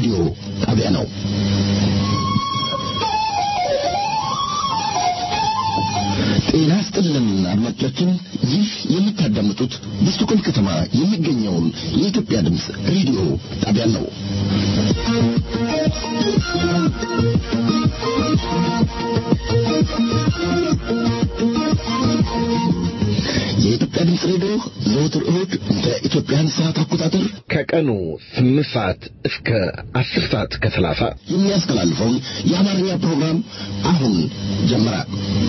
ሬዲዮ ጣቢያ ነው። ጤና ይስጥልን አድማጮቻችን፣ ይህ የምታዳምጡት በስቶኮልም ከተማ የሚገኘውን የኢትዮጵያ ድምፅ ሬዲዮ ጣቢያ ነው። የኢትዮጵያ ድምፅ ሬዲዮ ዘወትር እሁድ በኢትዮጵያን ሰዓት አቆጣጠር ከቀኑ ስምንት ሰዓት እስከ አስር ሰዓት ከሰላሳ የሚያስተላልፈውን የአማርኛ ፕሮግራም አሁን ጀመረ።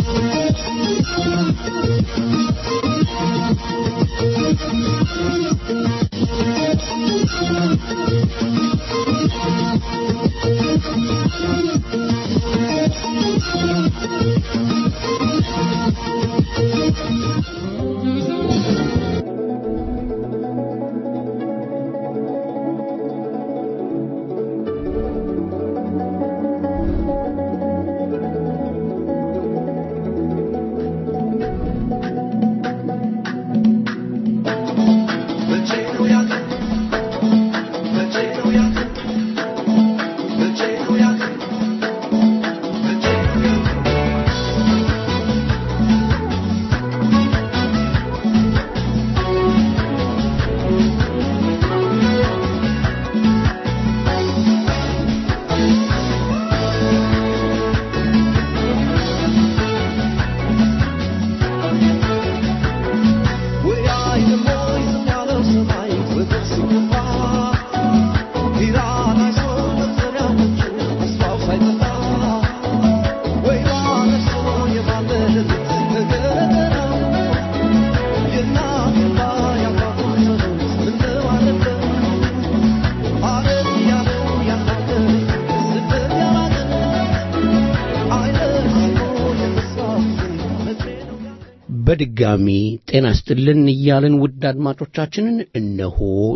በድጋሚ ጤና ስጥልን እያልን ውድ አድማጮቻችንን እነሆ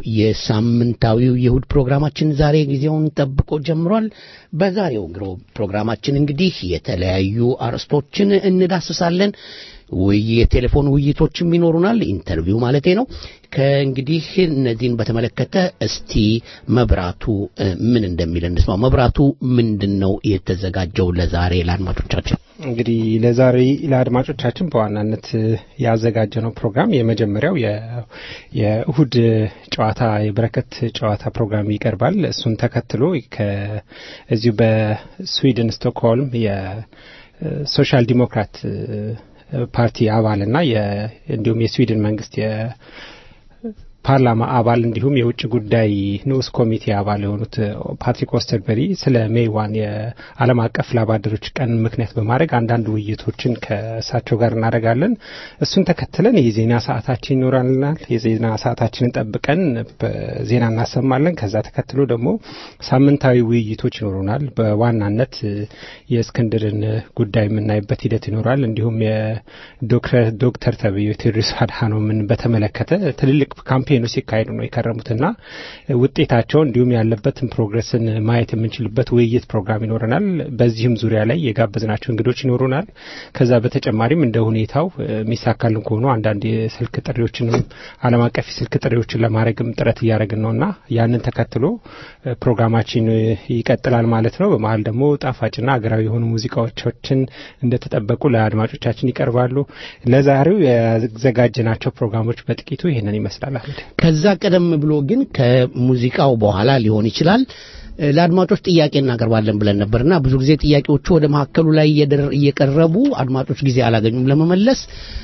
የሳምንታዊው የእሁድ ፕሮግራማችን ዛሬ ጊዜውን ጠብቆ ጀምሯል። በዛሬው ፕሮግራማችን እንግዲህ የተለያዩ አርዕስቶችን እንዳስሳለን። የቴሌፎን ውይይቶችም ይኖሩናል፣ ኢንተርቪው ማለቴ ነው። ከእንግዲህ እነዚህን በተመለከተ እስቲ መብራቱ ምን እንደሚል እንስማው። መብራቱ ምንድን ነው የተዘጋጀው ለዛሬ ለአድማጮቻችን? እንግዲህ ለዛሬ ለአድማጮቻችን በዋናነት ያዘጋጀነው ፕሮግራም የመጀመሪያው የእሁድ ጨዋታ የበረከት ጨዋታ ፕሮግራም ይቀርባል። እሱን ተከትሎ እዚሁ በስዊድን ስቶክሆልም የሶሻል ዲሞክራት ፓርቲ አባልና እንዲሁም የስዊድን መንግስት ፓርላማ አባል እንዲሁም የውጭ ጉዳይ ንዑስ ኮሚቴ አባል የሆኑት ፓትሪክ ኦስተርበሪ ስለ ሜይዋን የዓለም አቀፍ ላባደሮች ቀን ምክንያት በማድረግ አንዳንድ ውይይቶችን ከእሳቸው ጋር እናደርጋለን። እሱን ተከትለን የዜና ሰዓታችን ይኖራልናል። የዜና ሰዓታችንን ጠብቀን ዜና እናሰማለን። ከዛ ተከትሎ ደግሞ ሳምንታዊ ውይይቶች ይኖሩናል። በዋናነት የእስክንድርን ጉዳይ የምናይበት ሂደት ይኖራል። እንዲሁም የዶክተር ተብዮ ቴዎድሮስ አድሃኖምን በተመለከተ ትልልቅ ካምፔኖች ሲካሄዱ ነው የከረሙትና ውጤታቸው እንዲሁም ያለበትን ፕሮግረስን ማየት የምንችልበት ውይይት ፕሮግራም ይኖረናል። በዚህም ዙሪያ ላይ የጋበዝናቸው እንግዶች ይኖሩናል። ከዛ በተጨማሪም እንደ ሁኔታው የሚሳካልን ከሆኑ አንዳንድ የስልክ ጥሪዎችንም ዓለም አቀፍ የስልክ ጥሪዎችን ለማድረግም ጥረት እያደረግን ነውና ያንን ተከትሎ ፕሮግራማችን ይቀጥላል ማለት ነው። በመሀል ደግሞ ጣፋጭና ሀገራዊ የሆኑ ሙዚቃዎችን እንደተጠበቁ ለአድማጮቻችን ይቀርባሉ። ለዛሬው ያዘጋጀናቸው ፕሮግራሞች በጥቂቱ ይህንን ይመስላል። ከዛ ቀደም ብሎ ግን ከሙዚቃው በኋላ ሊሆን ይችላል ለአድማጮች ጥያቄ እናቀርባለን ብለን ነበርና ብዙ ጊዜ ጥያቄዎቹ ወደ መካከሉ ላይ እየቀረቡ አድማጮች ጊዜ አላገኙም ለመመለስ።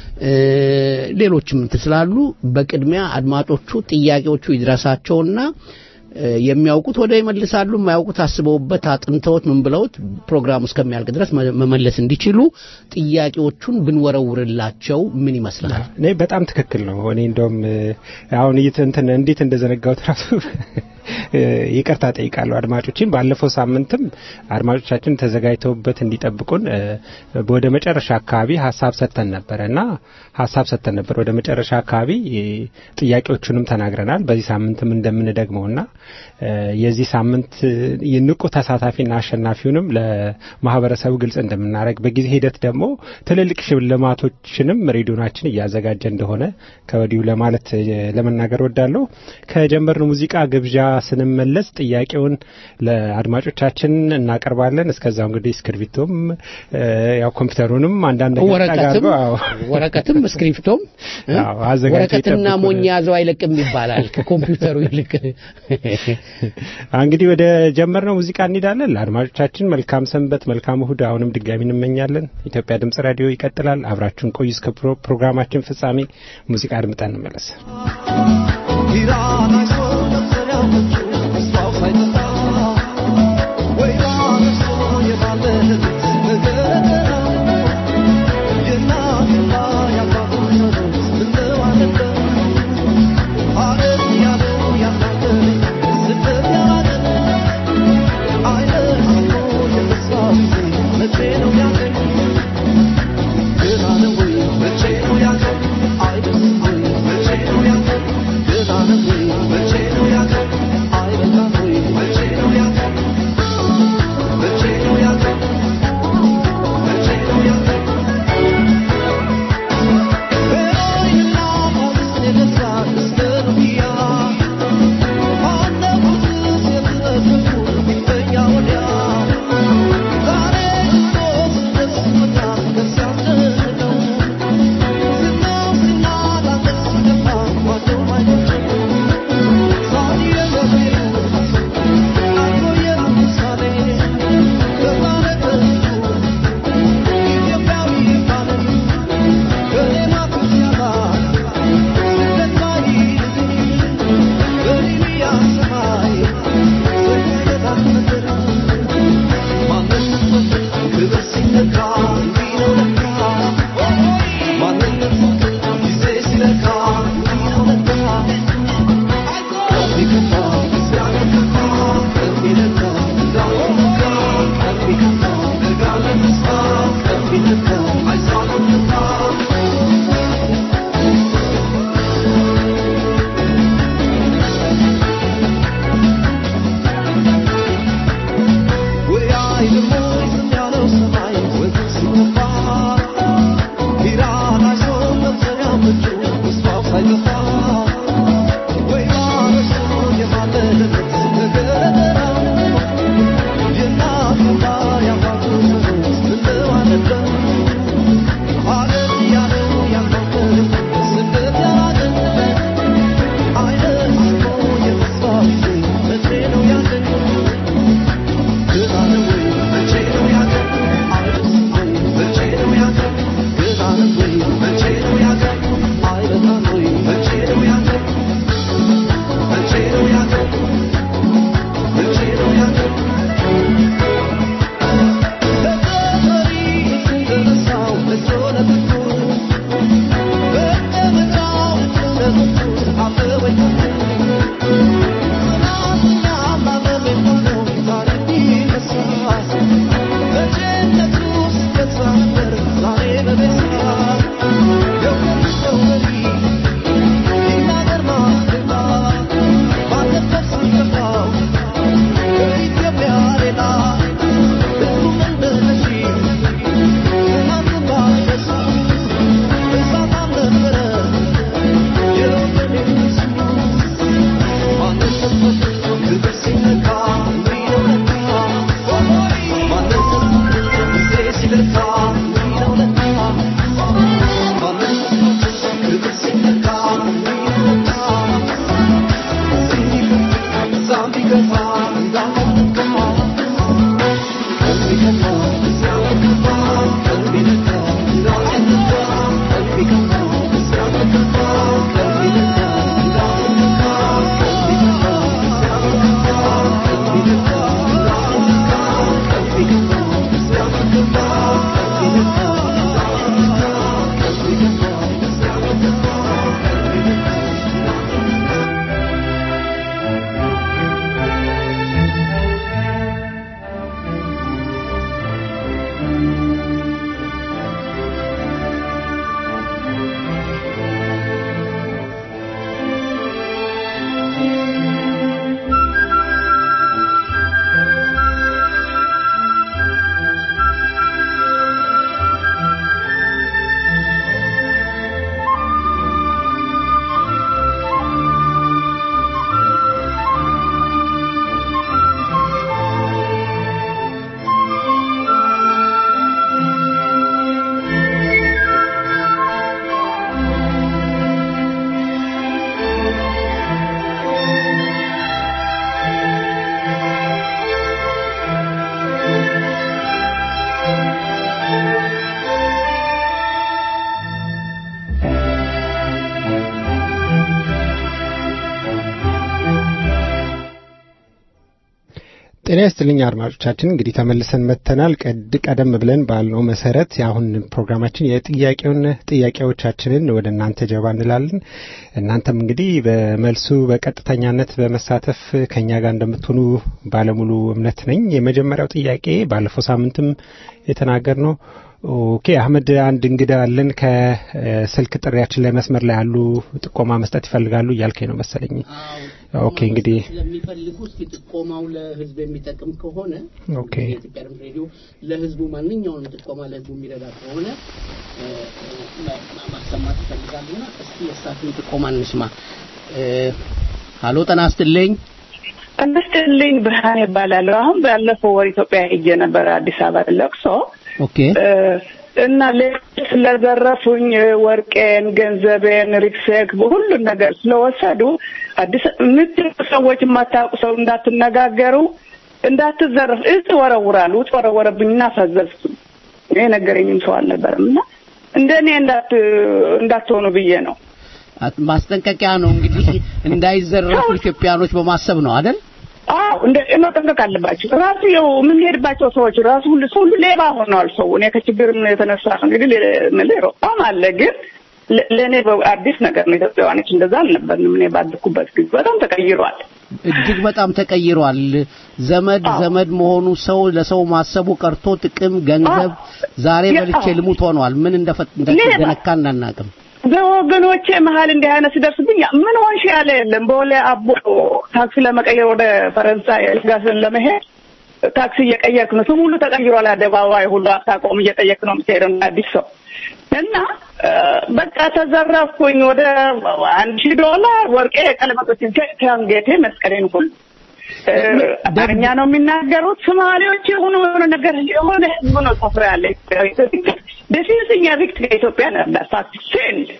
ሌሎችም እንትን ስላሉ በቅድሚያ አድማጮቹ ጥያቄዎቹ ይድረሳቸውና የሚያውቁት ወደ ይመልሳሉ፣ የማያውቁት አስበውበት አጥንተውት ምን ብለውት ፕሮግራሙ እስከሚያልቅ ድረስ መመለስ እንዲችሉ ጥያቄዎቹን ብንወረውርላቸው ምን ይመስላል? እኔ በጣም ትክክል ነው። እኔ እንደውም አሁን እንትን እንዴት እንደዘነጋሁት ራሱ ይቅርታ ጠይቃለሁ አድማጮችን። ባለፈው ሳምንትም አድማጮቻችን ተዘጋጅተውበት እንዲጠብቁን ወደ መጨረሻ አካባቢ ሀሳብ ሰጥተን ነበረ እና ሀሳብ ሰጥተን ነበር። ወደ መጨረሻ አካባቢ ጥያቄዎቹንም ተናግረናል። በዚህ ሳምንትም እንደምንደግመውና የዚህ ሳምንት የንቁ ተሳታፊና አሸናፊውንም ለማህበረሰቡ ግልጽ እንደምናደርግ በጊዜ ሂደት ደግሞ ትልልቅ ሽልማቶችንም ሬዲዮናችን እያዘጋጀ እንደሆነ ከወዲሁ ለማለት ለመናገር ወዳለሁ። ከጀመርን ሙዚቃ ግብዣ ስንመለስ ጥያቄውን ለአድማጮቻችን እናቀርባለን። እስከዛው እንግዲህ እስክርቢቶም እ፣ ያው ኮምፒውተሩንም አንዳንድ ነገር ወረቀትም ጠጋርገው፣ አዎ። ወረቀትም እስክሪፕቶም እ? አዎ፣ አዘጋጅተው ወረቀትና ይጠብቁን። ሞኝ ያዘው አይለቅም ይባላል ከኮምፒውተሩ ይልቅ እንግዲህ ወደ ጀመርነው ሙዚቃ እንሄዳለን። ለአድማጮቻችን መልካም ሰንበት፣ መልካም እሁድ አሁንም ድጋሚ እንመኛለን። ኢትዮጵያ ድምጽ ራዲዮ ይቀጥላል። አብራችሁን ቆዩ እስከ ፕሮ- ፕሮግራማችን ፍጻሜ ሙዚቃ አድምጠን እንመለስ። I ጤና ይስጥልኝ አድማጮቻችን፣ እንግዲህ ተመልሰን መጥተናል። ቀድ ቀደም ብለን ባልነው መሰረት አሁን ፕሮግራማችን የጥያቄውን ጥያቄዎቻችንን ወደ እናንተ ጀባ እንላለን። እናንተም እንግዲህ በመልሱ በቀጥተኛነት በመሳተፍ ከኛ ጋር እንደምትሆኑ ባለሙሉ እምነት ነኝ። የመጀመሪያው ጥያቄ ባለፈው ሳምንትም የተናገር ነው ኦኬ አህመድ፣ አንድ እንግዳ አለን ከስልክ ጥሪያችን ላይ መስመር ላይ ያሉ ጥቆማ መስጠት ይፈልጋሉ እያልከኝ ነው መሰለኝ። ኦኬ እንግዲህ ስለሚፈልጉ እስኪ ጥቆማው ለህዝብ የሚጠቅም ከሆነ ኦኬ የኢትዮጵያ ድምፅ ሬዲዮ ለህዝቡ ማንኛውንም ጥቆማ ለህዝቡ የሚረዳ ከሆነ እ፣ እ፣ ማ- ማሰማት ይፈልጋሉና እስኪ የእሳቸውን ጥቆማ እንስማ። እ፣ ሀሎ ጤና ይስጥልኝ። እንስትልኝ ብርሃን ይባላለሁ። አሁን ባለፈው ወር ኢትዮጵያ ሄጄ ነበር አዲስ አበባ ለቅሶ ኦኬ እ፣ እና ሌሎች ስለዘረፉኝ እ፣ ወርቄን፣ ገንዘቤን፣ ሪክሴክ ሁሉን ነገር ስለወሰዱ አዲስ የምትሉ ሰዎች የማታውቁ ሰው እንዳትነጋገሩ፣ እንዳትዘረፍ እጽ ወረውራሉ። እጽ ወረወረብኝና ፈዘዝኩኝ። ይሄ ነገረኝም ሰው አልነበረም እና እንደኔ እንዳት እንዳትሆኑ ብዬ ነው። አት- ማስጠንቀቂያ ነው እንግዲህ እንዳይዘረፉ ኢትዮጵያኖች በማሰብ ነው አይደል? አዎ እንደ መጠንቀቅ አለባቸው። ራሱ ያው የምንሄድባቸው ሰዎች ራሱ ሁሉ ሰው ሁሉ ሌባ ሆነዋል። ሰው እኔ ከችግርም የተነሳ ነው እንግዲህ ሌ- ሌላውም አለ ግን ለ- ለእኔ በ- አዲስ ነገር ነው። ኢትዮጵያውያኖች እንደዛ አልነበርንም። እኔ ባደኩበት ጊዜ በጣም ተቀይሯል። እጅግ በጣም ተቀይሯል። ዘመድ አዎ። ዘመድ መሆኑ ሰው ለሰው ማሰቡ ቀርቶ ጥቅም፣ ገንዘብ ዛሬ ያ- በልቼ አዎ። ልሙት ሆኗል። ምን እንደፈ- ሌባ። እንደተነካ እናናቅም። በወገኖቼ መሀል እንዲህ አይነት ሲደርስብኝ ምን ሆንሽ ያለ የለም። በወሌ አቦ ታክሲ ለመቀየር ወደ ፈረንሳይ ጋስን ለመሄድ ታክሲ እየቀየርክ ነው። ስም ሁሉ ተቀይሯል። አደባባይ ሁሉ አታቆም እየጠየቅ ነው የምትሄደው እንደ አዲስ ሰው እና እ፣ በቃ ተዘረፍኩኝ። ወደ አንድ ሺህ ዶላር ወርቄ፣ ቀለበቶችን ከአንገቴ መስቀሌን ሁሉ እ፣ አማርኛ ነው የሚናገሩት። ሶማሌዎች የሆኑ የሆነ ነገር የሆነ ህዝብ ነው ሰፍራ ያለ ደፊንስኛ ቪክት ከኢትዮጵያ ነበር ፋክት ሴንድ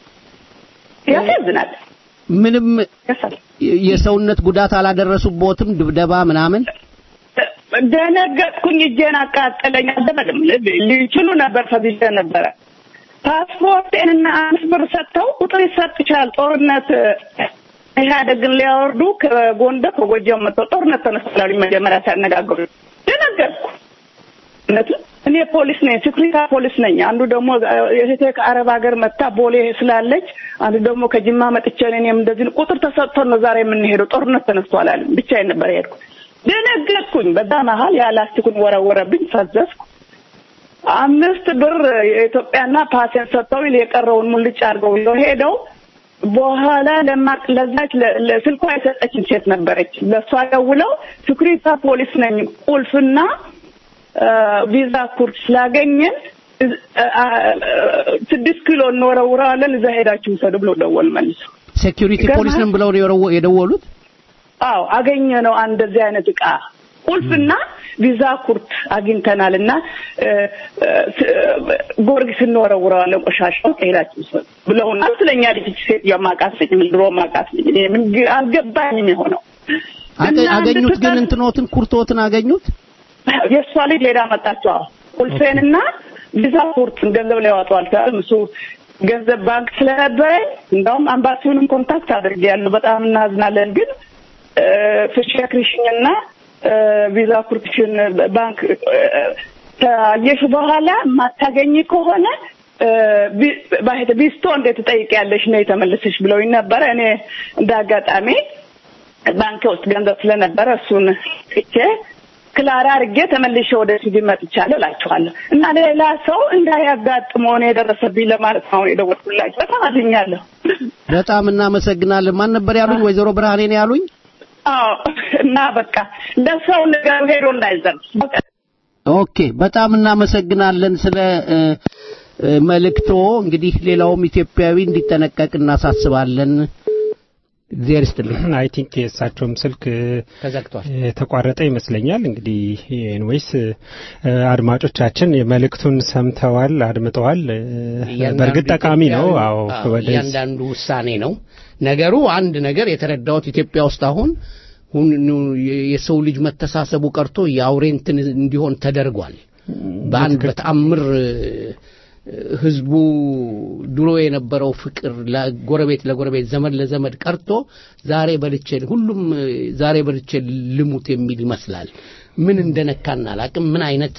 ያሳዝናል። ምንም ያሳል የሰውነት ጉዳት አላደረሱቦትም፣ ድብደባ ምናምን። ደነገጥኩኝ። እጄን አቃጠለኝ። አልደረግም ሊችሉ ነበር ፈዝዤ ነበረ። ፓስፖርቴንና አምስት ብር ሰጥተው ቁጥር ይሰጥቻል ጦርነት ኢህአዴግን ሊያወርዱ ከጎንደር ከጎጃም መጥተው ጦርነት ተነስላሉ። መጀመሪያ ሲያነጋግሩ ደነገጥኩ። እውነቱን እኔ ፖሊስ ነኝ፣ ስክሪታ ፖሊስ ነኝ። አንዱ ደግሞ እህቴ ከአረብ ሀገር መታ ቦሌ ስላለች፣ አንዱ ደግሞ ከጅማ መጥቼ እኔም እንደዚህ ነው። ቁጥር ተሰጥቶን ነው ዛሬ የምንሄደው። ጦርነት ተነስቷል አለ። ብቻዬን ነበር የሄድኩ። ደነገጥኩኝ። በዛ መሀል ያላስቲኩን ወረወረብኝ፣ ፈዘዝኩ። አምስት ብር የኢትዮጵያና ፓሴን ሰጥተው የቀረውን ሙልጭ አድርገው ይዘው ሄደው በኋላ ለማቅ ለዛች ለ- ለስልኳ የሰጠችን ሴት ነበረች። ለእሷ ደውለው ስኩሪታ ፖሊስ ነኝ ቁልፍና አ፣ ቪዛ ኩርድ ስላገኘን እዝ- አ- አ- ስድስት ኪሎ እንወረውረዋለን እዛ ሄዳችሁ ውሰዱ ብሎ ደወል መልሰው። ሴኩሪቲ ይገርምሃል። ፖሊስ ነን ብለው ነው የረወ- የደወሉት። አዎ አገኘ ነው አንድ እንደዚህ አይነት እቃ ቁልፍና ቪዛ ኩርት አግኝተናል እና እ፣ እ፣ ስ- ጎርጊስ እንወረውረዋለን ቆሻሻው ሄዳችሁ ውሰዱ ብለውናል። ስለኛ ልጅ ሴት የማውቃት ልጅ ምን ድሮ ማውቃት ልጅ እኔ ምን ግ- አልገባኝም የሆነው አገ- እና አገኙት ግን እንድትጠር- እንትኖትን ኩርቶትን አገኙት። የእሷ ልጅ ሌላ መጣችው። አዎ ቁልፌንና ቪዛ ኩርትን ገንዘብ ላይ ያወጣዋል ካል እሱ ገንዘብ ባንክ ስለነበረኝ እንደውም አምባሲውንም ኮንታክት አድርጌያለሁ። በጣም እናዝናለን ግን ፍሽክሪሽንና ቪዛ ኩርትሽን ባንክ ታየሽ በኋላ የማታገኝ ከሆነ ባሄተ ቢስቶ እንዴት ትጠይቂያለሽ ነው የተመለሰሽ ብለውኝ ነበረ። እኔ እንደ አጋጣሚ ባንክ ውስጥ ገንዘብ ስለነበረ እሱን ትቼ ክላራ አድርጌ ተመልሼ ወደ ሲቪ መጥቻለሁ እላችኋለሁ። እና ሌላ ሰው እንዳያጋጥመው ነው የደረሰብኝ ለማለት ነው የደወልኩላችሁ። በጣም አዝኛለሁ። በጣም እናመሰግናለን። ማን ነበር ያሉኝ? ወይዘሮ ብርሃኔ ነው ያሉኝ። አዎ እና በቃ ለሰው ነገር ሄዶ እንዳይዘርፍ ኦኬ፣ በጣም እናመሰግናለን ስለ እ፣ እ፣ መልእክቶ። እንግዲህ ሌላውም ኢትዮጵያዊ እንዲጠነቀቅ እናሳስባለን። እግዚአብሔር ይስጥልኝ። አይ ቲንክ የእሳቸውም ስልክ ተዘግቷል። የተቋረጠ ይመስለኛል። እንግዲህ ኤንዌይስ አድማጮቻችን መልእክቱን ሰምተዋል፣ አድምጠዋል። እ፣ በእርግጥ ጠቃሚ ነው። አዎ ወደ እያንዳንዱ ውሳኔ ነው ነገሩ። አንድ ነገር የተረዳሁት ኢትዮጵያ ውስጥ አሁን ሁን- የሰው ልጅ መተሳሰቡ ቀርቶ የአውሬ እንትን እንዲሆን ተደርጓል። በአንድ በተአምር ህዝቡ ድሮ የነበረው ፍቅር ለጎረቤት ለጎረቤት ዘመድ ለዘመድ ቀርቶ ዛሬ በልቼ ሁሉም ዛሬ በልቼ ልሙት የሚል ይመስላል። ምን እንደነካን አላቅም። ምን አይነት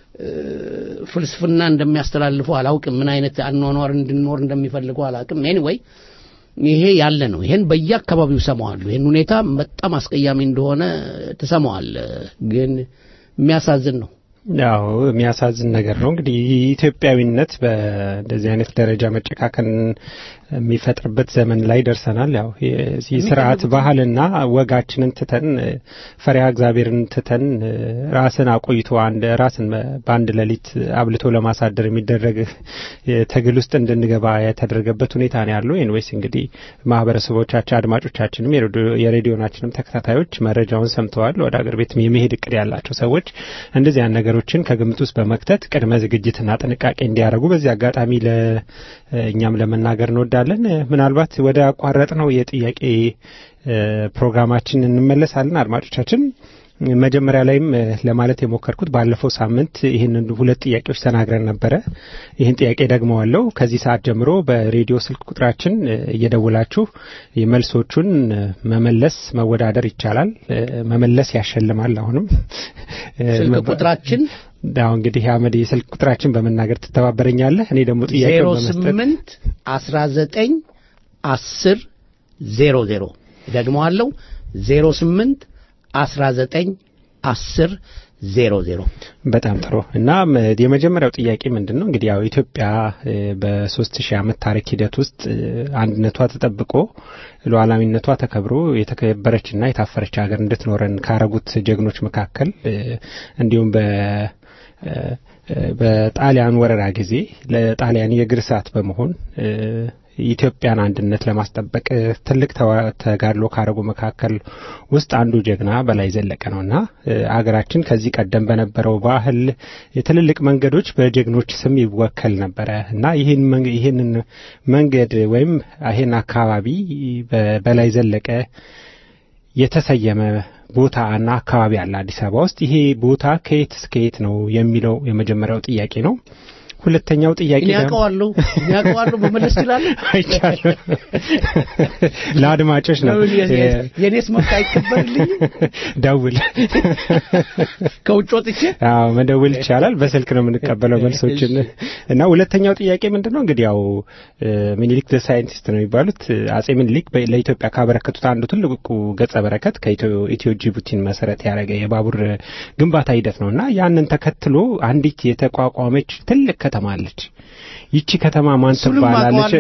ፍልስፍና እንደሚያስተላልፉ አላውቅም። ምን አይነት አኗኗር እንድንኖር እንደሚፈልጉ አላውቅም። ኤኒዌይ ይሄ ያለ ነው። ይሄን በየአካባቢው ሰማዋሉ። ይሄን ሁኔታ በጣም አስቀያሚ እንደሆነ ትሰማዋል። ግን የሚያሳዝን ነው። ያው የሚያሳዝን ነገር ነው። እንግዲህ ኢትዮጵያዊነት በእንደዚህ አይነት ደረጃ መጨካከን የሚፈጥርበት ዘመን ላይ ደርሰናል። ያው የዚህ ስርዓት ባህልና ወጋችንን ትተን ፈሪሃ እግዚአብሔርን ትተን ራስን አቆይቶ አንድ ራስን በአንድ ሌሊት አብልቶ ለማሳደር የሚደረግ ትግል ውስጥ እንድንገባ የተደረገበት ሁኔታ ነው ያለው። ኤንዌይስ እንግዲህ ማህበረሰቦቻችን፣ አድማጮቻችንም የሬዲዮናችንም ተከታታዮች መረጃውን ሰምተዋል። ወደ አገር ቤት የመሄድ እቅድ ያላቸው ሰዎች እንደዚህ ያን ነገሮችን ከግምት ውስጥ በመክተት ቅድመ ዝግጅትና ጥንቃቄ እንዲያደርጉ በዚህ አጋጣሚ ለእኛም ለመናገር እንወዳለን። ምናልባት ወደ አቋረጥ ነው የጥያቄ ፕሮግራማችን እንመለሳለን። አድማጮቻችን መጀመሪያ ላይም ለማለት የሞከርኩት ባለፈው ሳምንት ይህንን ሁለት ጥያቄዎች ተናግረን ነበረ። ይህን ጥያቄ ደግመዋለሁ። ከዚህ ሰዓት ጀምሮ በሬዲዮ ስልክ ቁጥራችን እየደውላችሁ መልሶቹን መመለስ መወዳደር ይቻላል። መመለስ ያሸልማል። አሁንም ስልክ ቁጥራችን አሁን እንግዲህ አመድ የስልክ ቁጥራችን በመናገር ትተባበረኛለህ። እኔ ደግሞ ጥያቄ ዜሮ ስምንት አስራ ዘጠኝ አስር ዜሮ ዜሮ ደግመዋለሁ ዜሮ ስምንት አስራ ዘጠኝ አስር ዜሮ ዜሮ በጣም ጥሩ እና የመጀመሪያው ጥያቄ ምንድን ነው እንግዲህ ያው ኢትዮጵያ በሶስት ሺህ ዓመት ታሪክ ሂደት ውስጥ አንድነቷ ተጠብቆ ሉዓላዊነቷ ተከብሮ የተከበረችና የታፈረች ሀገር እንድትኖረን ካረጉት ጀግኖች መካከል እንዲሁም በ በጣሊያን ወረራ ጊዜ ለጣሊያን የእግር እሳት በመሆን የኢትዮጵያን አንድነት ለማስጠበቅ ትልቅ ተጋድሎ ካረጉ መካከል ውስጥ አንዱ ጀግና በላይ ዘለቀ ነውና አገራችን ከዚህ ቀደም በነበረው ባህል የትልልቅ መንገዶች በጀግኖች ስም ይወከል ነበረ እና ይህንን መንገድ ወይም ይህን አካባቢ በላይ ዘለቀ የተሰየመ ቦታ እና አካባቢ አለ አዲስ አበባ ውስጥ። ይሄ ቦታ ከየት እስከ የት ነው የሚለው የመጀመሪያው ጥያቄ ነው። ሁለተኛው ጥያቄ እኔ አውቀዋለሁ እኔ አውቀዋለሁ መመለስ እችላለሁ። አይቻልም። ለአድማጮች ነው። የኔስ መብት አይከበርልኝም? ደውል። ከውጭ ወጥቼ አዎ መደውል ይቻላል። በስልክ ነው የምንቀበለው መልሶችን እና ሁለተኛው ጥያቄ ምንድን ነው እንግዲህ ያው ሚኒሊክ ዘ ሳይንቲስት ነው የሚባሉት አጼ ሚኒሊክ ለኢትዮጵያ ካበረከቱት አንዱ ትልቁ ገጸ በረከት ከኢትዮ ጅቡቲን መሰረት ያደረገ የባቡር ግንባታ ሂደት ነው እና ያንን ተከትሎ አንዲት የተቋቋመች ትልቅ ከተማ አለች። ይቺ ከተማ ማን ትባላለች?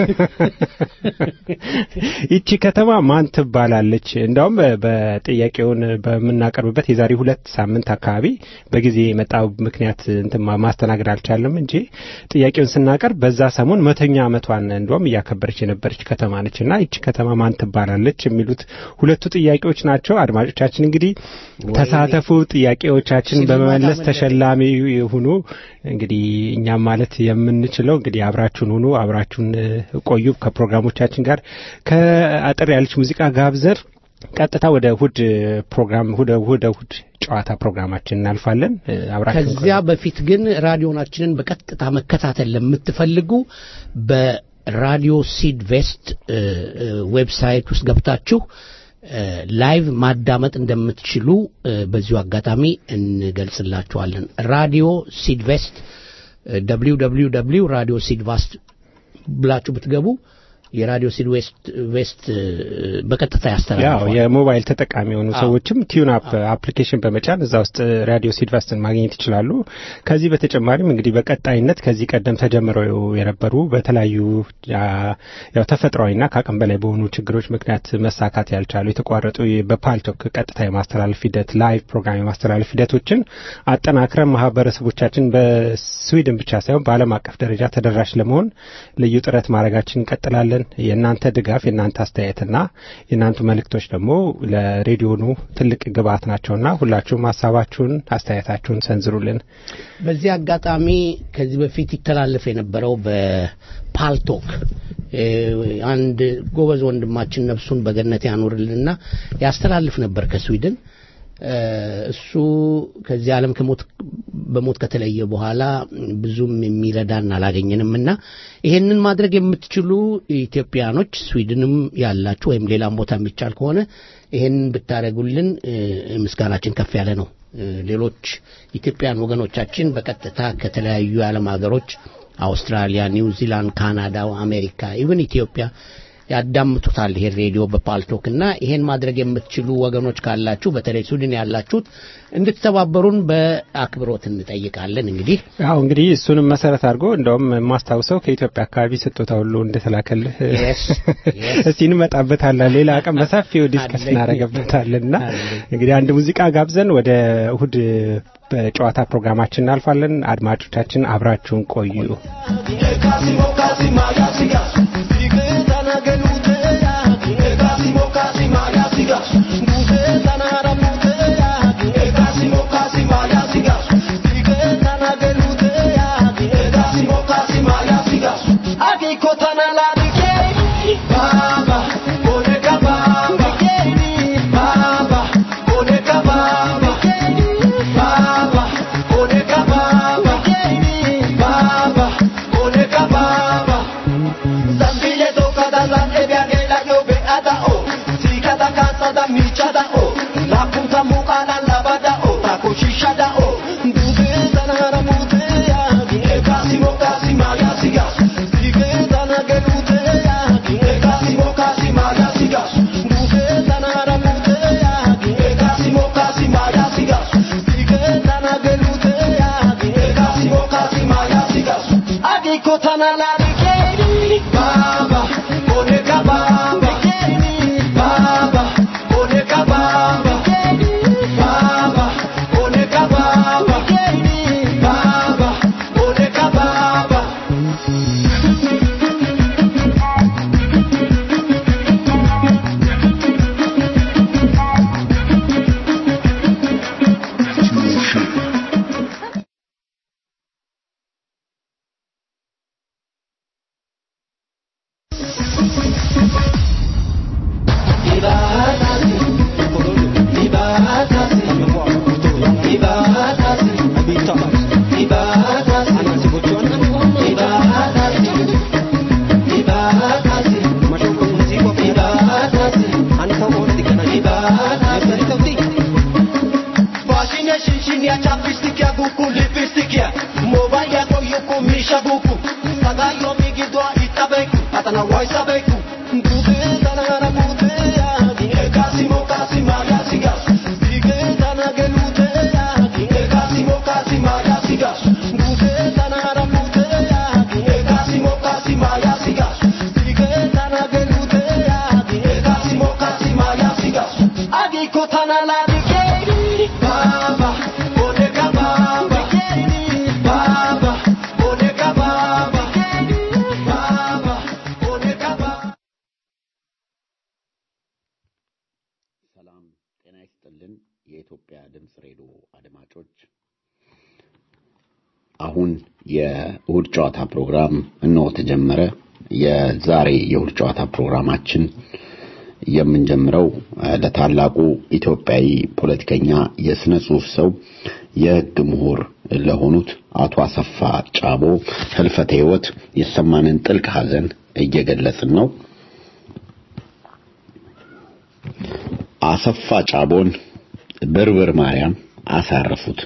ይቺ ከተማ ማን ትባላለች? እንዳውም በጥያቄውን በምናቀርብበት የዛሬ ሁለት ሳምንት አካባቢ በጊዜ የመጣው ምክንያት እንትን ማስተናገድ አልቻለም እንጂ ጥያቄውን ስናቀርብ በዛ ሰሞን መቶኛ ዓመቷን እንደውም እያከበረች የነበረች ከተማ ነች እና ይቺ ከተማ ማን ትባላለች የሚሉት ሁለቱ ጥያቄዎች ናቸው። አድማጮቻችን እንግዲህ ተሳተፉ፣ ጥያቄዎቻችን በመመለስ ተሸላሚ ሁኑ። እንግዲህ እኛም ማለት የምንችለው እንግዲህ አብራችሁን ሁኑ፣ አብራችሁን ቆዩ ከፕሮግራሞቻችን ጋር ከአጠር ያለች ሙዚቃ ጋብዘር ቀጥታ ወደ እሁድ ፕሮግራም ወደ እሁድ እሁድ ጨዋታ ፕሮግራማችን እናልፋለን። አብራችሁን ከዚያ በፊት ግን ራዲዮናችንን በቀጥታ መከታተል ለምትፈልጉ በራዲዮ ሲድ ቬስት ዌብሳይት ውስጥ ገብታችሁ ላይቭ ማዳመጥ እንደምትችሉ በዚሁ አጋጣሚ እንገልጽላችኋለን። ራዲዮ ሲድቬስት ደብሊው ደብሊው ደብሊው ራዲዮ ሲድቫስት ብላችሁ ብትገቡ የራዲዮ ሲድ ዌስት በቀጥታ ያው ያስተላልፋል። የሞባይል ተጠቃሚ የሆኑ ሰዎችም ቲዩን አፕ አፕሊኬሽን በመጫን እዛ ውስጥ ራዲዮ ሲድቫስትን ማግኘት ይችላሉ። ከዚህ በተጨማሪም እንግዲህ በቀጣይነት ከዚህ ቀደም ተጀምረው የነበሩ በተለያዩ ያው ተፈጥሯዊና ከአቅም በላይ በሆኑ ችግሮች ምክንያት መሳካት ያልቻሉ የተቋረጡ በፓልቶክ ቀጥታ የማስተላለፍ ሂደት ላይቭ ፕሮግራም የማስተላለፍ ሂደቶችን አጠናክረን ማህበረሰቦቻችን በስዊድን ብቻ ሳይሆን በዓለም አቀፍ ደረጃ ተደራሽ ለመሆን ልዩ ጥረት ማድረጋችን እንቀጥላለን። የእናንተ ድጋፍ የእናንተ አስተያየትና የእናንተ መልእክቶች ደግሞ ለሬዲዮኑ ትልቅ ግብአት ናቸውና ሁላችሁም ሀሳባችሁን አስተያየታችሁን ሰንዝሩልን። በዚህ አጋጣሚ ከዚህ በፊት ይተላለፍ የነበረው በፓልቶክ እ፣ አንድ ጎበዝ ወንድማችን ነፍሱን በገነት ያኑርልንና ያስተላልፍ ነበር ከስዊድን እ፣ እሱ ከዚህ ዓለም ከሞት በሞት ከተለየ በኋላ ብዙም የሚረዳን አላገኘንም እና ይሄንን ማድረግ የምትችሉ ኢትዮጵያኖች ስዊድንም ያላችሁ ወይም ሌላም ቦታ የሚቻል ከሆነ ይሄንን ብታደረጉልን ምስጋናችን ከፍ ያለ ነው። ሌሎች ኢትዮጵያን ወገኖቻችን በቀጥታ ከተለያዩ የዓለም ሀገሮች አውስትራሊያ፣ ኒውዚላንድ፣ ካናዳ፣ አሜሪካ ኢቨን ኢትዮጵያ ያዳምጡታል ይሄን ሬዲዮ በፓልቶክ እና ይሄን ማድረግ የምትችሉ ወገኖች ካላችሁ በተለይ ስዊድን ያላችሁት እንድትተባበሩን በአክብሮት እንጠይቃለን። እንግዲህ አዎ እንግዲህ እሱንም መሰረት አድርጎ እንደውም የማስታውሰው ከኢትዮጵያ አካባቢ ስጦታ ሁሉ እንደተላከልህ እስቲ እንመጣበታለን። ሌላ ቀን በሰፊው ዲስከስ እናደርግበታለን እና እንግዲህ አንድ ሙዚቃ ጋብዘን ወደ እሁድ በጨዋታ ፕሮግራማችን እናልፋለን። አድማጮቻችን አብራችሁን ቆዩ። ሰላም ጤና ይስጥልን። የኢትዮጵያ ድምፅ ሬዲዮ አድማጮች፣ አሁን የእሁድ ጨዋታ ፕሮግራም እነሆ ተጀመረ። የዛሬ የእሁድ ጨዋታ ፕሮግራማችን የምንጀምረው ለታላቁ ኢትዮጵያዊ ፖለቲከኛ፣ የስነ ጽሁፍ ሰው፣ የህግ ምሁር ለሆኑት አቶ አሰፋ ጫቦ ህልፈተ ህይወት የተሰማንን ጥልቅ ሐዘን እየገለጽን ነው። አሰፋ ጫቦን ብርብር ማርያም አሳረፉት።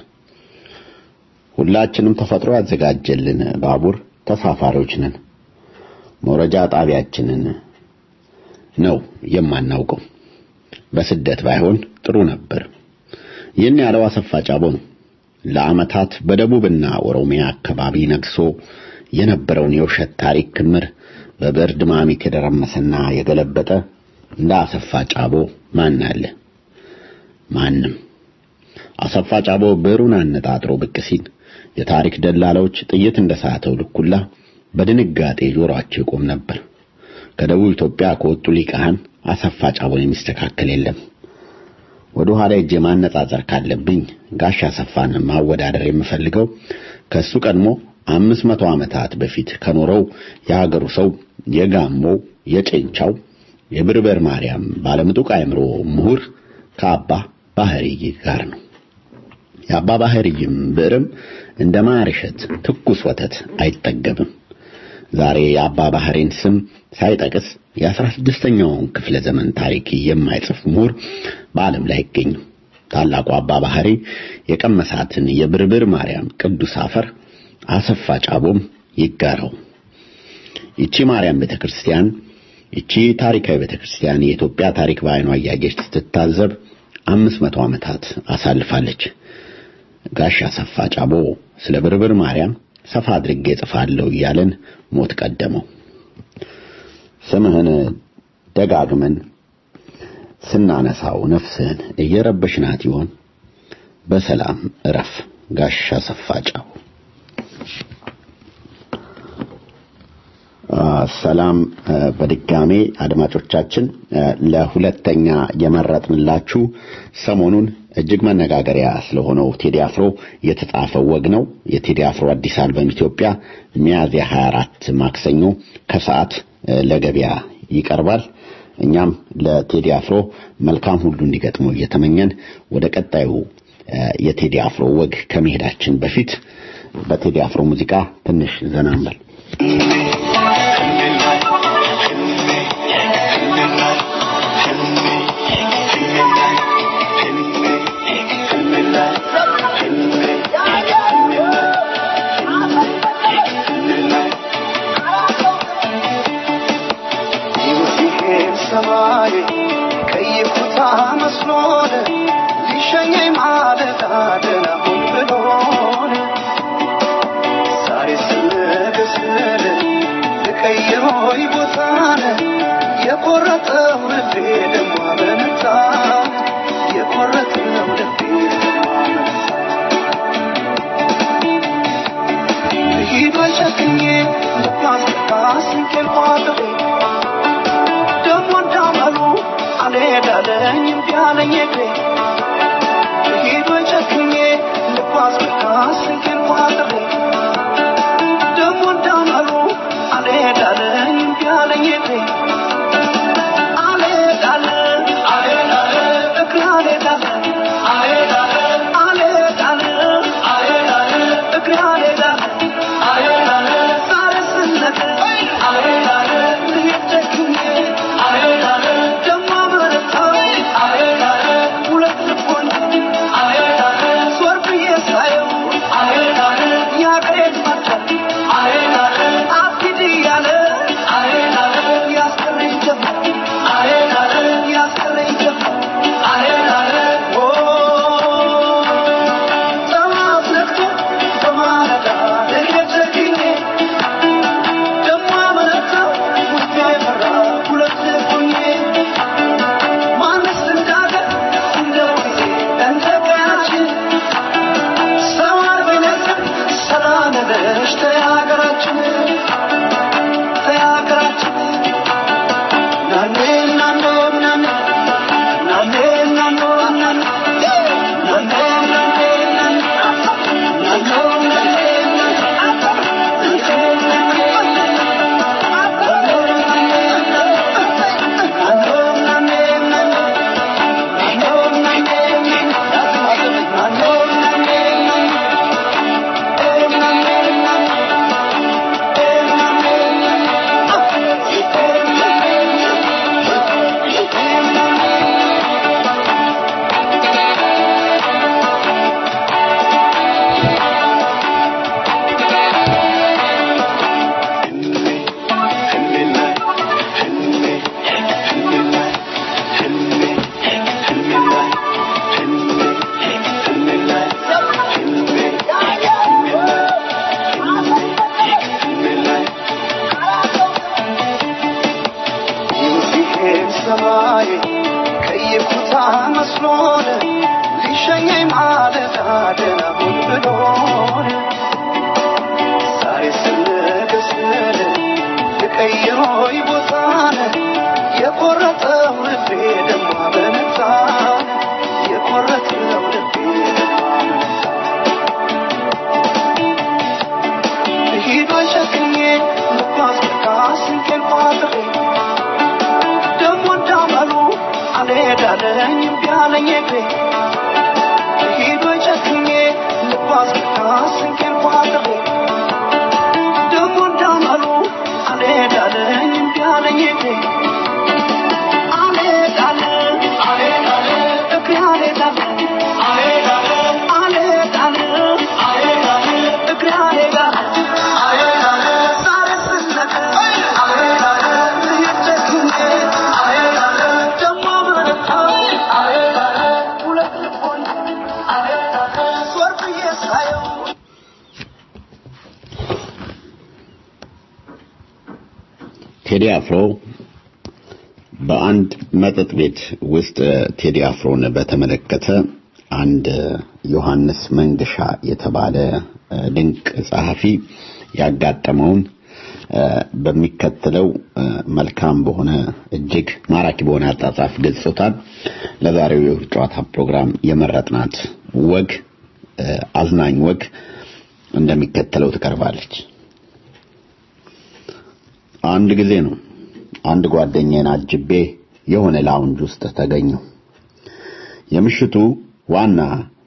ሁላችንም ተፈጥሮ ያዘጋጀልን ባቡር ተሳፋሪዎች ነን። መውረጃ ጣቢያችንን ነው የማናውቀው። በስደት ባይሆን ጥሩ ነበር። ይህን ያለው አሰፋ ጫቦ ነው። ለዓመታት በደቡብና ኦሮሚያ አካባቢ ነግሶ የነበረውን የውሸት ታሪክ ክምር በብዕር ድማሚት የደረመሰና የገለበጠ እንደ አሰፋ ጫቦ ማን አለ? ማንም። አሰፋ ጫቦ ብዕሩን አነጣጥሮ ብቅ ሲል የታሪክ ደላላዎች ጥይት እንደሳተው ልኩላ በድንጋጤ ጆሮአቸው ይቆም ነበር። ከደቡብ ኢትዮጵያ ከወጡ ሊቃህን አሰፋ ጫቦን የሚስተካከል የለም። ወደ ኋላ እጄ ማነጻጸር ካለብኝ ጋሽ አሰፋን ማወዳደር የምፈልገው ከሱ ቀድሞ አምስት መቶ ዓመታት በፊት ከኖረው የሀገሩ ሰው የጋሞው የጨንቻው የብርበር ማርያም ባለምጡቅ አእምሮ ምሁር ከአባ ባህሪ ጋር ነው። የአባ ባህርይም ብዕርም እንደ ማር እሸት ትኩስ ወተት አይጠገብም። ዛሬ የአባ ባህሬን ስም ሳይጠቅስ የአስራ ስድስተኛውን ክፍለ ዘመን ታሪክ የማይጽፍ ምሁር በዓለም ላይ አይገኝም። ታላቁ አባ ባህሪ የቀመሳትን የብርብር ማርያም ቅዱስ አፈር አሰፋ ጫቦም ይጋራው። ይቺ ማርያም ቤተክርስቲያን ይቺ ታሪካዊ ቤተክርስቲያን የኢትዮጵያ ታሪክ በዓይኗ እያየች ስትታዘብ አምስት መቶ ዓመታት አሳልፋለች። ጋሽ አሰፋ ጫቦ ስለ ብርብር ማርያም ሰፋ አድርጌ ጽፋለሁ እያለን ሞት ቀደመው። ስምህን ደጋግመን ስናነሳው ነፍስህን እየረበሽናት ይሆን? በሰላም እረፍ ጋሽ አሰፋ ጫቦ። ሰላም በድጋሜ አድማጮቻችን፣ ለሁለተኛ የመረጥንላችሁ ሰሞኑን እጅግ መነጋገሪያ ስለሆነው ቴዲ አፍሮ የተጻፈው ወግ ነው። የቴዲ አፍሮ አዲስ አልበም ኢትዮጵያ ሚያዝያ 24 ማክሰኞ ከሰዓት ለገበያ ይቀርባል። እኛም ለቴዲ አፍሮ መልካም ሁሉ እንዲገጥመው እየተመኘን ወደ ቀጣዩ የቴዲ አፍሮ ወግ ከመሄዳችን በፊት በቴዲ አፍሮ ሙዚቃ ትንሽ ዘና እንበል። ሰማይ ቀይ ኩታ መስሎን ሊሸኘኝ ማለት አደናሁን ብሎን ዛሬ ስነገስል ልቀይሮይ ቦታን የቆረጠው ልቤ ደሞ አመነታ የቆረጠው ልቤ ደሞ አመነታ ሂዶ ጨክኜ ልባስቃስ እንቄል ቋጥሬ ደሞ እንዳመሉ አልሄዳለኝ እምቢ አለኝ እግሬ ሂዶ ጨክኜ ልባስ ብቃስ እንቄል ቋጥሬ ደሞ እንዳመሉ አልሄዳለኝ እምቢ አለኝ እግሬ አልሄዳለ አልሄዳለ እግሬ አልሄዳለ አልሄዳለ አልሄዳለ አልሄዳለ እግሬ አልሄዳለ አልሄዳለ ዛሬ ስነቅ አልሄዳለ ልሄድ ደግሜ አልሄዳለ ደሞ አመረታ አልሄዳለ ሁለት ልቦን አልሄዳለ ዞር ብዬ ሳየው አልሄዳለ ያገሬን መጣል አልሄዳለ አትሂድ እያለ አልሄዳለ ያስቀረኝ ጀመር አልሄዳለ ያስቀረኝ ጀመር አልሄዳለ ጠዋት ነግቶ በማለዳ ልሄድ ደግሜ ደሞ አመነታ ውስጤ ፈራ ሁለት ሆኜ ማንስ እንዳገር እንደ ጊዜ እንደ ቀናችን ሰው አልበለስም ሰላም ነሽ ተያገራችን ተያገራችን ናኔ ናኖ ናኔ ናኔ ናኖ ናኔ ናኔ ናኔ ናኔ ናኖ ናኔ ይህን ሰማይ ቀይ ኩታ መስሎን ሊሸኘኝ ማለት አደናሁን ብሎን ዛሬ ስንገስል ልቀይሮይ ቦታን የቆረጠው ልቤ ደሞ አመነታ የቆረጠው ልቤ ደሞ አመነታ ሂዶ ጨክኜ ልባስ ብቃስ እንቄል ቋጥሬ ደሞ እንዳመሉ አልሄዳለኝ እምቢ አለኝ እግሬ ሂዶ ጨክኜ ቴዲ አፍሮ በአንድ መጠጥ ቤት ውስጥ ቴዲ አፍሮን በተመለከተ አንድ ዮሐንስ መንገሻ የተባለ ድንቅ ጸሐፊ ያጋጠመውን በሚከተለው መልካም በሆነ እጅግ ማራኪ በሆነ አጻጻፍ ገጽታን ለዛሬው የእሁድ ጨዋታ ፕሮግራም የመረጥናት ወግ አዝናኝ ወግ እንደሚከተለው ትቀርባለች። አንድ ጊዜ ነው አንድ ጓደኛዬን አጅቤ የሆነ ላውንጅ ውስጥ ተገኘው። የምሽቱ ዋና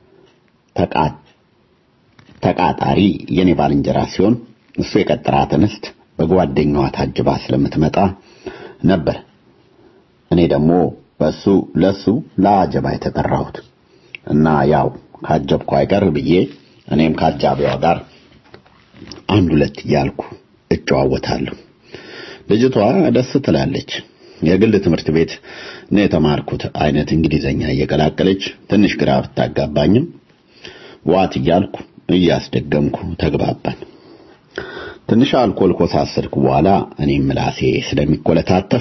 ተቃጣሪ የኔ ባልንጀራ ሲሆን እሱ የቀጠራት እንስት በጓደኛዋ ታጅባ ስለምትመጣ ነበር። እኔ ደግሞ በሱ ለሱ ለአጀባ የተጠራሁት እና ያው ካጀብኩ አይቀር ብዬ እኔም ከአጃቢዋ ጋር አንድ ሁለት እያልኩ እጨዋወታለሁ። ልጅቷ ደስ ትላለች። የግል ትምህርት ቤት ነው የተማርኩት አይነት እንግሊዘኛ እየቀላቀለች ትንሽ ግራ ብታጋባኝም ዋት እያልኩ እያስደገምኩ ተግባባን። ትንሽ አልኮል ኮሳሰርኩ በኋላ እኔም ምላሴ ስለሚኮለታተፍ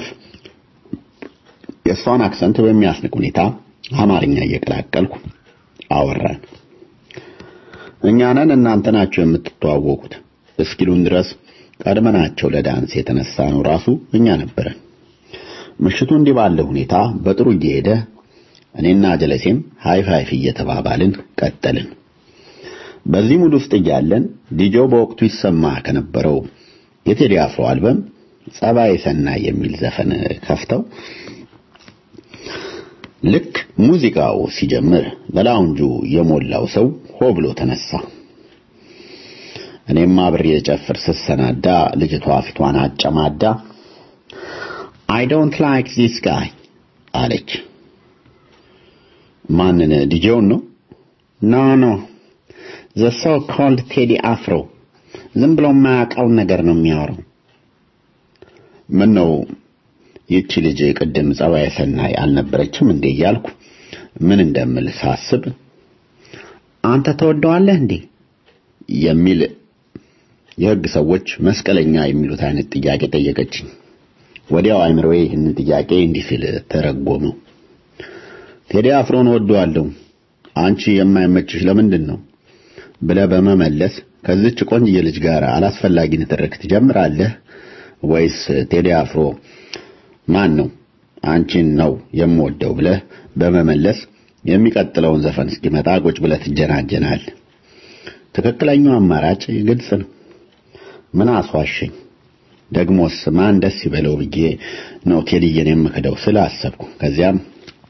የእሷን አክሰንት በሚያስንቅ ሁኔታ አማርኛ እየቀላቀልኩ አወራን። እኛ ነን እናንተ ናቸው የምትተዋወቁት እስኪሉን ድረስ ቀድመናቸው ለዳንስ የተነሳ ነው ራሱ እኛ ነበረን። ምሽቱ እንዲህ ባለ ሁኔታ በጥሩ እየሄደ እኔና ጀለሴም ሃይ ፋይፍ እየተባባልን ቀጠልን። በዚህ ሙድ ውስጥ እያለን ዲጆ በወቅቱ ይሰማ ከነበረው የቴዲ አፍሮ አልበም ጸባይ ሰናይ የሚል ዘፈን ከፍተው ልክ ሙዚቃው ሲጀምር በላውንጁ የሞላው ሰው ሆ ብሎ ተነሳ። እኔም አብሬ የጨፍር ስሰናዳ ልጅቷ ፊቷን አጨማዳ አይ ዶንት ላይክ ዚስ ጋይ አለች። ማንን? ዲጄውን ነው? ኖ ኖ ዘ ሶ ኮልድ ቴዲ አፍሮ ዝም ብሎ የማያውቀውን ነገር ነው የሚያወራው። ምን ነው ይቺ ልጅ ቅድም ጸባይ ሰናይ አልነበረችም እንዴ እያልኩ ምን እንደምል ሳስብ አንተ ተወደዋለህ እንዴ የሚል የሕግ ሰዎች መስቀለኛ የሚሉት አይነት ጥያቄ ጠየቀችኝ። ወዲያው አይምሮዬ ይህንን ጥያቄ እንዲህ ሲል ተረጎመው። ቴዲ አፍሮን ወደዋለሁ፣ አንቺ የማይመችሽ ለምንድን ነው ብለህ በመመለስ ከዚች ቆንጆ ልጅ ጋር አላስፈላጊ ንትርክ ትጀምራለህ ወይስ ቴዲ አፍሮ ማን ነው አንቺን ነው የምወደው ብለህ በመመለስ የሚቀጥለውን ዘፈን እስኪመጣ ቁጭ ብለህ ትጀናጀናል? ትክክለኛው አማራጭ ግልጽ ነው። ምን አስዋሸኝ? ደግሞስ ማን ደስ ይበለው ብዬ ነው ቴዲዬን የምክደው ስላሰብኩ ከዚያም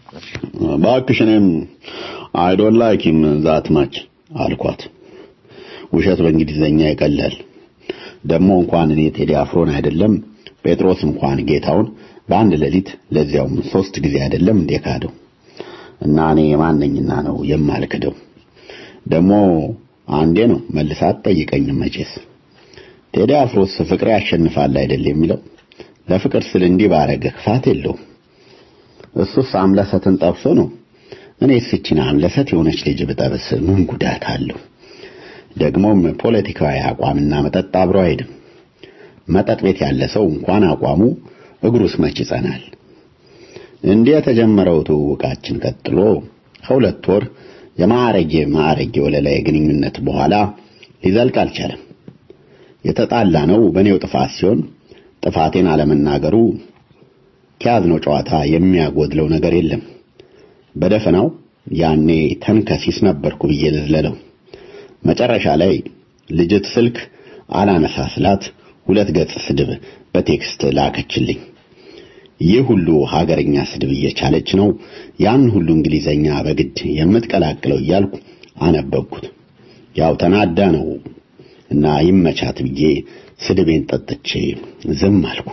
እባክሽ እኔም አይ ዶንት ላይክ ሂም ዛት ማች አልኳት። ውሸት በእንግሊዘኛ ይቀላል። ደግሞ እንኳን እኔ ቴዲ አፍሮን አይደለም ጴጥሮስ እንኳን ጌታውን በአንድ ሌሊት ለዚያውም ሶስት ጊዜ አይደለም እንዴ ካደው እና እኔ ማንነኝና ነው የማልክደው? ደግሞ አንዴ ነው መልሳት ጠይቀኝም መቼስ ቴዲ አፍሮስ ፍቅር ያሸንፋል አይደል የሚለው ለፍቅር ስል እንዲህ ባረገ ክፋት የለውም። እሱስ አምለሰትን ጠብሶ ነው። እኔ ስችን አምለሰት የሆነች ልጅ ብጠብስ ምን ጉዳት አለው? ደግሞም ፖለቲካዊ አቋምና መጠጥ አብሮ አይሄድም። መጠጥ ቤት ያለ ሰው እንኳን አቋሙ እግሩስ መች ይጸናል። እንዲህ የተጀመረው ትውውቃችን ቀጥሎ ከሁለት ወር የማዕረጌ ማዕረጌ ወለላይ ግንኙነት በኋላ ሊዘልቅ አልቻለም። የተጣላ ነው በእኔው ጥፋት ሲሆን ጥፋቴን አለመናገሩ ከያዝነው ጨዋታ የሚያጎድለው ነገር የለም። በደፈናው ያኔ ተንከሲስ ነበርኩ ብዬ ልዝለለው። መጨረሻ ላይ ልጅት ስልክ አላነሳ ስላት ሁለት ገጽ ስድብ በቴክስት ላከችልኝ። ይህ ሁሉ ሀገርኛ ስድብ እየቻለች ነው ያን ሁሉ እንግሊዘኛ በግድ የምትቀላቅለው እያልኩ አነበብኩት። ያው ተናዳ ነው እና ይመቻት ብዬ ስድቤን ጠጥቼ ዝም አልኩ።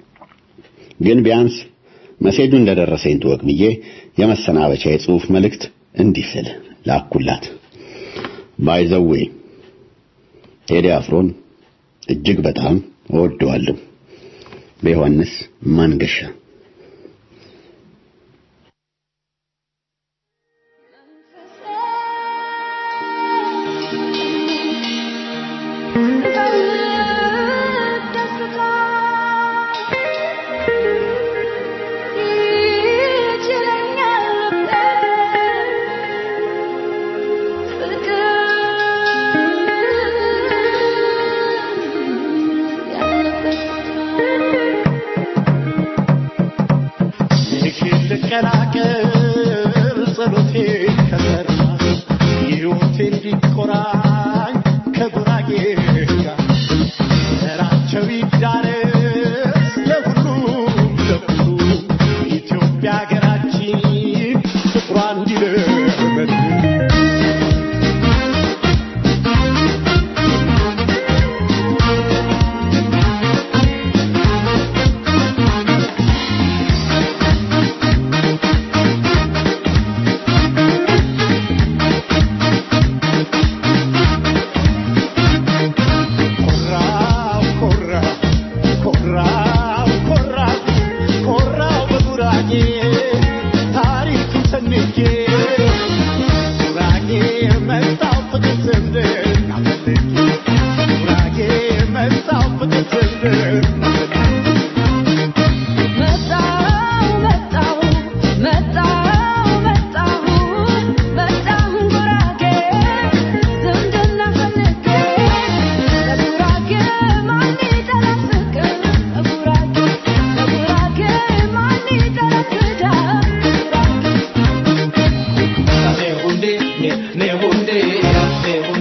ግን ቢያንስ መሴጁ እንደደረሰኝ ትወቅ ብዬ የመሰናበቻ የጽሑፍ መልእክት እንዲህ ስል ላኩላት። ባይዘዌ ቴዲ አፍሮን እጅግ በጣም እወደዋለሁ። በዮሐንስ መንገሻ ደስታ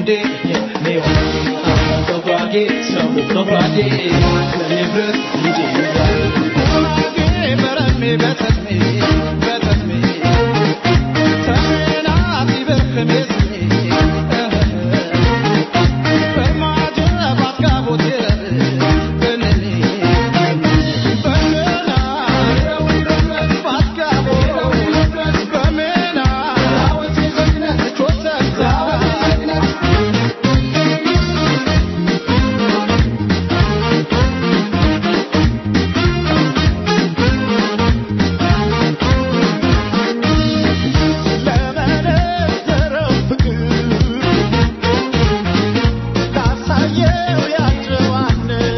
እንዴ ሜዋን በጉራጌ ሰው በጉራጌ ለንብረት እንጂ ጉራጌ በረሜ በተስሜ በተስሜ ተናት ይበርክሜ ስሜ በማጀ ባትጋቦት በነኔ በመና ባትጋቦት በመና ቾተታ ለመነዘረው ፍቅር ላሳየው ያጨዋነት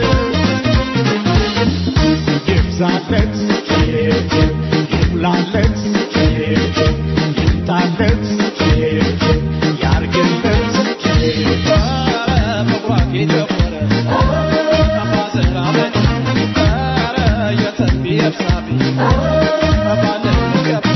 ይብዛለት ይሙላለት ይምጣለት ያርግለት በጉራጌ ጀመረ አባዘር አመድ ኧረ የተንቢ እርሳቢ ባለ ገብ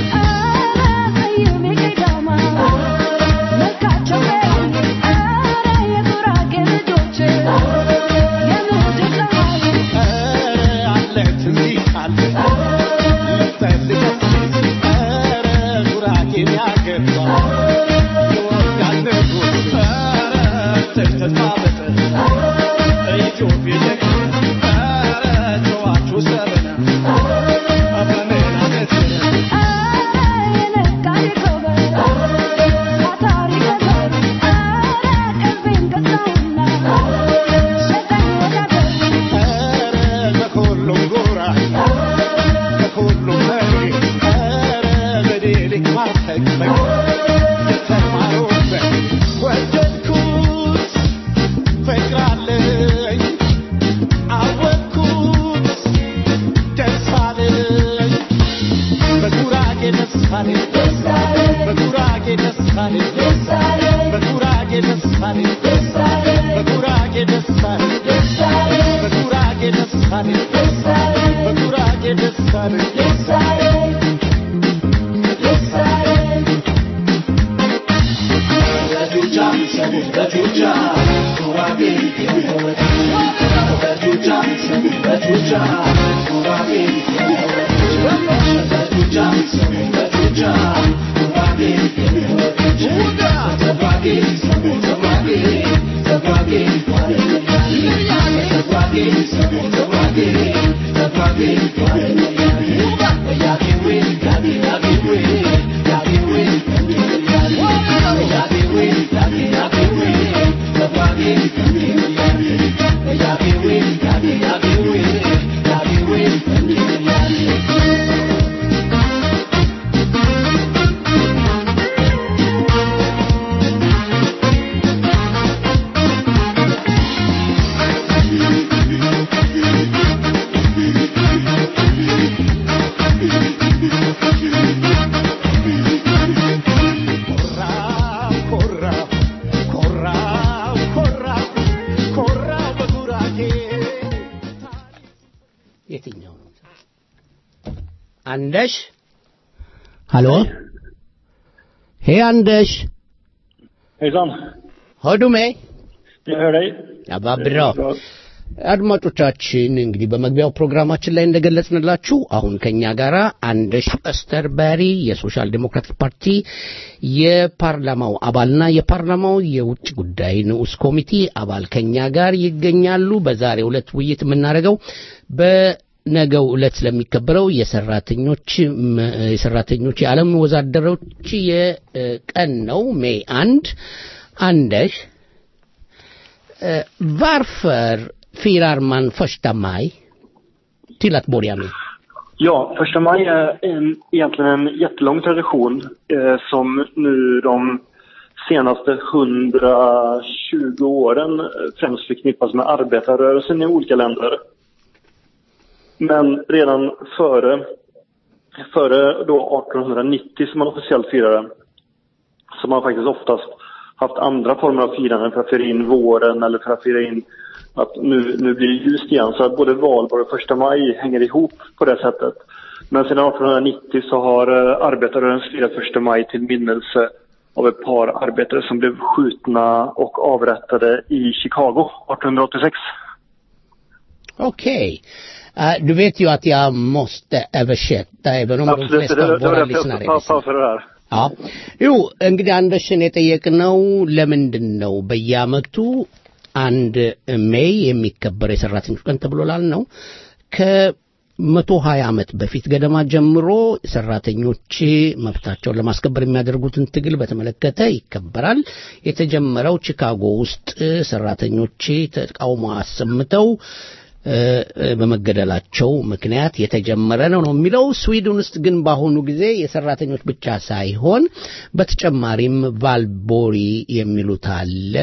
የትኛው ነው? አንደሽ ሀሎ ሄ አንደሽ Hejsan. Hör du mig? Jag hör dig. Ja, vad bra. አድማጮቻችን እንግዲህ በመግቢያው ፕሮግራማችን ላይ እንደገለጽንላችሁ አሁን ከኛ ጋር አንደሽ እስተርበሪ የሶሻል ዴሞክራቲክ ፓርቲ የፓርላማው አባልና የፓርላማው የውጭ ጉዳይ ንዑስ ኮሚቴ አባል ከኛ ጋር ይገኛሉ። በዛሬው ዕለት ውይይት የምናደርገው በነገው ዕለት ስለሚከበረው የሰራተኞች የሰራተኞች የዓለም ወዛደሮች የቀን ነው ሜይ አንድ አንደሽ varför firar man första maj till att börja med? Ja, första maj är en, egentligen en jättelång tradition eh, som nu de senaste 120 åren eh, främst förknippas med arbetarrörelsen i olika länder. Men redan före, före då 1890 som man officiellt firade, så har man faktiskt oftast haft andra former av firanden för att fira in våren eller för att fira in att nu, nu blir det ljust igen. Så att både valborg och första maj hänger ihop på det sättet. Men sedan 1890 så har eh, arbetarrörelsen firat första maj till minnelse av ett par arbetare som blev skjutna och avrättade i Chicago 1886. Okej. Eh, du vet ju att jag måste översätta även om de Absolut, det, flesta det, av det var våra därför lyssnare jag pa- lyssnar. pausade det här. Ja ይው እንግዲህ አንደሽን የጠየቅነው ለምንድን ነው በየአመቱ አንድ ሜይ የሚከበር የሰራተኞች ቀን ተብሎ ላልነው ከመቶ ሀያ ዓመት በፊት ገደማ ጀምሮ ሰራተኞች መብታቸውን ለማስከበር የሚያደርጉትን ትግል በተመለከተ ይከበራል። የተጀመረው ቺካጎ ውስጥ ሰራተኞች ተቃውሞ አሰምተው እ፣ እ፣ በመገደላቸው ምክንያት የተጀመረ ነው ነው የሚለው። ስዊድን ውስጥ ግን በአሁኑ ጊዜ የሰራተኞች ብቻ ሳይሆን በተጨማሪም ቫልቦሪ የሚሉት አለ።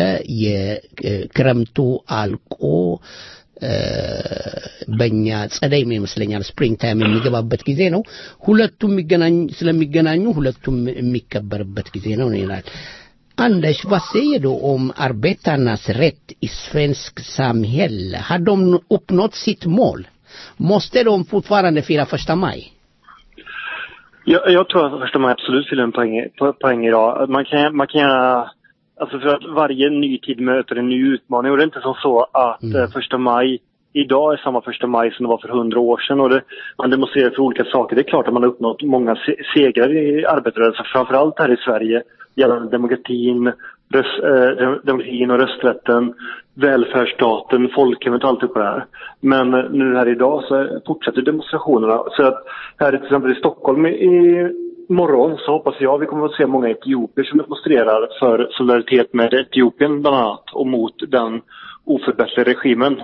የክረምቱ አልቆ እ፣ በእኛ ጸደይ ይመስለኛል ስፕሪንግ ታይም የሚገባበት ጊዜ ነው። ሁለቱም የሚገናኝ ስለሚገናኙ ሁለቱም የሚከበርበት ጊዜ ነው ይላል። Anders, vad säger du om arbetarnas rätt i svensk samhälle? Har de uppnått sitt mål? Måste de fortfarande fira första maj? Jag, jag tror att första maj absolut fyller en poäng, po- poäng idag. Man kan, man kan gärna, alltså för att varje ny tid möter en ny utmaning och det är inte som så att Mm. eh, första maj idag är samma första maj som det var för hundra år sedan och det, man demonstrerar för olika saker. Det är klart att man har uppnått många se- segrar i arbetarrörelsen, framförallt här i Sverige gällande demokratin, röst, eh, demokratin och rösträtten, välfärdsstaten, folkhemmet och allt det här. Men eh, nu här idag så fortsätter demonstrationerna. Så att här till exempel i Stockholm i, i morgon så hoppas jag vi kommer att se många etiopier som demonstrerar för solidaritet med Etiopien bland annat och mot den oförbättrade regimen.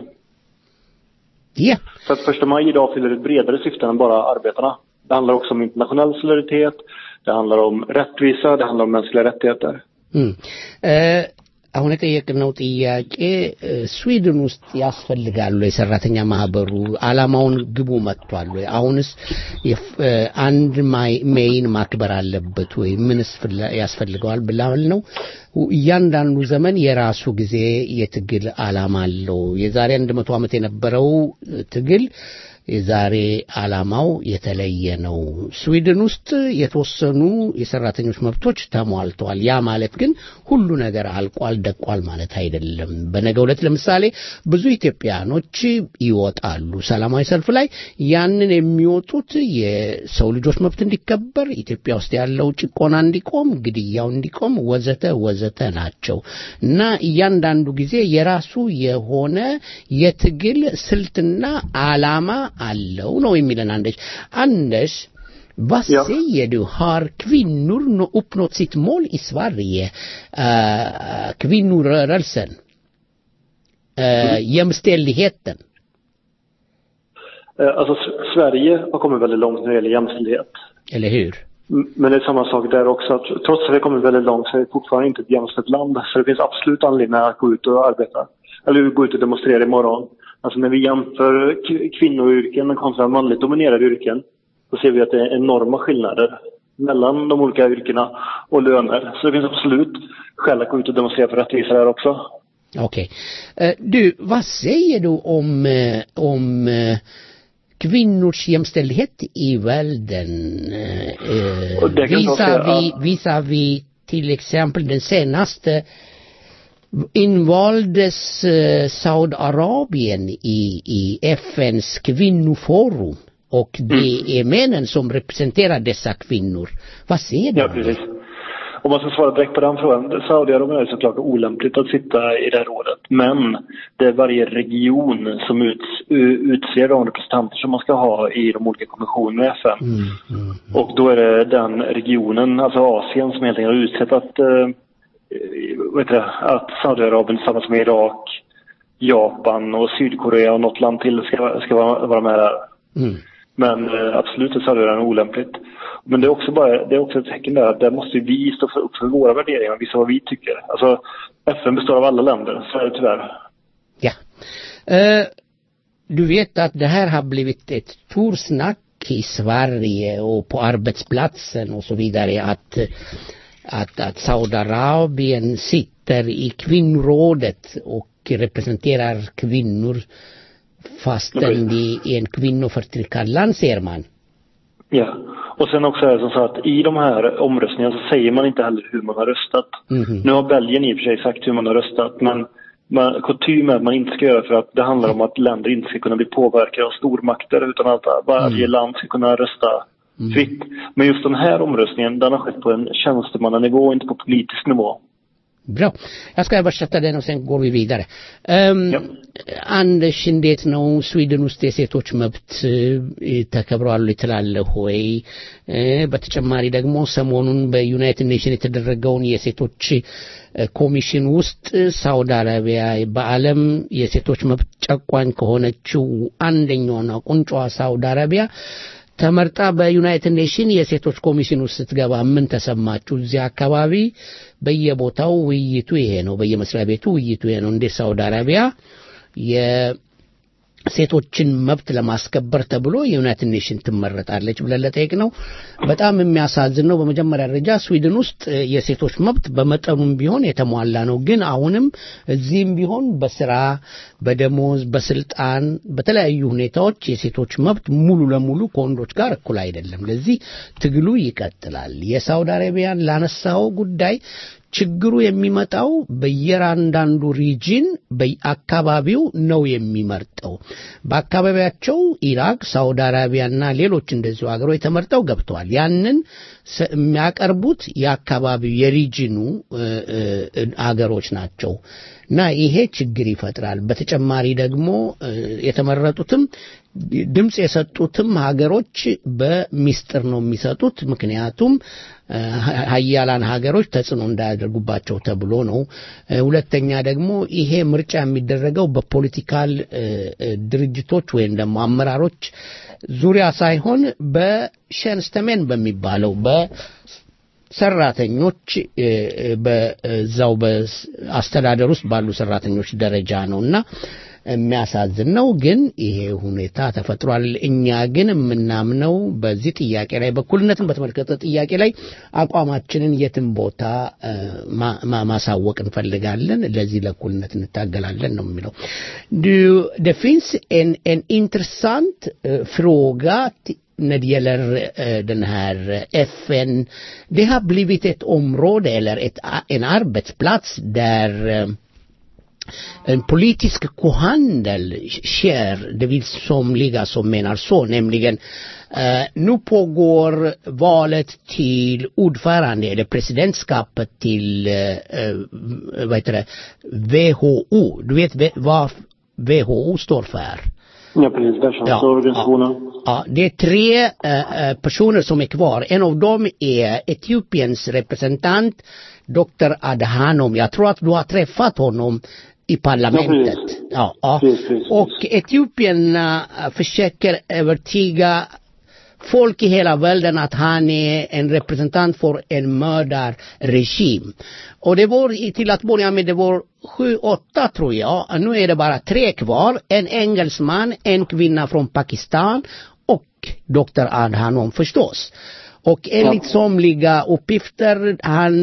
Ja, Så att första maj idag fyller ett bredare syfte än bara arbetarna. Det handlar också om internationell solidaritet, det handlar om rättvisa, det handlar om mänskliga rättigheter. እም፣ እ፣ አሁን የጠየቅነው ጥያቄ እ፣ ስዊድን ውስጥ ያስፈልጋሉ የሰራተኛ ማህበሩ አላማውን ግቡ መጥቷል ወይ? አሁንስ የፍ- እ፣ አንድ ማይ- ሜይን ማክበር አለበት ወይ? ምንስ ፍላ- ያስፈልገዋል ብላል ነው። እያንዳንዱ ዘመን የራሱ ጊዜ የትግል አላማ አለው። የዛሬ አንድ መቶ ዓመት የነበረው እ፣ ትግል የዛሬ ዓላማው የተለየ ነው። ስዊድን ውስጥ የተወሰኑ የሰራተኞች መብቶች ተሟልተዋል። ያ ማለት ግን ሁሉ ነገር አልቋል ደቋል ማለት አይደለም። በነገ ዕለት ለምሳሌ ብዙ ኢትዮጵያኖች ይወጣሉ ሰላማዊ ሰልፍ ላይ። ያንን የሚወጡት የሰው ልጆች መብት እንዲከበር፣ ኢትዮጵያ ውስጥ ያለው ጭቆና እንዲቆም፣ ግድያው እንዲቆም ወዘተ ወዘተ ናቸው እና እያንዳንዱ ጊዜ የራሱ የሆነ የትግል ስልትና ዓላማ አለው ነው የሚለን አንደሽ አንደሽ vad Ja. säger du? Har kvinnor nå- uppnått sitt mål i Sverige? Uh, kvinnorörelsen? Uh, jämställdheten? Eh, Alltså S- Sverige har kommit väldigt långt när det gäller jämställdhet. Eller hur? M- Men det är samma sak där också. Att trots att vi har kommit väldigt långt så är det fortfarande inte ett jämställt land. Så det finns absolut anledning att gå ut och arbeta. Eller gå ut och demonstrera imorgon. Alltså när vi jämför k- kvinnoyrken kontra manligt dominerade yrken så ser vi att det är enorma skillnader mellan de olika yrkena och löner. Så det finns absolut skäl att gå ut och demonstrera för rättvisa där också. Okej. Eh, du, vad säger du om, eh, om eh, kvinnors jämställdhet i världen? Eh, Och det kan jag säga, visavi, ja. visavi till exempel den senaste invaldes eh, Saudiarabien i, i FNs kvinnoforum och det är männen som representerar dessa kvinnor. Vad säger du Ja, om det? precis. Om man ska svara direkt på den frågan. Saudiarabien är såklart olämpligt att sitta i det här rådet. Men det är varje region som uts, u- utser de representanter som man ska ha i de olika kommissionerna i FN. Mm, mm. Och då är det den regionen, alltså Asien, som helt enkelt har utsett att, eh, vad heter det, att Saudiarabien tillsammans med Irak, Japan och Sydkorea och något land till ska, ska vara, vara med där. Mm. Men eh, absolut är Saudiarabien olämpligt. Men det är också bara, det är också ett tecken där att där måste vi stå för, upp för våra värderingar och visa vad vi tycker. Alltså FN består av alla länder, så är det tyvärr. Ja. Eh, du vet att det här har blivit ett stort snack i Sverige och på arbetsplatsen och så vidare att, att, att Saudiarabien sitter i kvinnorådet och representerar kvinnor fastän det är en kvinnoförtryckarland ser man. Ja. Och sen också är det som så att i de här omröstningarna så säger man inte heller hur man har röstat. Mhm. Nu har Belgien i och för sig sagt hur man har röstat men man, kutym är att man inte ska göra för att det handlar om att länder inte ska kunna bli påverkade av stormakter utan att varje land ska kunna rösta fritt. Men just den här omröstningen den har skett på en tjänstemannanivå, inte på politisk nivå. Bra. Jag ska översätta den och sen går vi vidare. Um, Ja. አንድሽ እንዴት ነው ስዊድን ውስጥ የሴቶች መብት እ፣ ተከብሯል ትላለህ ወይ? እ፣ በተጨማሪ ደግሞ ሰሞኑን በዩናይትድ ኔሽን የተደረገውን የሴቶች እ፣ ኮሚሽን ውስጥ ሳውዲ አረቢያ በዓለም የሴቶች መብት ጨቋኝ ከሆነችው አንደኛውና ቁንጯ ሳውዲ አረቢያ ተመርጣ በዩናይትድ ኔሽን የሴቶች ኮሚሽን ውስጥ ስትገባ ምን ተሰማችሁ? እዚያ አካባቢ በየቦታው ውይይቱ ይሄ ነው፣ በየመስሪያ ቤቱ ውይይቱ ይሄ ነው። እንዴት ሳውዲ አረቢያ የሴቶችን መብት ለማስከበር ተብሎ የዩናይትድ ኔሽን ትመረጣለች ብለን ለጠየቅ ነው። በጣም የሚያሳዝን ነው። በመጀመሪያ ደረጃ ስዊድን ውስጥ እ፣ የሴቶች መብት በመጠኑም ቢሆን የተሟላ ነው። ግን አሁንም እዚህም ቢሆን በስራ በደሞዝ በስልጣን በተለያዩ ሁኔታዎች የሴቶች መብት ሙሉ ለሙሉ ከወንዶች ጋር እኩል አይደለም። ለዚህ ትግሉ ይቀጥላል። የሳውዲ አረቢያን ላነሳው ጉዳይ ችግሩ የሚመጣው በየራንዳንዱ ሪጅን በአካባቢው ነው የሚመርጠው። በአካባቢያቸው ኢራቅ፣ ሳውዲ አረቢያና ሌሎች እንደዚሁ ሀገሮች ተመርጠው ገብተዋል። ያንን ስ- የሚያቀርቡት የአካባቢው የሪጅኑ እ፣ እ፣ አገሮች ናቸው እና ይሄ ችግር ይፈጥራል። በተጨማሪ ደግሞ እ፣ የተመረጡትም ድምፅ የሰጡትም ሀገሮች በሚስጥር ነው የሚሰጡት። ምክንያቱም እ፣ ሀያላን ሀገሮች ተጽዕኖ እንዳያደርጉባቸው ተብሎ ነው። እ፣ ሁለተኛ ደግሞ ይሄ ምርጫ የሚደረገው በፖለቲካል እ፣ እ፣ ድርጅቶች ወይም ደግሞ አመራሮች ዙሪያ ሳይሆን በሸንስተሜን በሚባለው በሰራተኞች እ፣ እ፣ በዛው በአስተዳደር ውስጥ ባሉ ሰራተኞች ደረጃ ነው እና የሚያሳዝን ነው። ግን ይሄ ሁኔታ ተፈጥሯል። እኛ ግን የምናምነው በዚህ ጥያቄ ላይ በእኩልነትን በተመለከተ ጥያቄ ላይ አቋማችንን የትም ቦታ እ፣ ማ- ማ- ማሳወቅ እንፈልጋለን። ለዚህ ለእኩልነት እንታገላለን ነው የሚለው። Du- Det finns en, en intressant eh, fråga t- när det gäller eh, den här eh, FN. Det har blivit ett område eller ett, a- en arbetsplats där eh, en politisk kohandel sker, det vill somliga som menar så, nämligen eh, nu pågår valet till ordförande eller presidentskapet till eh, eh, vad heter det, WHO. Du vet ve- vad WHO står för? Ja, precis. Världshälsoorganisationen. Ja, det är tre eh, eh, personer som är kvar. En av dem är Etiopiens representant, Dr. Adhanom. Jag tror att du har träffat honom i parlamentet. Ja, ja. Precis, precis. Och etiopierna eh, försöker övertyga folk i hela världen att han är en representant för en mördarregim. Och det var i- till att börja med, det var sju, åtta tror jag. Nu är det bara tre kvar. En engelsman, en kvinna från Pakistan och Dr. Adhanom förstås. Och enligt somliga uppgifter, han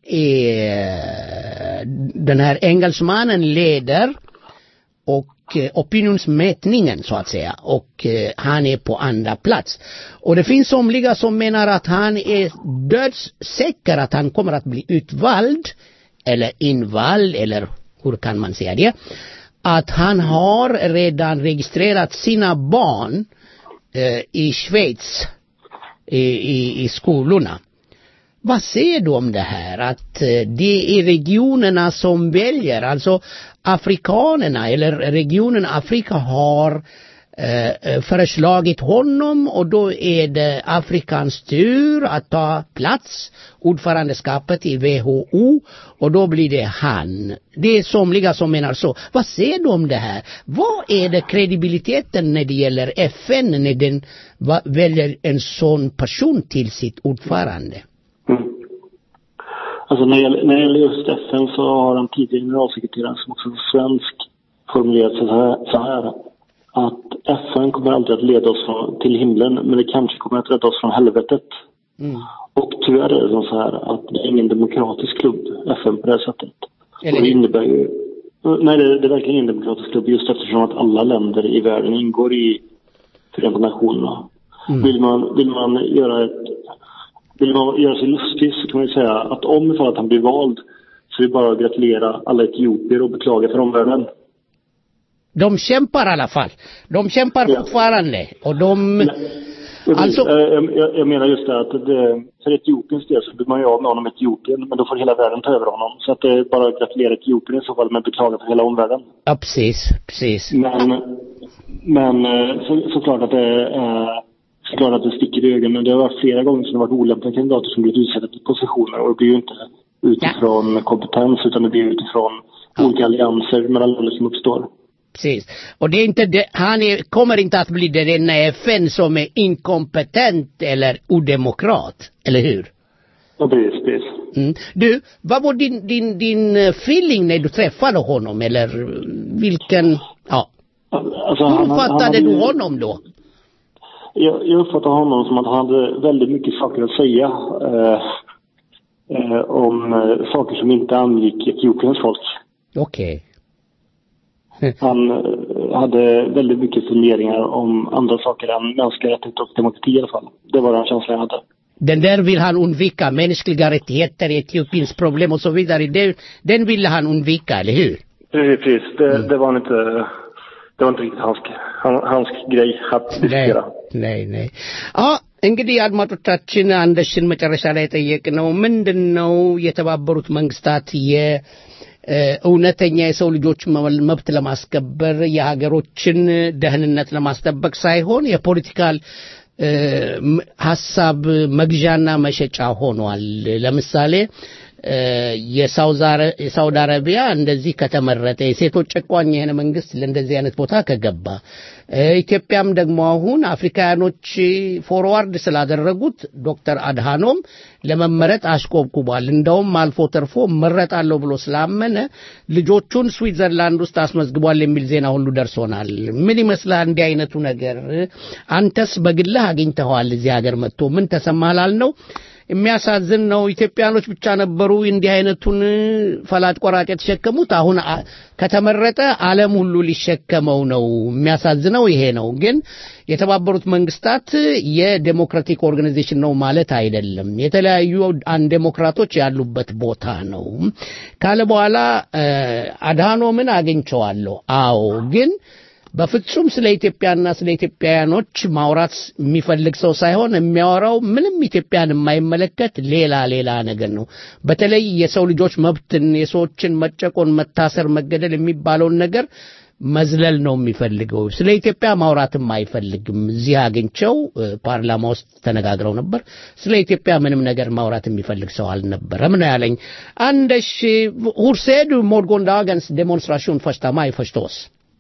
är, den här engelsmannen leder och eh, opinionsmätningen så att säga och eh, han är på andra plats. Och det finns somliga som menar att han är dödssäker att han kommer att bli utvald eller invald eller hur kan man säga det? Att han har redan registrerat sina barn eh, i Schweiz i, i, i skolorna. Vad säger du om det här? Att eh, det är regionerna som väljer, alltså afrikanerna eller regionen Afrika har eh, eh, föreslagit honom och då är det Afrikans tur att ta plats, ordförandeskapet i WHO och då blir det han. Det är somliga som menar så. Vad säger du om det här? Vad är det kredibiliteten när det gäller FN när den va- väljer en sån person till sitt ordförande? Mm. Alltså när det, gäller, när det gäller just FN så har den tidigare generalsekreteraren som också är svensk formulerat sig så här, så här att FN kommer aldrig att leda oss från, till himlen men det kanske kommer att rädda oss från helvetet. Och tyvärr är det som så här att det är ingen demokratisk klubb, FN på det här sättet. Eller och det hur? innebär ju, nej det, det är verkligen ingen demokratisk klubb just eftersom att alla länder i världen ingår i Förenta Nationerna. Vill man, vill man göra ett, vill man göra sig lustig så kan man ju säga att om ifall att han blir vald så är det bara att gratulera alla etiopier och beklaga för omvärlden. De kämpar i alla fall. De kämpar Ja. fortfarande. Och de... Precis. Alltså- Eh, jag, jag- jag menar just det att det, för Etiopiens del så blir man ju av med honom i Etiopien men då får hela världen ta över honom. Så att det är bara att gratulera Etiopien i så fall men beklaga för hela omvärlden. Ja, precis. Precis. Men, men eh, så, såklart att det är såklart att det sticker i ögonen. Det har varit flera gånger som det har varit olämpliga kandidater som blivit utsedda till positioner och det blir ju inte utifrån kompetens utan det blir utifrån olika allianser mellan länder som uppstår. Precis. Och det är inte det, han är, kommer inte att bli den enda i FN som är inkompetent eller odemokrat. Eller hur? Ja, precis, precis. Mm. Du, vad var din, din, din eh, feeling när du träffade honom? Eller vilken, ja. Alltså, Hur han- han- han uppfattade hade du ju- honom då? Jag, jag uppfattar honom som att han hade väldigt mycket saker att säga eh, eh, om eh, saker som inte angick Etiopiens folk. Okej. Han eh, hade väldigt mycket funderingar om andra saker än mänskliga rättigheter och demokrati i alla fall. Det var den känslan jag hade. Den där vill han undvika, mänskliga rättigheter, Etiopiens problem och så vidare. Den, den ville han undvika, eller hur? Precis, precis. Det, det var inte, det var inte riktigt hans, han- hans grej att Nej, diskutera. nej, nej. አ እንግዲህ አድማጮቻችን አንደሽን መጨረሻ ላይ የጠየቅነው ምንድን ነው የተባበሩት መንግስታት የእውነተኛ የሰው ልጆች መ- መብት ለማስከበር የሀገሮችን ደህንነት ለማስጠበቅ ሳይሆን የፖለቲካል እ፣ ም- ሀሳብ መግዣና መሸጫ ሆኗል። ለምሳሌ እ፣ የሳውዝ አረ- የሳውዲ አረቢያ እንደዚህ ከተመረጠ የሴቶች ጨቋኝ የሆነ መንግስት ለእንደዚህ አይነት ቦታ ከገባ እ፣ ኢትዮጵያም ደግሞ አሁን አፍሪካውያኖች ፎርዋርድ ስላደረጉት ዶክተር አድሃኖም ለመመረጥ አሽቆብቁቧል። እንደውም አልፎ ተርፎ መረጣለሁ ብሎ ስላመነ ልጆቹን ስዊትዘርላንድ ውስጥ አስመዝግቧል የሚል ዜና ሁሉ ደርሶናል። ምን ይመስላል እንዲህ አይነቱ ነገር? አንተስ በግልህ አግኝተኸዋል እዚህ ሀገር መጥቶ ምን ተሰማህ ላልነው የሚያሳዝን ነው። ኢትዮጵያኖች ብቻ ነበሩ እንዲህ አይነቱን ፈላጭ ቆራጭ የተሸከሙት። አሁን አ- ከተመረጠ ዓለም ሁሉ ሊሸከመው ነው። የሚያሳዝነው ይሄ ነው። ግን የተባበሩት መንግስታት የዴሞክራቲክ ኦርጋናይዜሽን ነው ማለት አይደለም። የተለያዩ አን ዴሞክራቶች ያሉበት ቦታ ነው ካለ በኋላ እ፣ አድሃኖምን አግኝቸዋለሁ። አዎ ግን በፍጹም ስለ ኢትዮጵያና ስለ ኢትዮጵያውያኖች ማውራት የሚፈልግ ሰው ሳይሆን የሚያወራው ምንም ኢትዮጵያን የማይመለከት ሌላ ሌላ ነገር ነው። በተለይ የሰው ልጆች መብትን፣ የሰዎችን መጨቆን፣ መታሰር፣ መገደል የሚባለውን ነገር መዝለል ነው የሚፈልገው። ስለ ኢትዮጵያ ማውራትም አይፈልግም። እዚህ አግኝቸው እ፣ ፓርላማ ውስጥ ተነጋግረው ነበር። ስለ ኢትዮጵያ ምንም ነገር ማውራት የሚፈልግ ሰው አልነበረም ነው ያለኝ። አንደሽ hur ser du morgondagens demonstration första maj förstås?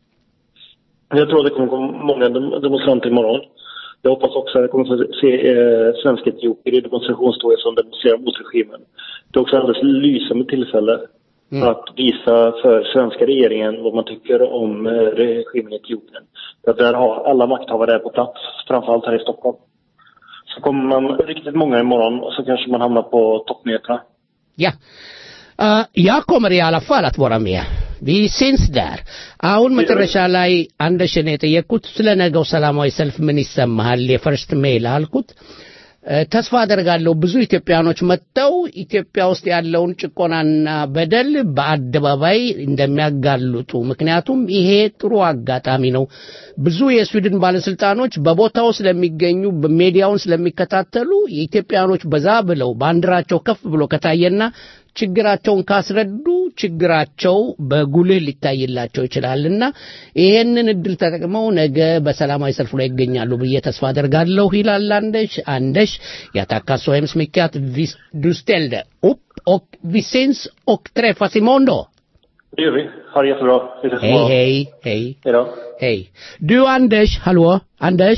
Jag tror att det kommer komma många dem- demonstranter imorgon. Jag hoppas också att jag kommer få se eh, svenska etiopier i demonstrationståget som demonstrerar mot regimen. Det är också ett alldeles lysande tillfälle att visa för svenska regeringen vad man tycker om eh, regimen i Etiopien. För att där har alla makthavare är på plats, framförallt här i Stockholm. Så kommer man riktigt många imorgon och så kanske man hamnar på toppnyheterna. ያ አ፣ ያኮመር ያላፋል አትወራም ያ ቢሲንስ ዳር አሁን መጨረሻ ላይ አንደሽን የጠየቅኩት ስለ ነገው ሰላማዊ ሰልፍ ምን ይሰማሃል የፈርስት ሜይል አልኩት እ፣ ተስፋ አደርጋለሁ ብዙ ኢትዮጵያኖች መጥተው ኢትዮጵያ ውስጥ ያለውን ጭቆናና በደል በአደባባይ እንደሚያጋልጡ ምክንያቱም ይሄ ጥሩ አጋጣሚ ነው ብዙ የስዊድን ባለስልጣኖች በቦታው ስለሚገኙ በሜዲያውን ስለሚከታተሉ የኢትዮጵያኖች በዛ ብለው ባንዲራቸው ከፍ ብሎ ከታየና ችግራቸውን ካስረዱ ችግራቸው በጉልህ ሊታይላቸው ይችላልና ይሄንን እድል ተጠቅመው ነገ በሰላማዊ ሰልፉ ላይ ይገኛሉ ብዬ ተስፋ አደርጋለሁ ይላል አንደሽ አንደሽ jag tackar så hemskt mycket att vi, du ställde upp och vi syns och träffas imorgon då. Det gör vi. Ha det jättebra. Vi ses Hej, imorgon. hej, hej. Hej då. Hej. Du Anders, hallå? Anders?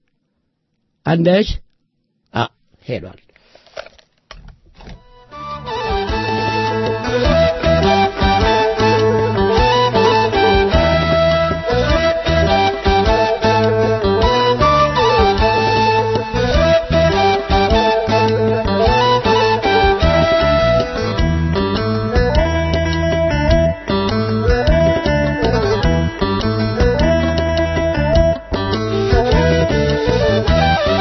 Anders? Ja, hej då. Thank you.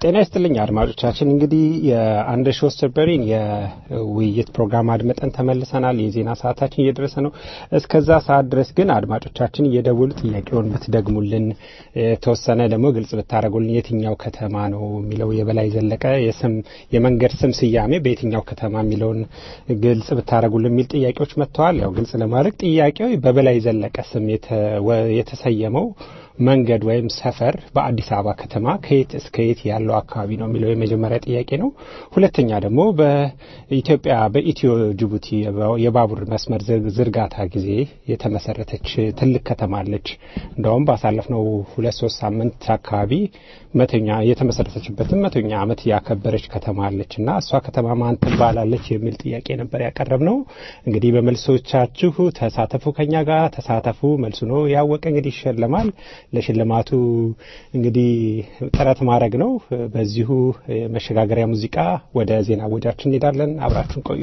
ጤና ይስጥልኝ አድማጮቻችን። እንግዲህ የአንድ ሾስተርበሪን የውይይት ፕሮግራም አድመጠን ተመልሰናል። የዜና ሰዓታችን እየደረሰ ነው። እስከዛ ሰዓት ድረስ ግን አድማጮቻችን እየደወሉ ጥያቄውን ብትደግሙልን፣ የተወሰነ ደግሞ ግልጽ ብታደረጉልን የትኛው ከተማ ነው የሚለው የበላይ ዘለቀ የስም የመንገድ ስም ስያሜ በየትኛው ከተማ የሚለውን ግልጽ ብታደረጉልን የሚል ጥያቄዎች መጥተዋል። ያው ግልጽ ለማድረግ ጥያቄው በበላይ ዘለቀ ስም የተሰየመው መንገድ ወይም ሰፈር በአዲስ አበባ ከተማ ከየት እስከ የት ያለው አካባቢ ነው የሚለው የመጀመሪያ ጥያቄ ነው። ሁለተኛ ደግሞ በኢትዮጵያ በኢትዮ ጅቡቲ የባቡር መስመር ዝርጋታ ጊዜ የተመሰረተች ትልቅ ከተማ አለች። እንደውም ባሳለፍነው ሁለት ሶስት ሳምንት አካባቢ መቶኛ የተመሰረተችበትን መቶኛ ዓመት ያከበረች ከተማ አለች እና እሷ ከተማ ማን ትባላለች የሚል ጥያቄ ነበር ያቀረብ ነው። እንግዲህ በመልሶቻችሁ ተሳተፉ፣ ከኛ ጋር ተሳተፉ። መልሱ ነው ያወቀ እንግዲህ ይሸለማል። ለሽልማቱ እንግዲህ ጥረት ማድረግ ነው። በዚሁ መሸጋገሪያ ሙዚቃ ወደ ዜና ወጃችን እንሄዳለን። አብራችሁን ቆዩ።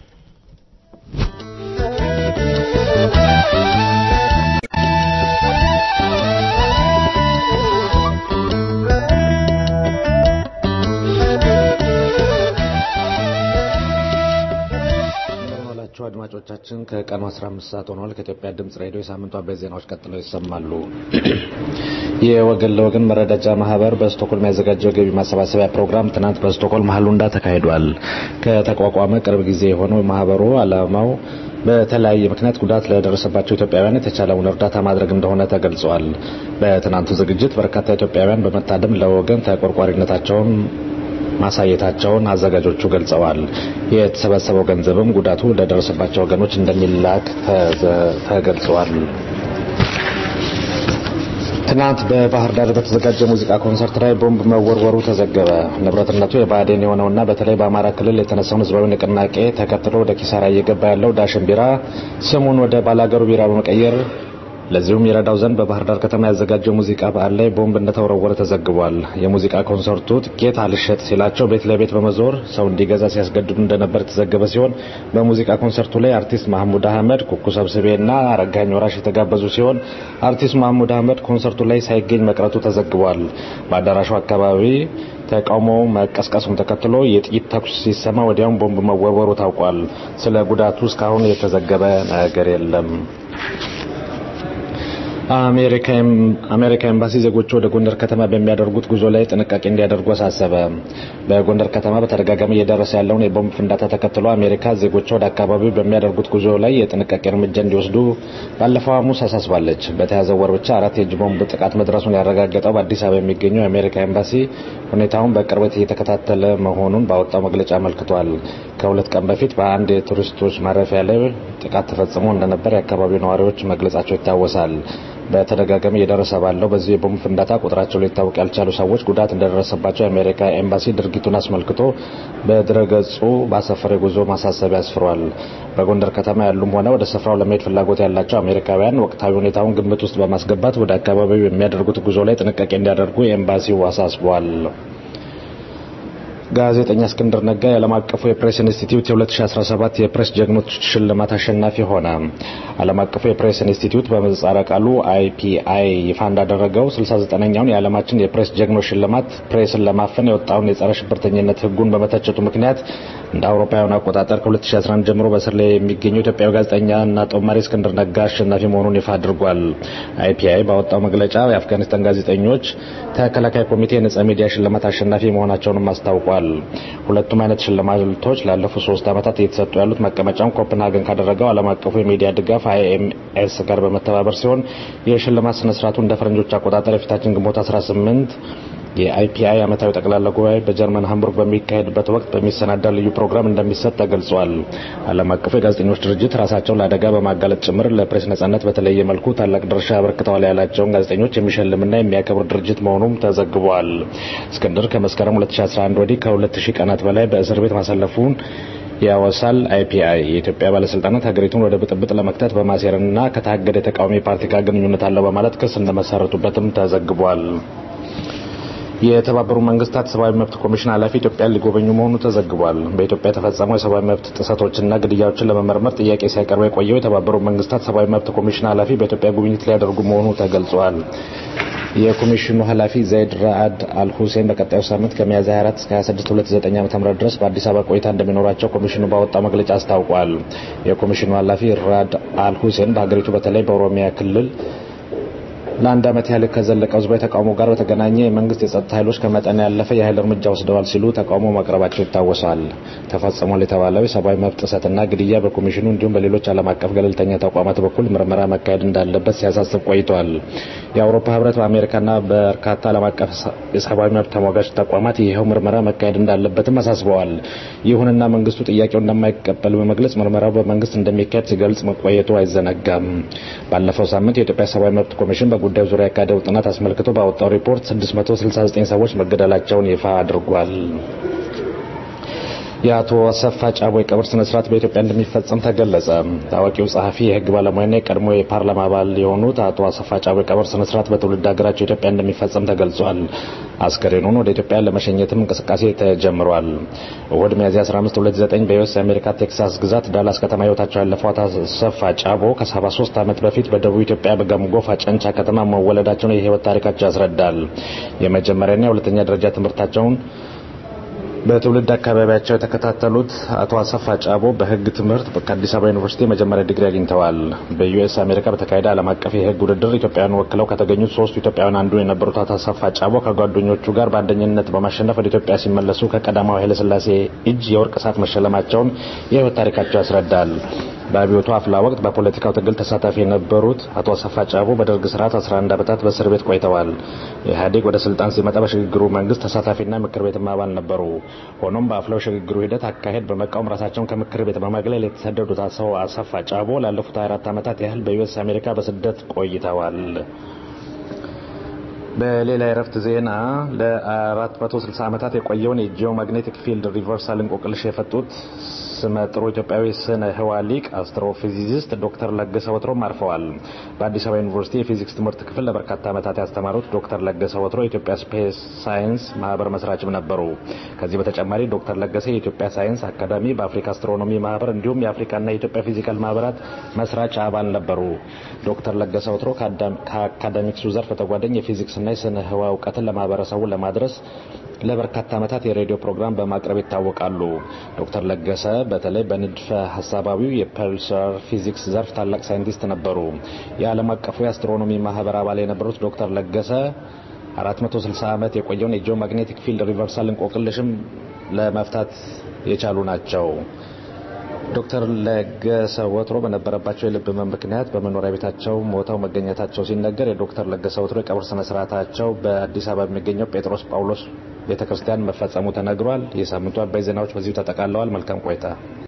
የተከበራችሁ አድማጮቻችን ከቀኑ 15 ሰዓት ሆኗል። ከኢትዮጵያ ድምጽ ሬዲዮ የሳምንቱ አበይት ዜናዎች ቀጥለው ይሰማሉ። የወገን ለወገን መረዳጃ ማህበር በስቶኮልም ያዘጋጀው የገቢ ማሰባሰቢያ ፕሮግራም ትናንት በስቶኮልም ሀሉንዳ ተካሂዷል። ከተቋቋመ ቅርብ ጊዜ የሆነው ማህበሩ ዓላማው በተለያየ ምክንያት ጉዳት ለደረሰባቸው ኢትዮጵያውያን የተቻለውን እርዳታ ማድረግ እንደሆነ ተገልጿል። በትናንቱ ዝግጅት በርካታ ኢትዮጵያውያን በመታደም ለወገን ተቆርቋሪነታቸውን ማሳየታቸውን አዘጋጆቹ ገልጸዋል። የተሰበሰበው ገንዘብም ጉዳቱ ለደረሰባቸው ወገኖች እንደሚላክ ተገልጿል። ትናንት በባህር ዳር በተዘጋጀ ሙዚቃ ኮንሰርት ላይ ቦምብ መወርወሩ ተዘገበ። ንብረትነቱ የብአዴን የሆነውና በተለይ በአማራ ክልል የተነሳውን ህዝባዊ ንቅናቄ ተከትሎ ወደ ኪሳራ እየገባ ያለው ዳሽን ቢራ ስሙን ወደ ባላገሩ ቢራ በመቀየር ለዚሁም የረዳው ዘንድ በባህር ዳር ከተማ ያዘጋጀው ሙዚቃ በዓል ላይ ቦምብ እንደተወረወረ ተዘግቧል። የሙዚቃ ኮንሰርቱ ትኬት አልሸጥ ሲላቸው ቤት ለቤት በመዞር ሰው እንዲገዛ ሲያስገድዱ እንደነበር የተዘገበ ሲሆን በሙዚቃ ኮንሰርቱ ላይ አርቲስት ማህሙድ አህመድ፣ ኩኩ ሰብስቤና አረጋኝ ወራሽ የተጋበዙ ሲሆን አርቲስት ማህሙድ አህመድ ኮንሰርቱ ላይ ሳይገኝ መቅረቱ ተዘግቧል። በአዳራሹ አካባቢ ተቃውሞ መቀስቀሱን ተከትሎ የጥይት ተኩስ ሲሰማ ወዲያውም ቦምብ መወርወሩ ታውቋል። ስለ ጉዳቱ እስካሁን የተዘገበ ነገር የለም። አሜሪካ ኤምባሲ ዜጎቹ ወደ ጎንደር ከተማ በሚያደርጉት ጉዞ ላይ ጥንቃቄ እንዲያደርጉ አሳሰበ። በጎንደር ከተማ በተደጋጋሚ እየደረሰ ያለውን የቦምብ ፍንዳታ ተከትሎ አሜሪካ ዜጎቿ ወደ አካባቢው በሚያደርጉት ጉዞ ላይ የጥንቃቄ እርምጃ እንዲወስዱ ባለፈው ሐሙስ አሳስባለች። በተያዘው ወር ብቻ አራት የእጅ ቦምብ ጥቃት መድረሱን ያረጋገጠው በአዲስ አበባ የሚገኘው የአሜሪካ ኤምባሲ ሁኔታውን በቅርበት እየተከታተለ መሆኑን ባወጣው መግለጫ አመልክቷል። ከሁለት ቀን በፊት በአንድ የቱሪስቶች ማረፊያ ላይ ጥቃት ተፈጽሞ እንደነበር የአካባቢው ነዋሪዎች መግለጻቸው ይታወሳል። በተደጋጋሚ እየደረሰ ባለው በዚህ የቦምብ ፍንዳታ ቁጥራቸው ሊታወቅ ያልቻሉ ሰዎች ጉዳት እንደደረሰባቸው የአሜሪካ ኤምባሲ ድርጊቱን አስመልክቶ በድረገጹ ባሰፈረ የጉዞ ማሳሰቢያ አስፍሯል። በጎንደር ከተማ ያሉም ሆነ ወደ ስፍራው ለመሄድ ፍላጎት ያላቸው አሜሪካውያን ወቅታዊ ሁኔታውን ግምት ውስጥ በማስገባት ወደ አካባቢው የሚያደርጉት ጉዞ ላይ ጥንቃቄ እንዲያደርጉ ኤምባሲው አሳስቧል። ጋዜጠኛ እስክንድር ነጋ የዓለም አቀፉ የፕሬስ ኢንስቲትዩት የ2017 የፕሬስ ጀግኖች ሽልማት አሸናፊ ሆነ። ዓለም አቀፉ የፕሬስ ኢንስቲትዩት በምህጻረ ቃሉ አይፒአይ ይፋ እንዳደረገው 69ኛውን የዓለማችን የፕሬስ ጀግኖች ሽልማት ፕሬስን ለማፈን የወጣውን የጸረ ሽብርተኝነት ሕጉን በመተቸቱ ምክንያት እንደ አውሮፓውያን አቆጣጠር ከ2011 ጀምሮ በስር ላይ የሚገኘው ኢትዮጵያዊ ጋዜጠኛና ጦማሪ እስክንድር ነጋ አሸናፊ መሆኑን ይፋ አድርጓል። አይፒአይ ባወጣው መግለጫ የአፍጋኒስታን ጋዜጠኞች ተከላካይ ኮሚቴ የነጻ ሚዲያ ሽልማት አሸናፊ መሆናቸውንም አስታውቋል። ሁለቱም አይነት ሽልማቶች ላለፉት ሶስት ዓመታት እየተሰጡ ያሉት መቀመጫውን ኮፕንሃገን ካደረገው ዓለም አቀፉ የሚዲያ ድጋፍ አይኤምኤስ ጋር በመተባበር ሲሆን የሽልማት ስነስርዓቱ እንደ ፈረንጆች አቆጣጠር የፊታችን ግንቦት 18 የአይፒአይ ዓመታዊ ጠቅላላ ጉባኤ በጀርመን ሃምቡርግ በሚካሄድበት ወቅት በሚሰናዳ ልዩ ፕሮግራም እንደሚሰጥ ተገልጿል። ዓለም አቀፉ የጋዜጠኞች ድርጅት ራሳቸውን ለአደጋ በማጋለጥ ጭምር ለፕሬስ ነጻነት በተለየ መልኩ ታላቅ ድርሻ አበርክተዋል ያላቸውን ጋዜጠኞች የሚሸልምና የሚያከብር ድርጅት መሆኑም ተዘግቧል። እስክንድር ከመስከረም 2011 ወዲህ ከ2000 ቀናት በላይ በእስር ቤት ማሳለፉን ያወሳል። አይፒአይ የኢትዮጵያ ባለስልጣናት ሀገሪቱን ወደ ብጥብጥ ለመክተት በማሴርና ከታገደ የተቃዋሚ ፓርቲ ጋር ግንኙነት አለው በማለት ክስ እንደመሰረቱበትም ተዘግቧል። የተባበሩ መንግስታት ሰብአዊ መብት ኮሚሽን ኃላፊ ኢትዮጵያን ሊጎበኙ መሆኑ ተዘግቧል። በኢትዮጵያ የተፈጸመው የሰብአዊ መብት ጥሰቶችና ግድያዎችን ለመመርመር ጥያቄ ሲያቀርብ የቆየው የተባበሩ መንግስታት ሰብአዊ መብት ኮሚሽን ኃላፊ በኢትዮጵያ ጉብኝት ሊያደርጉ መሆኑ ተገልጿል። የኮሚሽኑ ኃላፊ ዘይድ ራአድ አልሁሴን በቀጣዩ ሳምንት ከሚያዝያ 24 እስከ 26 2009 ዓ.ም ድረስ በአዲስ አበባ ቆይታ እንደሚኖራቸው ኮሚሽኑ ባወጣው መግለጫ አስታውቋል። የኮሚሽኑ ኃላፊ ራአድ አልሁሴን በሀገሪቱ በተለይ በኦሮሚያ ክልል ለአንድ ዓመት ያህል ከዘለቀው ህዝባዊ ተቃውሞ ጋር በተገናኘ የመንግስት የጸጥታ ኃይሎች ከመጠን ያለፈ የኃይል እርምጃ ወስደዋል ሲሉ ተቃውሞ ማቅረባቸው ይታወሳል። ተፈጽሟል የተባለው የሰብአዊ መብት ጥሰትና ግድያ በኮሚሽኑ እንዲሁም በሌሎች ዓለም አቀፍ ገለልተኛ ተቋማት በኩል ምርመራ መካሄድ እንዳለበት ሲያሳስብ ቆይቷል። የአውሮፓ ህብረት በአሜሪካና በርካታ ዓለም አቀፍ የሰብአዊ መብት ተሟጋች ተቋማት ይኸው ምርመራ መካሄድ እንዳለበትም አሳስበዋል። ይሁንና መንግስቱ ጥያቄው እንደማይቀበል በመግለጽ ምርመራው በመንግስት እንደሚካሄድ ሲገልጽ መቆየቱ አይዘነጋም። ባለፈው ሳምንት የኢትዮጵያ ሰብአዊ መብት ኮሚሽን በጉዳዩ ዙሪያ ያካሄደው ጥናት አስመልክቶ ባወጣው ሪፖርት 669 ሰዎች መገደላቸውን ይፋ አድርጓል። የአቶ አሰፋ ጫቦ የቀብር ስነ ስርዓት በኢትዮጵያ እንደሚፈጸም ተገለጸ። ታዋቂው ጸሐፊ፣ የህግ ባለሙያና የቀድሞ የፓርላማ አባል የሆኑት አቶ አሰፋ ጫቦ የቀብር ስነ ስርዓት በትውልድ ሀገራቸው ኢትዮጵያ እንደሚፈጸም ተገልጿል። አስከሬኑን ወደ ኢትዮጵያ ለመሸኘትም እንቅስቃሴ ተጀምሯል። እሁድ ሚያዝያ 15 2009 በዩኤስ የአሜሪካ ቴክሳስ ግዛት ዳላስ ከተማ ህይወታቸው ያለፈው አቶ አሰፋ ጫቦ ከ73 ዓመት በፊት በደቡብ ኢትዮጵያ በጋምጎፋ ጨንቻ ከተማ መወለዳቸውን የህይወት ታሪካቸው ያስረዳል። የመጀመሪያና የሁለተኛ ደረጃ ትምህርታቸውን በትውልድ አካባቢያቸው የተከታተሉት አቶ አሰፋ ጫቦ በህግ ትምህርት ከአዲስ አበባ ዩኒቨርሲቲ የመጀመሪያ ዲግሪ አግኝተዋል። በዩኤስ አሜሪካ በተካሄደ ዓለም አቀፍ የህግ ውድድር ኢትዮጵያውያን ወክለው ከተገኙት ሶስቱ ኢትዮጵያውያን አንዱ የነበሩት አቶ አሰፋ ጫቦ ከጓደኞቹ ጋር በአንደኝነት በማሸነፍ ወደ ኢትዮጵያ ሲመለሱ ከቀዳማዊ ኃይለሥላሴ እጅ የወርቅ ሰዓት መሸለማቸውን የህይወት ታሪካቸው ያስረዳል። በአብዮቱ አፍላ ወቅት በፖለቲካው ትግል ተሳታፊ የነበሩት አቶ አሰፋ ጫቦ በደርግ ስርዓት 11 ዓመታት በእስር ቤት ቆይተዋል። ኢህአዴግ ወደ ስልጣን ሲመጣ በሽግግሩ መንግስት ተሳታፊና ምክር ቤትም አባል ነበሩ። ሆኖም በአፍላው ሽግግሩ ሂደት አካሄድ በመቃወም ራሳቸውን ከምክር ቤት በማግለል የተሰደዱት አቶ አሰፋ ጫቦ ላለፉት 24 ዓመታት ያህል በዩኤስ አሜሪካ በስደት ቆይተዋል። በሌላ የረፍት ዜና ለ460 ዓመታት የቆየውን የጂኦ ማግኔቲክ ፊልድ ሪቨርሳል እንቆቅልሽ የፈቱት ስመጥሩ ኢትዮጵያዊ ስነ ህዋ ሊቅ አስትሮፊዚስት ዶክተር ለገሰ ወትሮም አርፈዋል። በአዲስ አበባ ዩኒቨርሲቲ የፊዚክስ ትምህርት ክፍል ለበርካታ ዓመታት ያስተማሩት ዶክተር ለገሰ ወትሮ የኢትዮጵያ ስፔስ ሳይንስ ማህበር መስራችም ነበሩ። ከዚህ በተጨማሪ ዶክተር ለገሰ የኢትዮጵያ ሳይንስ አካዳሚ፣ በአፍሪካ አስትሮኖሚ ማህበር እንዲሁም የአፍሪካና የኢትዮጵያ ፊዚካል ማህበራት መስራች አባል ነበሩ። ዶክተር ለገሰ ወትሮ ከአካዳሚክሱ ዘርፍ በተጓዳኝ የፊዚክስና የስነ ህዋ እውቀትን ለማህበረሰቡ ለማድረስ ለበርካታ ዓመታት የሬዲዮ ፕሮግራም በማቅረብ ይታወቃሉ። ዶክተር ለገሰ በተለይ በንድፈ ሀሳባዊው የፐልሳር ፊዚክስ ዘርፍ ታላቅ ሳይንቲስት ነበሩ። የዓለም አቀፉ የአስትሮኖሚ ማህበር አባል የነበሩት ዶክተር ለገሰ 460 ዓመት የቆየውን የጂኦ ማግኔቲክ ፊልድ ሪቨርሳል እንቆቅልሽም ለመፍታት የቻሉ ናቸው። ዶክተር ለገሰ ወትሮ በነበረባቸው የልብ ህመም ምክንያት በመኖሪያ ቤታቸው ሞተው መገኘታቸው ሲነገር የዶክተር ለገሰ ወትሮ የቀብር ስነ ስርዓታቸው በአዲስ አበባ የሚገኘው ጴጥሮስ ጳውሎስ ቤተ ክርስቲያን መፈጸሙ ተነግሯል። የሳምንቱ አባይ ዜናዎች በዚሁ ተጠቃለዋል። መልካም ቆይታ።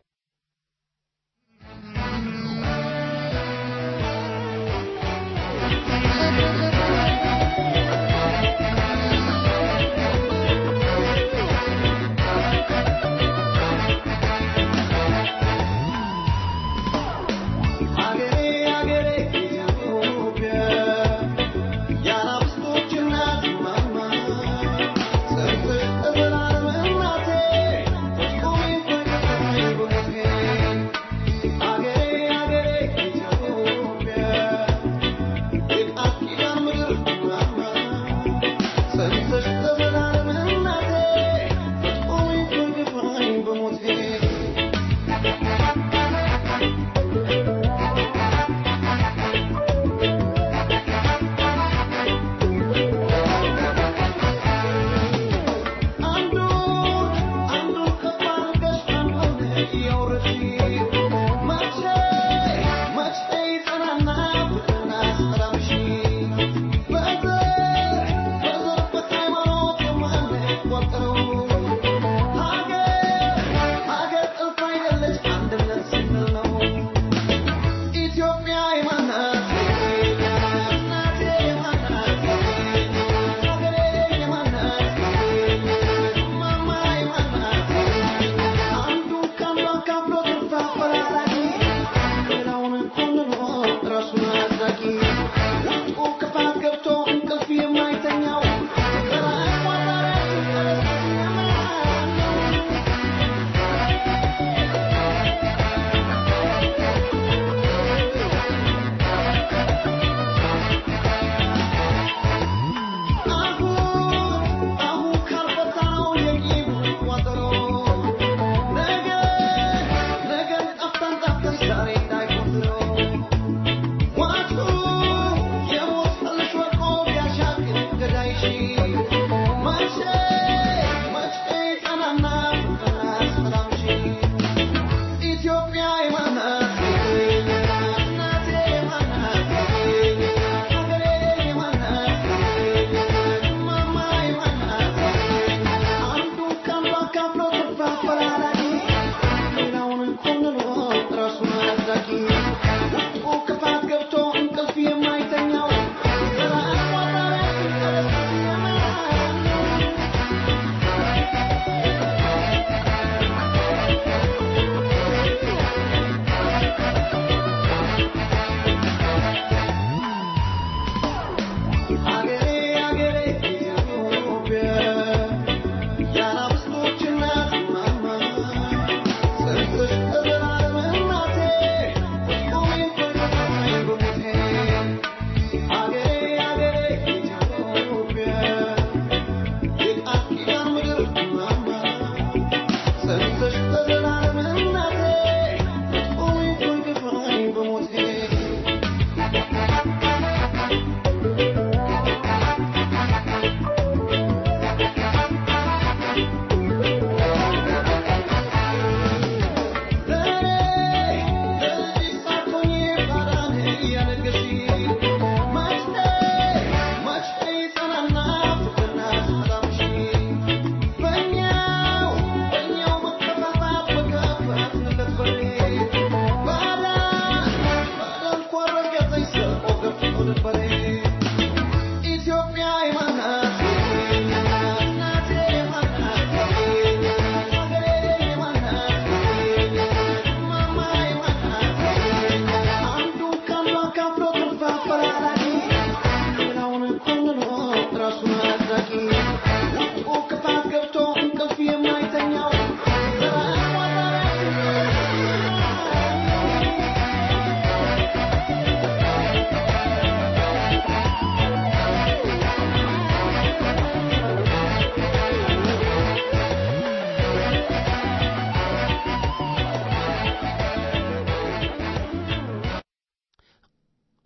አገሬ አገሬ ኢትዮጵያ የአናብስቶች እናት ማማ ጽንፍ እብላል እናቴ ቁሚ በቀኝ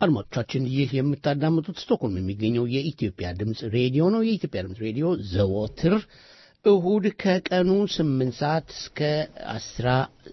አድማጮቻችን ይህ የምታዳምጡት ስቶክሆልም የሚገኘው የኢትዮጵያ ድምፅ ሬዲዮ ነው። የኢትዮጵያ ድምፅ ሬዲዮ ዘወትር እሁድ ከቀኑ ስምንት ሰዓት እስከ አስራ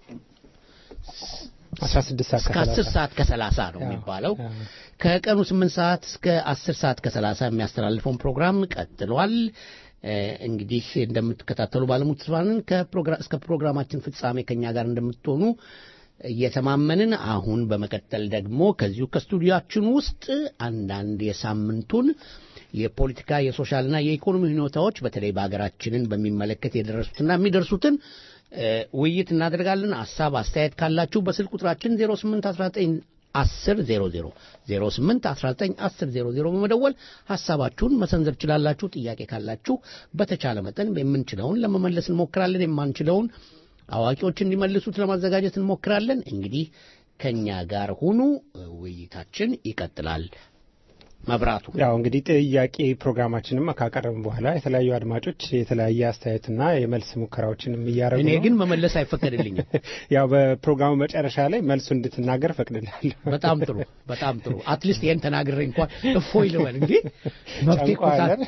አስራ ስድስት ሰዓት እስከ አስር ሰዓት ከሰላሳ ነው የሚባለው። ከቀኑ ስምንት ሰዓት እስከ አስር ሰዓት ከሰላሳ የሚያስተላልፈውን ፕሮግራም ቀጥሏል። እ፣ እንግዲህ እንደምትከታተሉ ባለሙሉ ተስፋ ነን። ከፕሮግራ- እስከ ፕሮግራማችን ፍጻሜ ከኛ ጋር እንደምትሆኑ እየተማመንን አሁን በመቀጠል ደግሞ ከዚሁ ከስቱዲያችን ውስጥ አንዳንድ የሳምንቱን የፖለቲካ የሶሻልና የኢኮኖሚ ሁኔታዎች በተለይ በሀገራችንን በሚመለከት የደረሱትና የሚደርሱትን እ፣ ውይይት እናደርጋለን። ሀሳብ አስተያየት ካላችሁ በስልክ ቁጥራችን 0819 10 00 08 19 10 00 በመደወል ሀሳባችሁን መሰንዘር ችላላችሁ። ጥያቄ ካላችሁ በተቻለ መጠን የምንችለውን ለመመለስ እንሞክራለን። የማንችለውን አዋቂዎች እንዲመልሱት ለማዘጋጀት እንሞክራለን። እንግዲህ ከኛ ጋር ሁኑ። ውይይታችን ይቀጥላል። መብራቱ ያው እንግዲህ ጥያቄ ፕሮግራማችንም ካቀረብን በኋላ የተለያዩ አድማጮች የተለያየ አስተያየትና የመልስ ሙከራዎችንም እያደረጉ እኔ ነው። ግን መመለስ አይፈቀድልኝም። ያው በፕሮግራሙ መጨረሻ ላይ መልሱ እንድትናገር ፈቅድልሃለሁ። በጣም ጥሩ በጣም ጥሩ። አትሊስት ይህን ተናግሬ እንኳን እፎይ ልበል እንጂ መብቴ እኮ ሳ- ጨንቆሃል?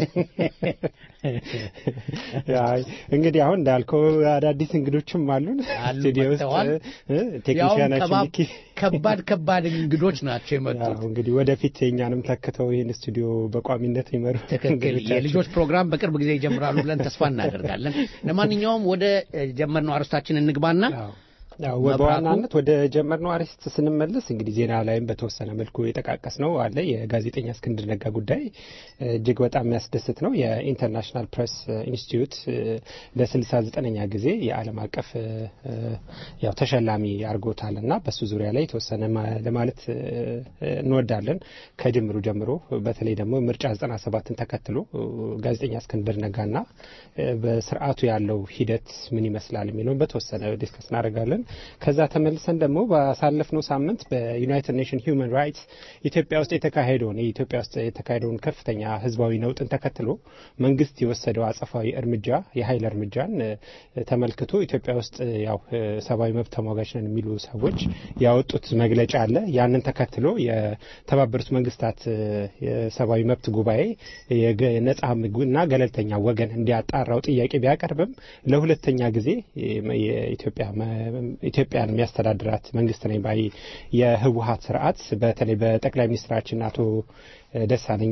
አይ እንግዲህ አሁን እንዳልከው አዳዲስ እንግዶችም አሉን አሉ፣ ስቱዲዮ ውስጥ መጥተዋል። እ፣ ያውም ቴክኒሽያናችን ከባብ- ሚኪ ከባድ ከባድ እንግዶች ናቸው የመጡት። ያው እንግዲህ ወደፊት የኛንም ተክተው ይህን ስቱዲዮ በቋሚነት ይመሩ ትክክል። እንግዶቻችን የልጆች ፕሮግራም በቅርብ ጊዜ ይጀምራሉ ብለን ተስፋ እናደርጋለን። ለማንኛውም ወደ እ፣ ጀመርነው አርስታችን እንግባና ያው መብራቱ- በዋናነት ወደ ጀመርነው አርዕስት ስንመለስ እንግዲህ ዜና ላይም በተወሰነ መልኩ የጠቃቀስ ነው አለ የጋዜጠኛ እስክንድር ነጋ ጉዳይ እ፣ እጅግ በጣም የሚያስደስት ነው። የኢንተርናሽናል ፕሬስ ኢንስቲትዩት ለስልሳ ዘጠነኛ ጊዜ የዓለም አቀፍ እ፣ እ፣ ያው ተሸላሚ አድርጎታል እና በሱ ዙሪያ ላይ የተወሰነ ማ- ለማለት እ፣ እንወዳለን። ከጅምሩ ጀምሮ በተለይ ደግሞ ምርጫ 97ን ተከትሎ እ፣ ጋዜጠኛ እስክንድር ነጋና እ፣ በስርዓቱ ያለው ሂደት ምን ይመስላል የሚለውን በተወሰነ ዲስከስ እናደርጋለን። ከዛ ተመልሰን ደግሞ ባሳለፍነው ሳምንት በዩናይትድ ኔሽን ሂውማን ራይትስ ኢትዮጵያ ውስጥ የተካሄደውን የኢትዮጵያ ውስጥ የተካሄደውን ከፍተኛ ህዝባዊ ነውጥን ተከትሎ መንግስት የወሰደው አጸፋዊ እርምጃ የኃይል እርምጃን እ፣ ተመልክቶ ኢትዮጵያ ውስጥ እ፣ ያው እ፣ ሰብአዊ መብት ተሟጋች ነን የሚሉ ሰዎች ያወጡት መግለጫ አለ። ያንን ተከትሎ የተባበሩት መንግስታት እ፣ የሰብአዊ መብት ጉባኤ የገ- ነጻ እና ገለልተኛ ወገን እንዲያጣራው ጥያቄ ቢያቀርብም ለሁለተኛ ጊዜ የ- የኢትዮጵያ መ- ኢትዮጵያን የሚያስተዳድራት መንግስት ነኝ ባይ የህወሀት ስርዓት በተለይ በጠቅላይ ሚኒስትራችን አቶ ደሳለኝ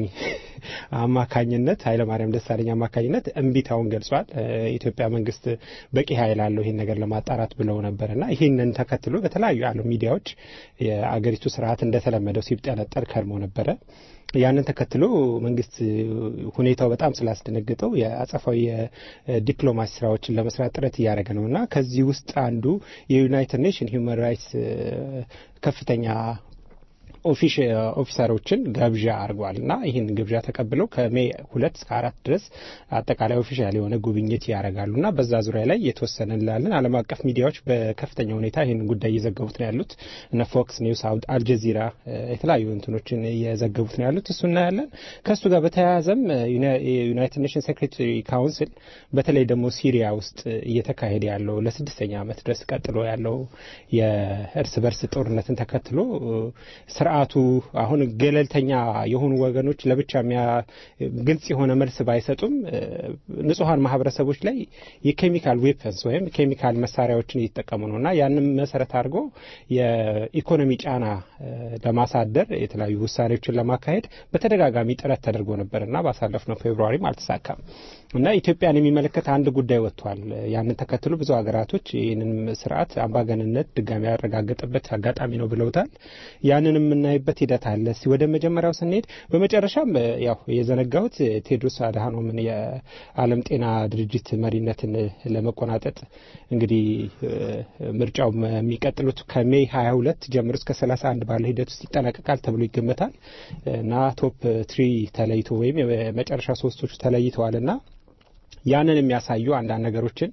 አማካኝነት ኃይለማርያም ደሳለኝ አማካኝነት እምቢታውን ገልጿል። እ፣ የኢትዮጵያ መንግስት በቂ ኃይል አለው ይህን ነገር ለማጣራት ብለው ነበርና ይህንን ተከትሎ በተለያዩ የዓለም ሚዲያዎች የአገሪቱ ስርዓት እንደተለመደው ሲብጠለጠል ከርሞ ነበረ። ያንን ተከትሎ መንግስት ሁኔታው በጣም ስላስደነግጠው የአጸፋዊ የዲፕሎማሲ ስራዎችን ለመስራት ጥረት እያደረገ ነው እና ከዚህ ውስጥ አንዱ የዩናይትድ ኔሽን ሂውማን ራይትስ ከፍተኛ ኦፊሽ ኦፊሰሮችን ግብዣ አድርጓል እና ይህን ግብዣ ተቀብለው ከሜይ ሁለት እስከ አራት ድረስ አጠቃላይ ኦፊሻል የሆነ ጉብኝት ያደርጋሉ እና በዛ ዙሪያ ላይ የተወሰነ እንላለን። ዓለም አቀፍ ሚዲያዎች በከፍተኛ ሁኔታ ይህን ጉዳይ እየዘገቡት ነው ያሉት። እነ ፎክስ ኒውስ፣ አልጀዚራ የተለያዩ እንትኖችን እየዘገቡት ነው ያሉት። እሱ እናያለን። ከእሱ ጋር በተያያዘም የዩናይትድ ኔሽን ሴክሬታሪ ካውንስል በተለይ ደግሞ ሲሪያ ውስጥ እየተካሄደ ያለው ለስድስተኛ ዓመት ድረስ ቀጥሎ ያለው የእርስ በርስ ጦርነትን ተከትሎ ስርዓቱ አሁን ገለልተኛ የሆኑ ወገኖች ለብቻ ግልጽ የሆነ መልስ ባይሰጡም ንጹሐን ማህበረሰቦች ላይ የኬሚካል ዌፐንስ ወይም ኬሚካል መሳሪያዎችን እየተጠቀሙ ነው እና ያንም መሰረት አድርጎ የኢኮኖሚ ጫና ለማሳደር የተለያዩ ውሳኔዎችን ለማካሄድ በተደጋጋሚ ጥረት ተደርጎ ነበር እና ባሳለፍነው ፌብሩዋሪም አልተሳካም እና ኢትዮጵያን የሚመለከት አንድ ጉዳይ ወጥቷል። ያንን ተከትሎ ብዙ ሀገራቶች ይህንን ስርዓት አምባገንነት ድጋሚ ያረጋገጠበት አጋጣሚ ነው ብለውታል። ያንን የምናይበት ሂደት አለ። እስቲ ወደ መጀመሪያው ስንሄድ በመጨረሻም ያው የዘነጋሁት ቴድሮስ አድሃኖምን የዓለም ጤና ድርጅት መሪነትን ለመቆናጠጥ እንግዲህ ምርጫው የሚቀጥሉት ከሜይ 22 ጀምሮ እስከ 31 ባለ ሂደት ውስጥ ይጠናቀቃል ተብሎ ይገመታል እና ቶፕ ትሪ ተለይቶ ወይም የመጨረሻ ሶስቶቹ ተለይተዋልና ያንን የሚያሳዩ አንዳንድ ነገሮችን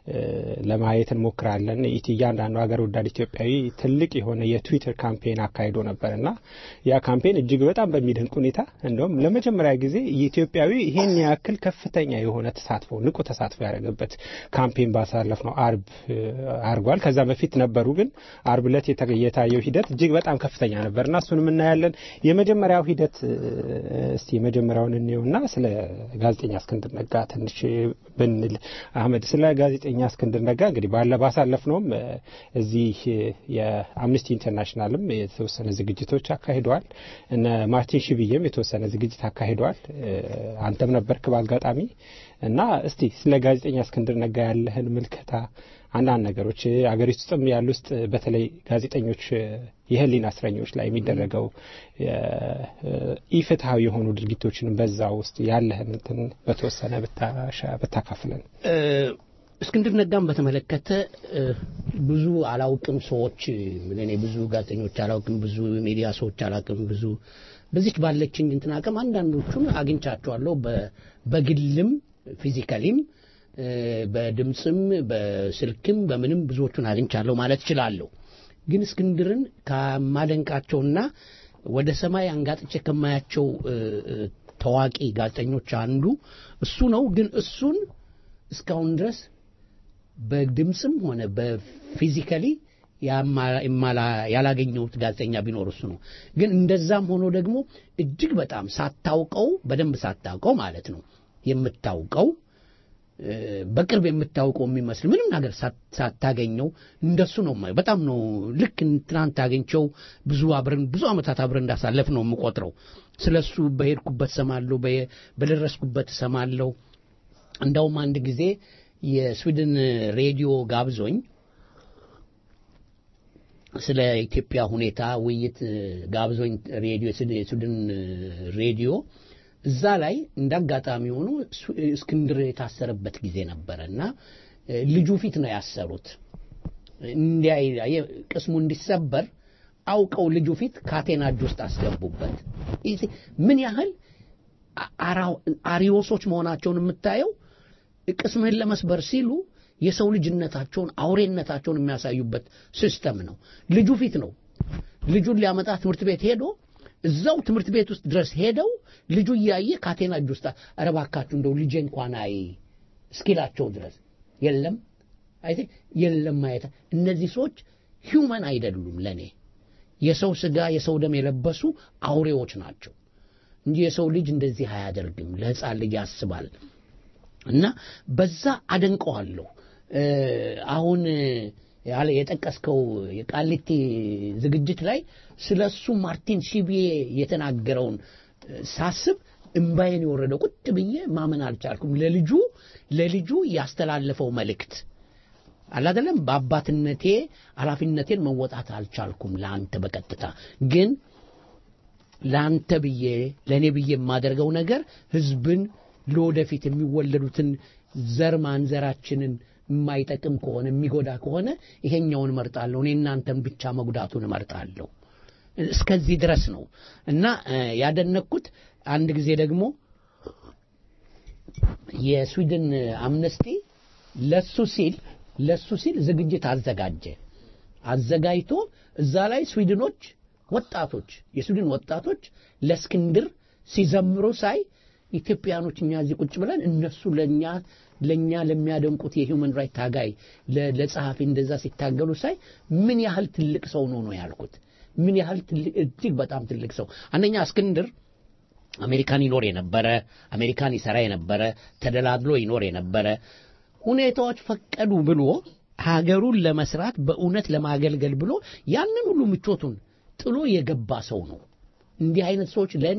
ለማየት እንሞክራለን። እያንዳንዱ ሀገር ወዳድ ኢትዮጵያዊ ትልቅ የሆነ የትዊተር ካምፔን አካሂዶ ነበር እና ያ ካምፔን እጅግ በጣም በሚደንቅ ሁኔታ እንደውም ለመጀመሪያ ጊዜ ኢትዮጵያዊ ይሄን ያክል ከፍተኛ የሆነ ተሳትፎ ንቁ ተሳትፎ ያደረገበት ካምፔን ባሳለፍ ነው አርብ አርጓል። ከዛ በፊት ነበሩ፣ ግን አርብ ዕለት የታየው ሂደት እጅግ በጣም ከፍተኛ ነበር እና እሱንም እናያለን። የመጀመሪያው ሂደት እስቲ የመጀመሪያውን እንየውና ስለ ጋዜጠኛ እስክንድር ነጋ ትንሽ ብንል አህመድ፣ ስለ ጋዜጠኛ እስክንድር ነጋ እንግዲህ ባለ ባሳለፍነውም እዚህ የአምነስቲ ኢንተርናሽናልም የተወሰነ ዝግጅቶች አካሂደዋል። እነ ማርቲን ሽብዬም የተወሰነ ዝግጅት አካሂደዋል። አንተም ነበርክ በአጋጣሚ እና እስቲ ስለ ጋዜጠኛ እስክንድር ነጋ ያለህን ምልከታ አንዳንድ ነገሮች አገሪቱ ውስጥም ያሉ ውስጥ በተለይ ጋዜጠኞች የህሊና እስረኞች ላይ የሚደረገው ኢፍትሐዊ የሆኑ ድርጊቶችን በዛ ውስጥ ያለህን እንትን በተወሰነ ብታካፍለን። እስክንድር ነጋን በተመለከተ ብዙ አላውቅም ሰዎች እኔ ብዙ ጋዜጠኞች አላውቅም፣ ብዙ ሚዲያ ሰዎች አላውቅም። ብዙ በዚች ባለችኝ እንትን አቅም አንዳንዶቹን አግኝቻቸዋለሁ በግልም ፊዚካሊም በድምፅም በስልክም በምንም ብዙዎቹን አግኝቻለሁ ማለት እችላለሁ። ግን እስክንድርን ከማደንቃቸውና ወደ ሰማይ አንጋጥቼ ከማያቸው ታዋቂ ጋዜጠኞች አንዱ እሱ ነው። ግን እሱን እስካሁን ድረስ በድምፅም ሆነ በፊዚካሊ ያላገኘሁት ጋዜጠኛ ቢኖር እሱ ነው። ግን እንደዛም ሆኖ ደግሞ እጅግ በጣም ሳታውቀው በደንብ ሳታውቀው ማለት ነው የምታውቀው በቅርብ የምታውቀው የሚመስል ምንም ነገር ሳታገኘው እንደሱ ነው የማየው። በጣም ነው ልክ ትናንት አገኝቸው ብዙ አብረን ብዙ ዓመታት አብረን እንዳሳለፍ ነው የምቆጥረው። ስለሱ በሄድኩበት ሰማለሁ፣ በደረስኩበት ሰማለሁ። እንዳውም አንድ ጊዜ የስዊድን ሬዲዮ ጋብዞኝ ስለ ኢትዮጵያ ሁኔታ ውይይት ጋብዞኝ ሬዲዮ የስዊድን ሬዲዮ እዛ ላይ እንዳጋጣሚ ሆኖ እስክንድር የታሰረበት ጊዜ ነበረ እና ልጁ ፊት ነው ያሰሩት። እንዲያ ቅስሙ እንዲሰበር አውቀው ልጁ ፊት ካቴና እጅ ውስጥ አስገቡበት። ምን ያህል አሪዮሶች መሆናቸውን የምታየው ቅስምህን ለመስበር ሲሉ የሰው ልጅነታቸውን አውሬነታቸውን የሚያሳዩበት ሲስተም ነው። ልጁ ፊት ነው። ልጁን ሊያመጣ ትምህርት ቤት ሄዶ እዛው ትምህርት ቤት ውስጥ ድረስ ሄደው ልጁ እያየ ካቴና እጅ ውስጥ ኧረ እባካችሁ እንደው ልጄ እንኳን አይ እስኪላቸው ድረስ የለም አይ የለም ማየት እነዚህ ሰዎች ሂውመን አይደሉም። ለኔ የሰው ስጋ የሰው ደም የለበሱ አውሬዎች ናቸው እንጂ የሰው ልጅ እንደዚህ አያደርግም። ለሕፃን ልጅ ያስባል እና በዛ አደንቀዋለሁ። አሁን ያለ የጠቀስከው የቃሊቲ ዝግጅት ላይ ስለ እሱ ማርቲን ሺቢዬ የተናገረውን ሳስብ እምባዬን የወረደው ቁጭ ብዬ ማመን አልቻልኩም። ለልጁ ለልጁ ያስተላለፈው መልእክት አላደለም። በአባትነቴ ኃላፊነቴን መወጣት አልቻልኩም ለአንተ በቀጥታ ግን ለአንተ ብዬ ለእኔ ብዬ የማደርገው ነገር ህዝብን ለወደፊት የሚወለዱትን ዘር ማንዘራችንን የማይጠቅም ከሆነ የሚጎዳ ከሆነ ይሄኛውን እመርጣለሁ። እኔ እናንተን ብቻ መጉዳቱን እመርጣለሁ። እስከዚህ ድረስ ነው እና ያደነኩት። አንድ ጊዜ ደግሞ የስዊድን አምነስቲ ለሱ ሲል ለሱ ሲል ዝግጅት አዘጋጀ። አዘጋጅቶ እዛ ላይ ስዊድኖች ወጣቶች የስዊድን ወጣቶች ለእስክንድር ሲዘምሩ ሳይ ኢትዮጵያኖች እኛ እዚህ ቁጭ ብለን እነሱ ለኛ ለኛ ለሚያደንቁት የሂውመን ራይት ታጋይ ለጸሐፊ እንደዛ ሲታገሉ ሳይ ምን ያህል ትልቅ ሰው ነው ነው ያልኩት። ምን ያህል እጅግ በጣም ትልቅ ሰው አንደኛ እስክንድር አሜሪካን ይኖር የነበረ አሜሪካን ይሰራ የነበረ ተደላድሎ ይኖር የነበረ ሁኔታዎች ፈቀዱ ብሎ ሀገሩን ለመስራት በእውነት ለማገልገል ብሎ ያንን ሁሉ ምቾቱን ጥሎ የገባ ሰው ነው። እንዲህ አይነት ሰዎች ለእኔ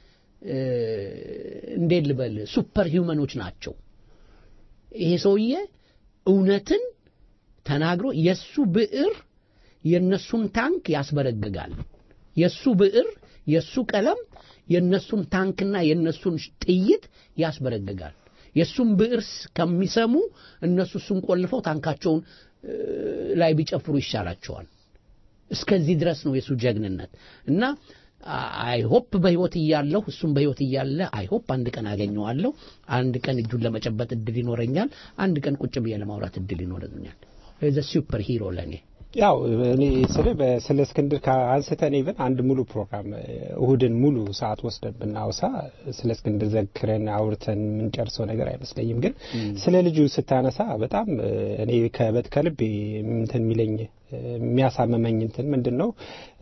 እንዴት ልበል ሱፐር ሂውመኖች ናቸው። ይሄ ሰውዬ እውነትን ተናግሮ የሱ ብዕር የነሱን ታንክ ያስበረግጋል። የሱ ብዕር የሱ ቀለም የነሱን ታንክና የነሱን ጥይት ያስበረግጋል። የሱን ብዕር ከሚሰሙ እነሱ እሱን ቆልፈው ታንካቸውን ላይ ቢጨፍሩ ይሻላቸዋል። እስከዚህ ድረስ ነው የሱ ጀግንነት እና አይሆፕ በህይወት እያለሁ እሱም በህይወት እያለ አይሆፕ አንድ ቀን አገኘዋለሁ። አንድ ቀን እጁን ለመጨበጥ እድል ይኖረኛል። አንድ ቀን ቁጭ ብዬ ለማውራት እድል ይኖረኛል። ዘ ሱፐር ሂሮ ለእኔ ያው እኔ ስለ ስለ እስክንድር አንስተን ኢቨን አንድ ሙሉ ፕሮግራም እሁድን ሙሉ ሰዓት ወስደን ብናወሳ ስለ እስክንድር ዘክረን አውርተን የምንጨርሰው ነገር አይመስለኝም። ግን ስለ ልጁ ስታነሳ በጣም እኔ ከበት ከልብ እንትን የሚለኝ የሚያሳመመኝ እንትን ምንድን ነው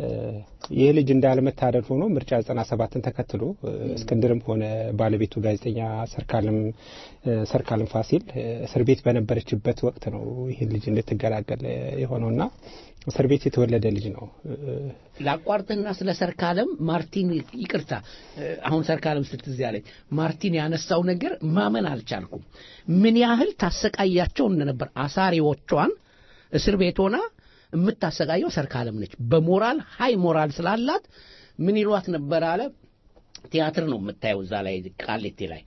ይህ ልጅ እንዳለመታደል ሆኖ ምርጫ ዘጠና ሰባትን ተከትሎ እስክንድርም ሆነ ባለቤቱ ጋዜጠኛ ሰርካለም ሰርካለም ፋሲል እስር ቤት በነበረችበት ወቅት ነው ይህን ልጅ እንድትገላገል የሆነውና እስር ቤት የተወለደ ልጅ ነው። ላቋርጥህና ስለ ሰርካለም ማርቲን ይቅርታ፣ አሁን ሰርካለም ስትዝ ያለኝ ማርቲን ያነሳው ነገር ማመን አልቻልኩም። ምን ያህል ታሰቃያቸው እንደነበር አሳሪዎቿን እስር ቤት ሆና የምታሰቃየው ሰርካለም ነች። በሞራል ሀይ ሞራል ስላላት ምን ይሏት ነበር አለ ቲያትር ነው የምታየው እዛ ላይ ቃሊቴ ላይ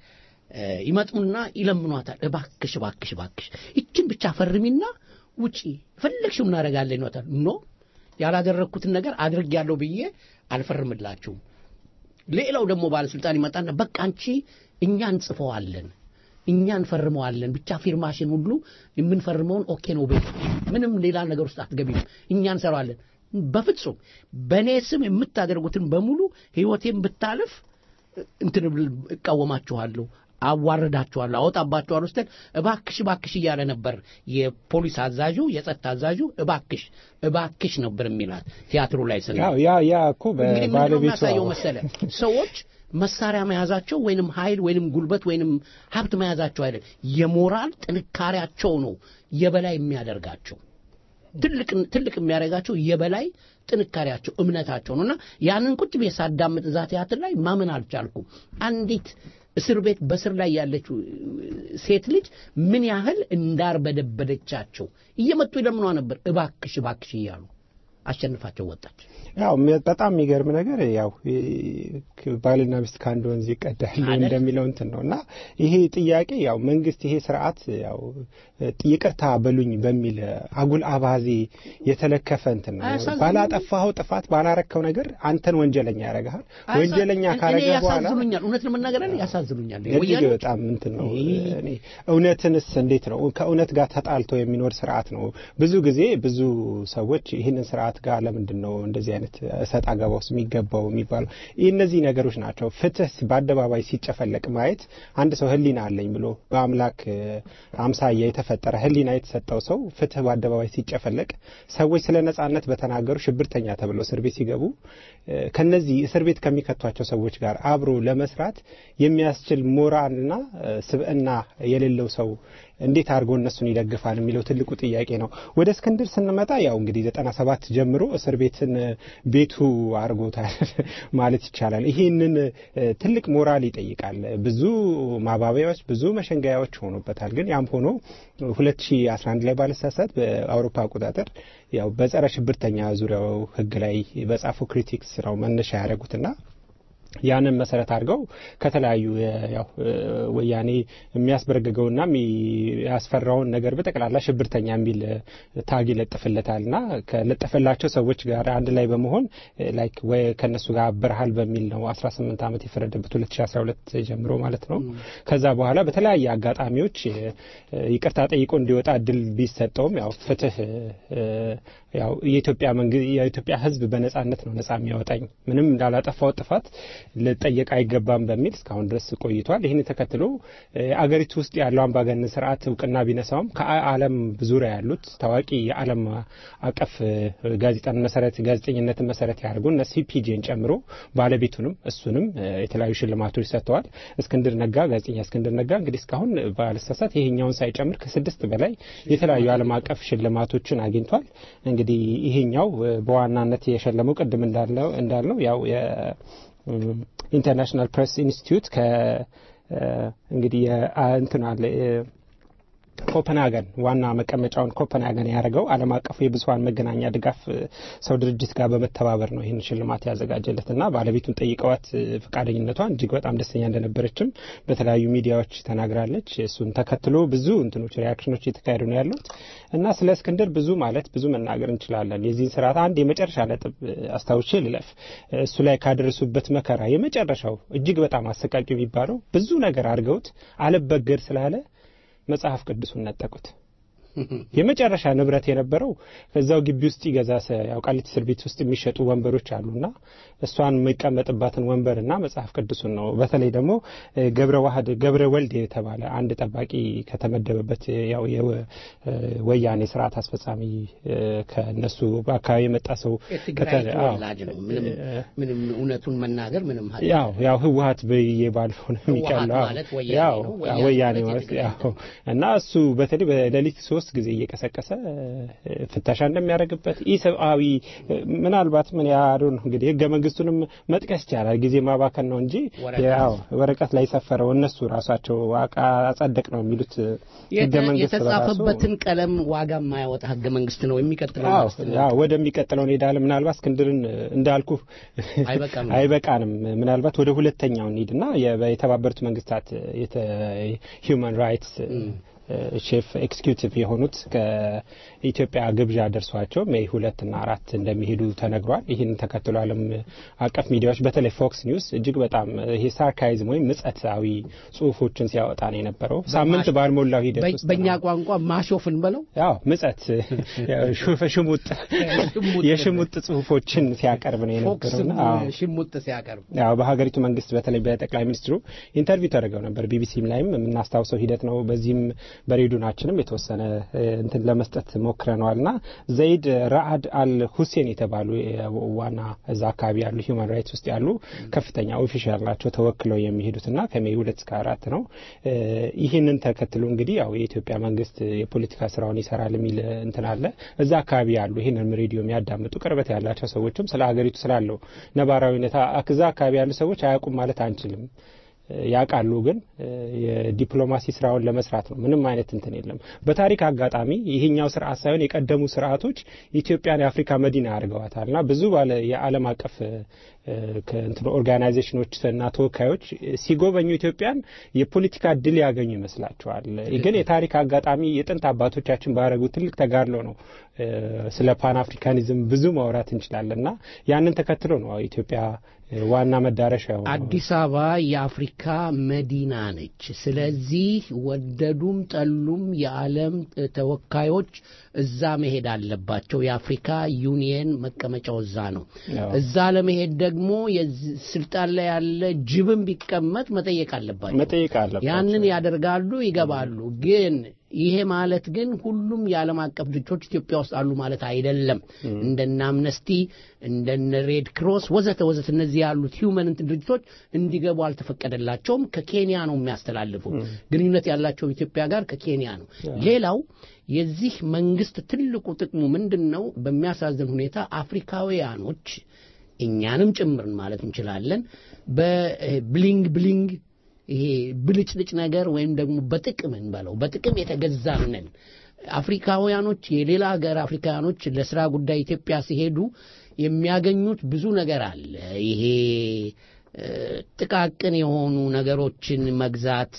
ይመጡና ይለምኗታል። እባክሽ እባክሽ እባክሽ ይችን ብቻ ፈርሚና ውጪ ፈለግሽው እናደርጋለን ይሏታል። ኖ ያላደረግኩትን ነገር አድርጌያለሁ ብዬ አልፈርምላችሁም። ሌላው ደግሞ ባለስልጣን ይመጣና በቃ አንቺ እኛ እንጽፈዋለን እኛ እንፈርመዋለን ብቻ ፊርማሽን ሁሉ የምንፈርመውን ኦኬ ነው ቤት ምንም ሌላ ነገር ውስጥ አትገቢም እኛ እንሰራዋለን በፍጹም በእኔ ስም የምታደርጉትን በሙሉ ህይወቴን ብታልፍ እንትን እቃወማችኋለሁ አዋርዳችኋለሁ አወጣባችኋለሁ ስትል እባክሽ እባክሽ እያለ ነበር የፖሊስ አዛዡ የጸጥታ አዛዡ እባክሽ እባክሽ ነበር የሚላት ቲያትሩ ላይ ስለ ያው ያ ያ እኮ እንግዲህ ምንድነው በባለቤቱ የሚያሳየው መሰለ ሰዎች መሳሪያ መያዛቸው ወይንም ኃይል ወይንም ጉልበት ወይንም ሀብት መያዛቸው አይደለም የሞራል ጥንካሬያቸው ነው የበላይ የሚያደርጋቸው ትልቅ ትልቅ የሚያደርጋቸው የበላይ ጥንካሬያቸው እምነታቸው ነውና ያንን ቁጭ ብዬ ሳዳምጥ እዛ ቲያትር ላይ ማመን አልቻልኩም አንዲት እስር ቤት በስር ላይ ያለችው ሴት ልጅ ምን ያህል እንዳርበደበደቻቸው እየመጡ ይለምኗ ነበር እባክሽ እባክሽ እያሉ አሸንፋቸው ወጣች ያው ሚ- በጣም የሚገርም ነገር ያው ይ- ባልና ሚስት ከአንድ ወንዝ ይቀዳል አይደል? እንደሚለው እንትን ነው እና ይሄ ጥያቄ ያው መንግስት ይሄ ስርዓት ያው ይቅርታ በሉኝ በሚል አጉል አባዜ የተለከፈ እንትን ነው። አያሳዝኑም? ባላጠፋኸው ጥፋት ባላረከው ነገር አንተን ወንጀለኛ ያደርግሃል። ወንጀለኛ እኔ ካረገ በኋላ ያሳዝኑኛል እውነት ለመናገር እኔ ያሳዝኑኛል እጅግ ወያኔዎች በጣም እንትን ነው። ይህ- እኔ እውነትንስ እንዴት ነው ከእውነት ጋር ተጣልቶ የሚኖር ስርዓት ነው። ብዙ ጊዜ ብዙ ሰዎች ይህንን ስርዓት ጋር ለምንድን ነው እንደዚህ አይነት እሰጥ አገባ ውስጥ የሚገባው የሚባለው ይህ እነዚህ ነገሮች ናቸው። ፍትህ በአደባባይ ሲጨፈለቅ ማየት አንድ ሰው ሕሊና አለኝ ብሎ በአምላክ እ፣ አምሳያ የተፈጠረ ሕሊና የተሰጠው ሰው ፍትህ በአደባባይ ሲጨፈለቅ ሰዎች ስለ ነጻነት በተናገሩ ሽብርተኛ ተብለው እስር ቤት ሲገቡ እ፣ ከነዚህ እስር ቤት ከሚከቷቸው ሰዎች ጋር አብሮ ለመስራት የሚያስችል ሞራልና እ፣ ስብዕና የሌለው ሰው እንዴት አድርጎ እነሱን ይደግፋል የሚለው ትልቁ ጥያቄ ነው። ወደ እስክንድር ስንመጣ ያው እንግዲህ ዘጠና ሰባት ጀምሮ እስር ቤትን እ፣ ቤቱ አድርጎታል ማለት ይቻላል። ይህንን እ፣ ትልቅ ሞራል ይጠይቃል። ብዙ ማባቢያዎች፣ ብዙ መሸንገያዎች ሆኖበታል። ግን ያም ሆኖ 2011 ላይ ባለሳሳት በአውሮፓ አቆጣጠር ያው በጸረ ሽብርተኛ ዙሪያው ህግ ላይ በጻፈው ክሪቲክስ ነው መነሻ ያደረጉትና ያንን መሰረት አድርገው ከተለያዩ የ- ያው እ፣ ወያኔ የሚያስበረግገውና የሚያስፈራውን ነገር በጠቅላላ ሽብርተኛ የሚል እ፣ ታግ ይለጥፍለታልና ከለጠፈላቸው ሰዎች ጋር አንድ ላይ በመሆን እ፣ ላይክ ወይ ከነሱ ጋር አብረሃል በሚል ነው 18 ዓመት የፈረደበት 2012 ጀምሮ ማለት ነው። ከዛ በኋላ በተለያየ አጋጣሚዎች እ፣ ይቅርታ ጠይቆ እንዲወጣ እድል ቢሰጠውም ያው ፍትህ እ፣ ያው የኢትዮጵያ መንግስት የኢትዮጵያ ሕዝብ በነጻነት ነው ነጻ የሚያወጣኝ ምንም እንዳላጠፋው ጥፋት ልጠየቅ አይገባም በሚል እስካሁን ድረስ ቆይቷል። ይህን ተከትሎ እ፣ አገሪቱ ውስጥ ያለው አምባገነን ስርዓት እውቅና ቢነሳውም ከዓለም ዙሪያ ያሉት ታዋቂ የዓለም አቀፍ እ፣ ጋዜጣን መሰረት ጋዜጠኝነትን መሰረት ያደርጉ እነ ሲፒጄን ጨምሮ ባለቤቱንም እሱንም እ፣ የተለያዩ ሽልማቶች ሰጥተዋል። እስክንድር ነጋ ጋዜጠኛ እስክንድር ነጋ እንግዲህ እስካሁን ባለሳሳት ይሄኛውን ሳይጨምር ከስድስት በላይ የተለያዩ ዓለም አቀፍ ሽልማቶችን አግኝቷል። እንግዲህ ይሄኛው እ፣ በዋናነት የሸለመው ቅድም እንዳለው እንዳልነው ያው የኢንተርናሽናል ፕሬስ ኢንስቲትዩት ከ እ፣ እንግዲህ የአ- እንትን አለ እ፣ ኮፐንሃገን ዋና መቀመጫውን ኮፐንሃገን ያደረገው ዓለም አቀፉ የብዙሀን መገናኛ ድጋፍ ሰው ድርጅት ጋር በመተባበር ነው ይህን ሽልማት ያዘጋጀለት እና ባለቤቱን ጠይቀዋት ፈቃደኝነቷን እጅግ በጣም ደስተኛ እንደነበረችም በተለያዩ ሚዲያዎች ተናግራለች። እሱን ተከትሎ ብዙ እንትኖች ሪያክሽኖች እየተካሄዱ ነው ያሉት እና ስለ እስክንድር ብዙ ማለት ብዙ መናገር እንችላለን። የዚህን ስርዓት አንድ የመጨረሻ ነጥብ አስታውሼ ልለፍ። እሱ ላይ ካደረሱበት መከራ የመጨረሻው እጅግ በጣም አሰቃቂ የሚባለው ብዙ ነገር አድርገውት አልበገድ ስላለ መጽሐፍ ቅዱሱን ነጠቁት። የመጨረሻ ንብረት የነበረው ከዛው ግቢ ውስጥ ይገዛ ያው ቃሊቲ እስር ቤት ውስጥ የሚሸጡ ወንበሮች አሉና እሷን የሚቀመጥባትን ወንበርና መጽሐፍ ቅዱሱን ነው። በተለይ ደግሞ ገብረ ዋህድ ገብረ ወልድ የተባለ አንድ ጠባቂ ከተመደበበት ያው የወያኔ ስርዓት አስፈጻሚ ከነሱ በአካባቢ የመጣ ሰው የትግራይ ተወላጅ ነው። ምንም ምንም እውነቱን መናገር ምንም ያው ያው ህወሀት ብዬ ባልሆነ የሚቀለው ያው ወያኔ ማለት ያው እና እሱ በተለይ በሌሊት ሶስት ጊዜ እየቀሰቀሰ ፍተሻ እንደሚያደርግበት ኢሰብአዊ ምናልባት ምን ያሉ ነው እንግዲህ ህገ መንግስቱንም መጥቀስ ይቻላል። ጊዜ ማባከን ነው እንጂ ያው ወረቀት ላይ ሰፈረው እነሱ ራሳቸው አጸደቅ ነው የሚሉት ህገ መንግስት የተጻፈበትን ቀለም ዋጋ የማያወጣ ህገ መንግስት ነው የሚቀጥለው ያው ወደሚቀጥለው እንሄዳለን። ምናልባት እስክንድርን እንዳልኩ አይበቃንም። ምናልባት ወደ ሁለተኛው እንሂድና የተባበሩት መንግስታት ሂውማን ራይትስ ሼፍ ኤክስኪዩቲቭ የሆኑት ከኢትዮጵያ ግብዣ ደርሷቸው ሜይ ሁለት እና አራት እንደሚሄዱ ተነግሯል። ይህን ተከትሎ ዓለም አቀፍ ሚዲያዎች በተለይ ፎክስ ኒውስ እጅግ በጣም ይሄ ሳርካይዝም ወይም ምጸታዊ ጽሁፎችን ሲያወጣ ነው የነበረው። ሳምንት ባልሞላው ሂደት ውስጥ በእኛ ቋንቋ ማሾፍን በለው ያው ምጸት ሽሙጥ የሽሙጥ ጽሁፎችን ሲያቀርብ ነው የነበረው። ሽሙጥ ሲያቀርብ ያው በሀገሪቱ መንግስት በተለይ በጠቅላይ ሚኒስትሩ ኢንተርቪው ተደርገው ነበር። ቢቢሲም ላይም የምናስታውሰው ሂደት ነው። በዚህም በሬዲዮናችንም የተወሰነ እንትን ለመስጠት ሞክረነዋልና ዘይድ ራአድ አል ሁሴን የተባሉ ዋና እዛ አካባቢ ያሉ ሂውማን ራይትስ ውስጥ ያሉ ከፍተኛ ኦፊሻል ናቸው ተወክለው የሚሄዱትና ከሜይ ሁለት እስከ አራት ነው። ይህንን ተከትሎ እንግዲህ ያው የኢትዮጵያ መንግስት የፖለቲካ ስራውን ይሰራል የሚል እንትን አለ። እዛ አካባቢ ያሉ ይህንን ሬዲዮ የሚያዳምጡ ቅርበት ያላቸው ሰዎችም ስለ ሀገሪቱ ስላለው ነባራዊ ሁኔታ እዛ አካባቢ ያሉ ሰዎች አያውቁም ማለት አንችልም። ያውቃሉ ግን የዲፕሎማሲ ስራውን ለመስራት ነው። ምንም አይነት እንትን የለም። በታሪክ አጋጣሚ ይሄኛው ስርዓት ሳይሆን የቀደሙ ስርዓቶች ኢትዮጵያን የአፍሪካ መዲና አድርገዋታልና ብዙ ባለ የዓለም አቀፍ ከእንትን ኦርጋናይዜሽኖች እና ተወካዮች ሲጎበኙ ኢትዮጵያን የፖለቲካ ድል ያገኙ ይመስላቸዋል። ግን የታሪክ አጋጣሚ የጥንት አባቶቻችን ባረጉ ትልቅ ተጋድሎ ነው። ስለ ፓን አፍሪካኒዝም ብዙ ማውራት እንችላለን እና ያንን ተከትሎ ነው ኢትዮጵያ ዋና መዳረሻ አዲስ አበባ የአፍሪካ መዲና ነች። ስለዚህ ወደዱም ጠሉም የዓለም ተወካዮች እዛ መሄድ አለባቸው። የአፍሪካ ዩኒየን መቀመጫው እዛ ነው። እዛ ለመሄድ ደግሞ ስልጣን ላይ ያለ ጅብም ቢቀመጥ መጠየቅ አለባቸው። መጠየቅ አለባቸው። ያንን ያደርጋሉ፣ ይገባሉ። ግን ይሄ ማለት ግን ሁሉም የዓለም አቀፍ ድርጅቶች ኢትዮጵያ ውስጥ አሉ ማለት አይደለም። እንደነ አምነስቲ እንደነ ሬድ ክሮስ ወዘተ ወዘተ እነዚህ ያሉት ሂውመን እንትን ድርጅቶች እንዲገቡ አልተፈቀደላቸውም። ከኬንያ ነው የሚያስተላልፉ ግንኙነት ያላቸው ኢትዮጵያ ጋር ከኬንያ ነው። ሌላው የዚህ መንግስት ትልቁ ጥቅሙ ምንድን ነው? በሚያሳዝን ሁኔታ አፍሪካውያኖች እኛንም ጭምርን ማለት እንችላለን በብሊንግ ብሊንግ ይሄ ብልጭልጭ ነገር ወይም ደግሞ በጥቅም እንበለው በጥቅም የተገዛንን አፍሪካውያኖች የሌላ ሀገር አፍሪካውያኖች ለስራ ጉዳይ ኢትዮጵያ ሲሄዱ የሚያገኙት ብዙ ነገር አለ። ይሄ ጥቃቅን የሆኑ ነገሮችን መግዛት፣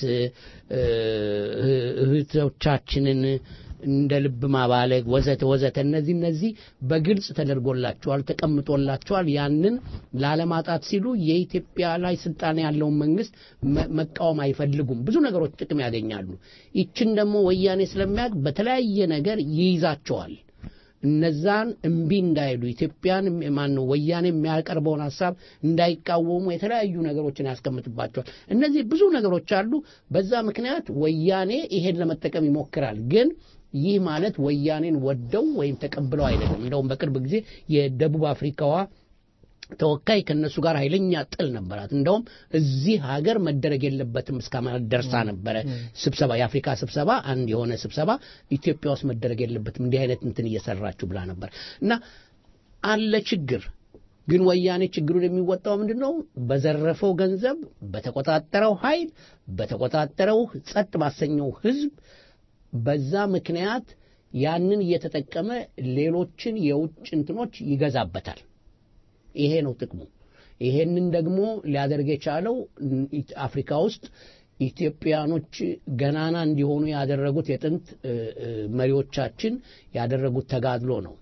እህቶቻችንን እንደ ልብ ማባለግ ወዘተ ወዘተ እነዚህ እነዚህ በግልጽ ተደርጎላቸዋል፣ ተቀምጦላቸዋል። ያንን ላለማጣት ሲሉ የኢትዮጵያ ላይ ስልጣን ያለውን መንግስት መቃወም አይፈልጉም። ብዙ ነገሮች ጥቅም ያገኛሉ። ይችን ደግሞ ወያኔ ስለሚያውቅ በተለያየ ነገር ይይዛቸዋል። እነዛን እምቢ እንዳይሉ ኢትዮጵያን ማን ነው ወያኔ የሚያቀርበውን ሀሳብ እንዳይቃወሙ የተለያዩ ነገሮችን ያስቀምጥባቸዋል። እነዚህ ብዙ ነገሮች አሉ። በዛ ምክንያት ወያኔ ይሄን ለመጠቀም ይሞክራል ግን ይህ ማለት ወያኔን ወደው ወይም ተቀብለው አይደለም። እንደውም በቅርብ ጊዜ የደቡብ አፍሪካዋ ተወካይ ከነሱ ጋር ኃይለኛ ጥል ነበራት። እንደውም እዚህ ሀገር መደረግ የለበትም እስከ ማለት ደርሳ ነበረ። ስብሰባ የአፍሪካ ስብሰባ አንድ የሆነ ስብሰባ ኢትዮጵያ ውስጥ መደረግ የለበትም እንዲህ አይነት እንትን እየሰራችሁ ብላ ነበር እና አለ ችግር ግን ወያኔ ችግሩን የሚወጣው ምንድን ነው? በዘረፈው ገንዘብ፣ በተቆጣጠረው ኃይል፣ በተቆጣጠረው ጸጥ ባሰኘው ህዝብ በዛ ምክንያት ያንን እየተጠቀመ ሌሎችን የውጭ እንትኖች ይገዛበታል። ይሄ ነው ጥቅሙ። ይሄንን ደግሞ ሊያደርግ የቻለው አፍሪካ ውስጥ ኢትዮጵያኖች ገናና እንዲሆኑ ያደረጉት የጥንት እ፣ እ፣ መሪዎቻችን ያደረጉት ተጋድሎ ነው።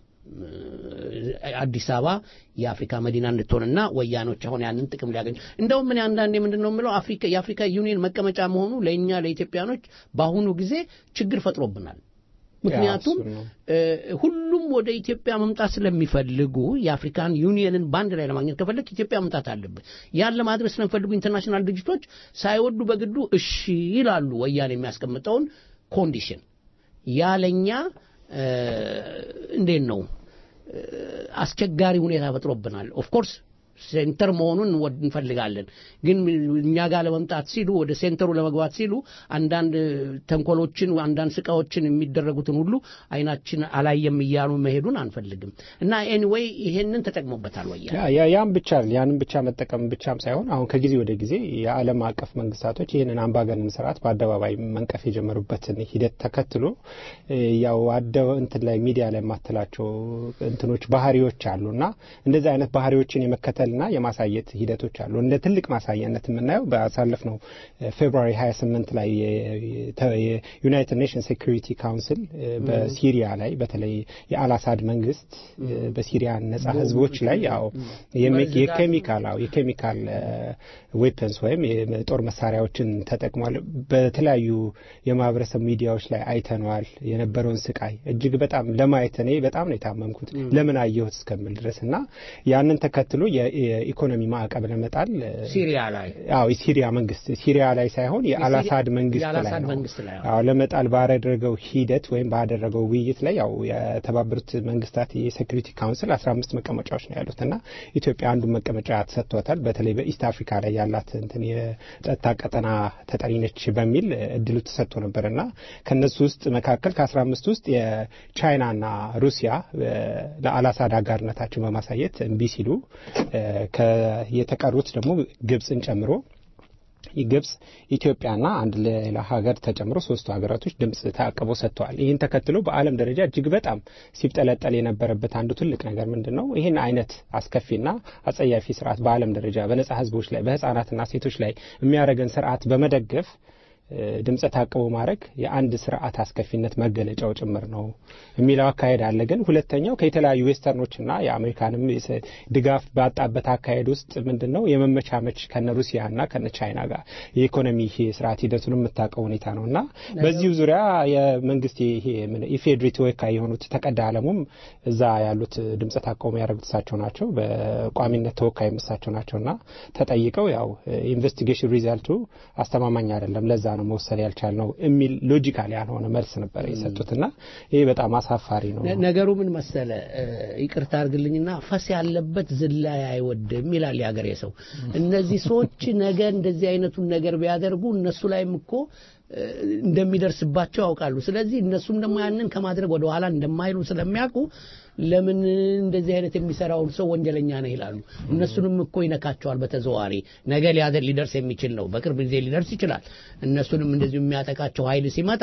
አዲስ አበባ የአፍሪካ መዲና እንድትሆንና ወያኖች አሁን ያንን ጥቅም ሊያገኙ እንደውም ምን አንዳንዴ ምንድን ነው የምለው አፍሪካ የአፍሪካ ዩኒየን መቀመጫ መሆኑ ለእኛ ለኢትዮጵያኖች በአሁኑ ጊዜ ችግር ፈጥሮብናል። ምክንያቱም እሱን ነው። እ፣ ሁሉም ወደ ኢትዮጵያ መምጣት ስለሚፈልጉ የአፍሪካን ዩኒየንን በአንድ ላይ ለማግኘት ከፈለግ ኢትዮጵያ መምጣት አለብን። ያን ለማድረስ ስለሚፈልጉ ኢንተርናሽናል ድርጅቶች ሳይወዱ በግዱ እሺ ይላሉ። ወያኔ የሚያስቀምጠውን ኮንዲሽን ያለኛ እ፣ እንዴት ነው እ፣ አስቸጋሪ ሁኔታ ፈጥሮብናል። ኦፍኮርስ ሴንተር መሆኑን እንወድ እንፈልጋለን። ግን እኛ ጋር ለመምጣት ሲሉ ወደ ሴንተሩ ለመግባት ሲሉ አንዳንድ ተንኮሎችን፣ አንዳንድ ስቃዎችን የሚደረጉትን ሁሉ አይናችን አላየም እያሉ መሄዱን አንፈልግም እና ኤኒዌይ ይሄንን ተጠቅሞበታል ወያኔ። ያ- ያ- ያም ብቻ ያንን ብቻ መጠቀም ብቻም ሳይሆን አሁን ከጊዜ ወደ ጊዜ የዓለም አቀፍ መንግስታቶች ይህንን አምባገነን ስርዓት በአደባባይ መንቀፍ የጀመሩበትን ሂደት ተከትሎ እ፣ ያው አደ እንትን ላይ ሚዲያ ላይ የማትላቸው እንትኖች ባህሪዎች አሉ እና እንደዚህ አይነት ባህሪዎችን የመከተልና የማሳየት ሂደቶች አሉ። እንደ ትልቅ ማሳያነት የምናየው ባሳለፍነው ፌብሩዋሪ 28 ላይ የዩናይትድ ኔሽንስ ሴኩሪቲ ካውንስል እ፣ በሲሪያ ላይ በተለይ የአልአሳድ መንግስት እ፣ በሲሪያ ነጻ ህዝቦች ላይ ያው የሚ- የኬሚካል አዎ የኬሚካል ዌፐንስ ወይም የጦር መሳሪያዎችን ተጠቅሟል። በተለያዩ የማህበረሰብ ሚዲያዎች ላይ አይተነዋል የነበረውን ስቃይ እጅግ በጣም ለማየት እኔ በጣም ነው የታመምኩት ለምን አየሁት እስከምል ድረስ እና ያንን ተከትሎ የ- የኢኮኖሚ ማዕቀብ ለመጣል እ፣ ሲሪያ ላይ አዎ የሲሪያ መንግስት ሲሪያ ላይ ሳይሆን የአልአሳድ መንግስት ላይ የአልአሳድ ነው። መንግስት ላይ አዎ። አዎ ለመጣል ባደረገው ሂደት ወይም ባደረገው ውይይት ላይ ያው የተባበሩት መንግስታት የሴኩሪቲ ካውንስል 15 መቀመጫዎች ነው ያሉት እና ኢትዮጵያ አንዱን መቀመጫ ተሰጥቷታል። በተለይ በኢስት አፍሪካ ላይ ያላት እንትን የጸጥታ ቀጠና ተጠሪ ነች በሚል እድሉ ተሰጥቶ ነበር እና ከነሱ ውስጥ መካከል ከ15 ውስጥ የቻይናና ሩሲያ እ፣ ለአልአሳድ አጋርነታቸውን በማሳየት እምቢ ሲሉ እ፣ ከ- የተቀሩት ደግሞ ግብፅን ጨምሮ ግብጽ ኢትዮጵያና አንድ ሌላ ሀገር ተጨምሮ ሶስቱ ሀገራቶች ድምጽ ተአቅቦ ሰጥተዋል። ይህን ተከትሎ በዓለም ደረጃ እጅግ በጣም ሲብጠለጠል የነበረበት አንዱ ትልቅ ነገር ምንድን ነው? ይህን አይነት አስከፊና አጸያፊ ስርዓት በዓለም ደረጃ በነጻ ህዝቦች ላይ በህጻናትና ሴቶች ላይ የሚያደርገን ስርዓት በመደገፍ እ፣ ድምፀ ታቅቦ ማድረግ የአንድ ስርዓት አስከፊነት መገለጫው ጭምር ነው የሚለው አካሄድ አለ። ግን ሁለተኛው ከየተለያዩ ዌስተርኖችና የአሜሪካንም የሰ- ድጋፍ ባጣበት አካሄድ ውስጥ ምንድን ነው የመመቻመች ከነ ሩሲያና ከነ ቻይና ጋር የኢኮኖሚ ስርዓት ሂደቱን የምታውቀው ሁኔታ ነው እና በዚሁ ዙሪያ የመንግስት ይሄ ምን ኢፌድሪ ተወካይ የሆኑት ተቀዳ አለሙም እዛ ያሉት ድምፀ ታቅቦ ያደረጉት እሳቸው ናቸው። በቋሚነት ተወካይ እሳቸው ናቸውና ተጠይቀው ያው ኢንቨስቲጌሽን ሪዛልቱ አስተማማኝ አይደለም ለዛ ነው መወሰድ ያልቻልነው የሚል ሎጂካል ያልሆነ መልስ ነበር የሰጡትና ይሄ በጣም አሳፋሪ ነው። ነ- ነገሩ ምን መሰለ እ፣ ይቅርታ አድርግልኝና ፈስ ያለበት ዝላይ አይወድም ይላል የሀገሬ ሰው። እነዚህ ሰዎች ነገ እንደዚህ አይነቱን ነገር ቢያደርጉ እነሱ ላይም እኮ እ፣ እንደሚደርስባቸው ያውቃሉ። ስለዚህ እነሱም ደግሞ ያንን ከማድረግ ወደ ኋላ እንደማይሉ ስለሚያውቁ ለምን እንደዚህ አይነት የሚሰራውን ሰው ወንጀለኛ ነው ይላሉ። እነሱንም እኮ ይነካቸዋል በተዘዋዋሪ ነገ ሊያደር ሊደርስ የሚችል ነው። በቅርብ ጊዜ ሊደርስ ይችላል። እነሱንም እንደዚሁ የሚያጠቃቸው ኃይል ሲመጣ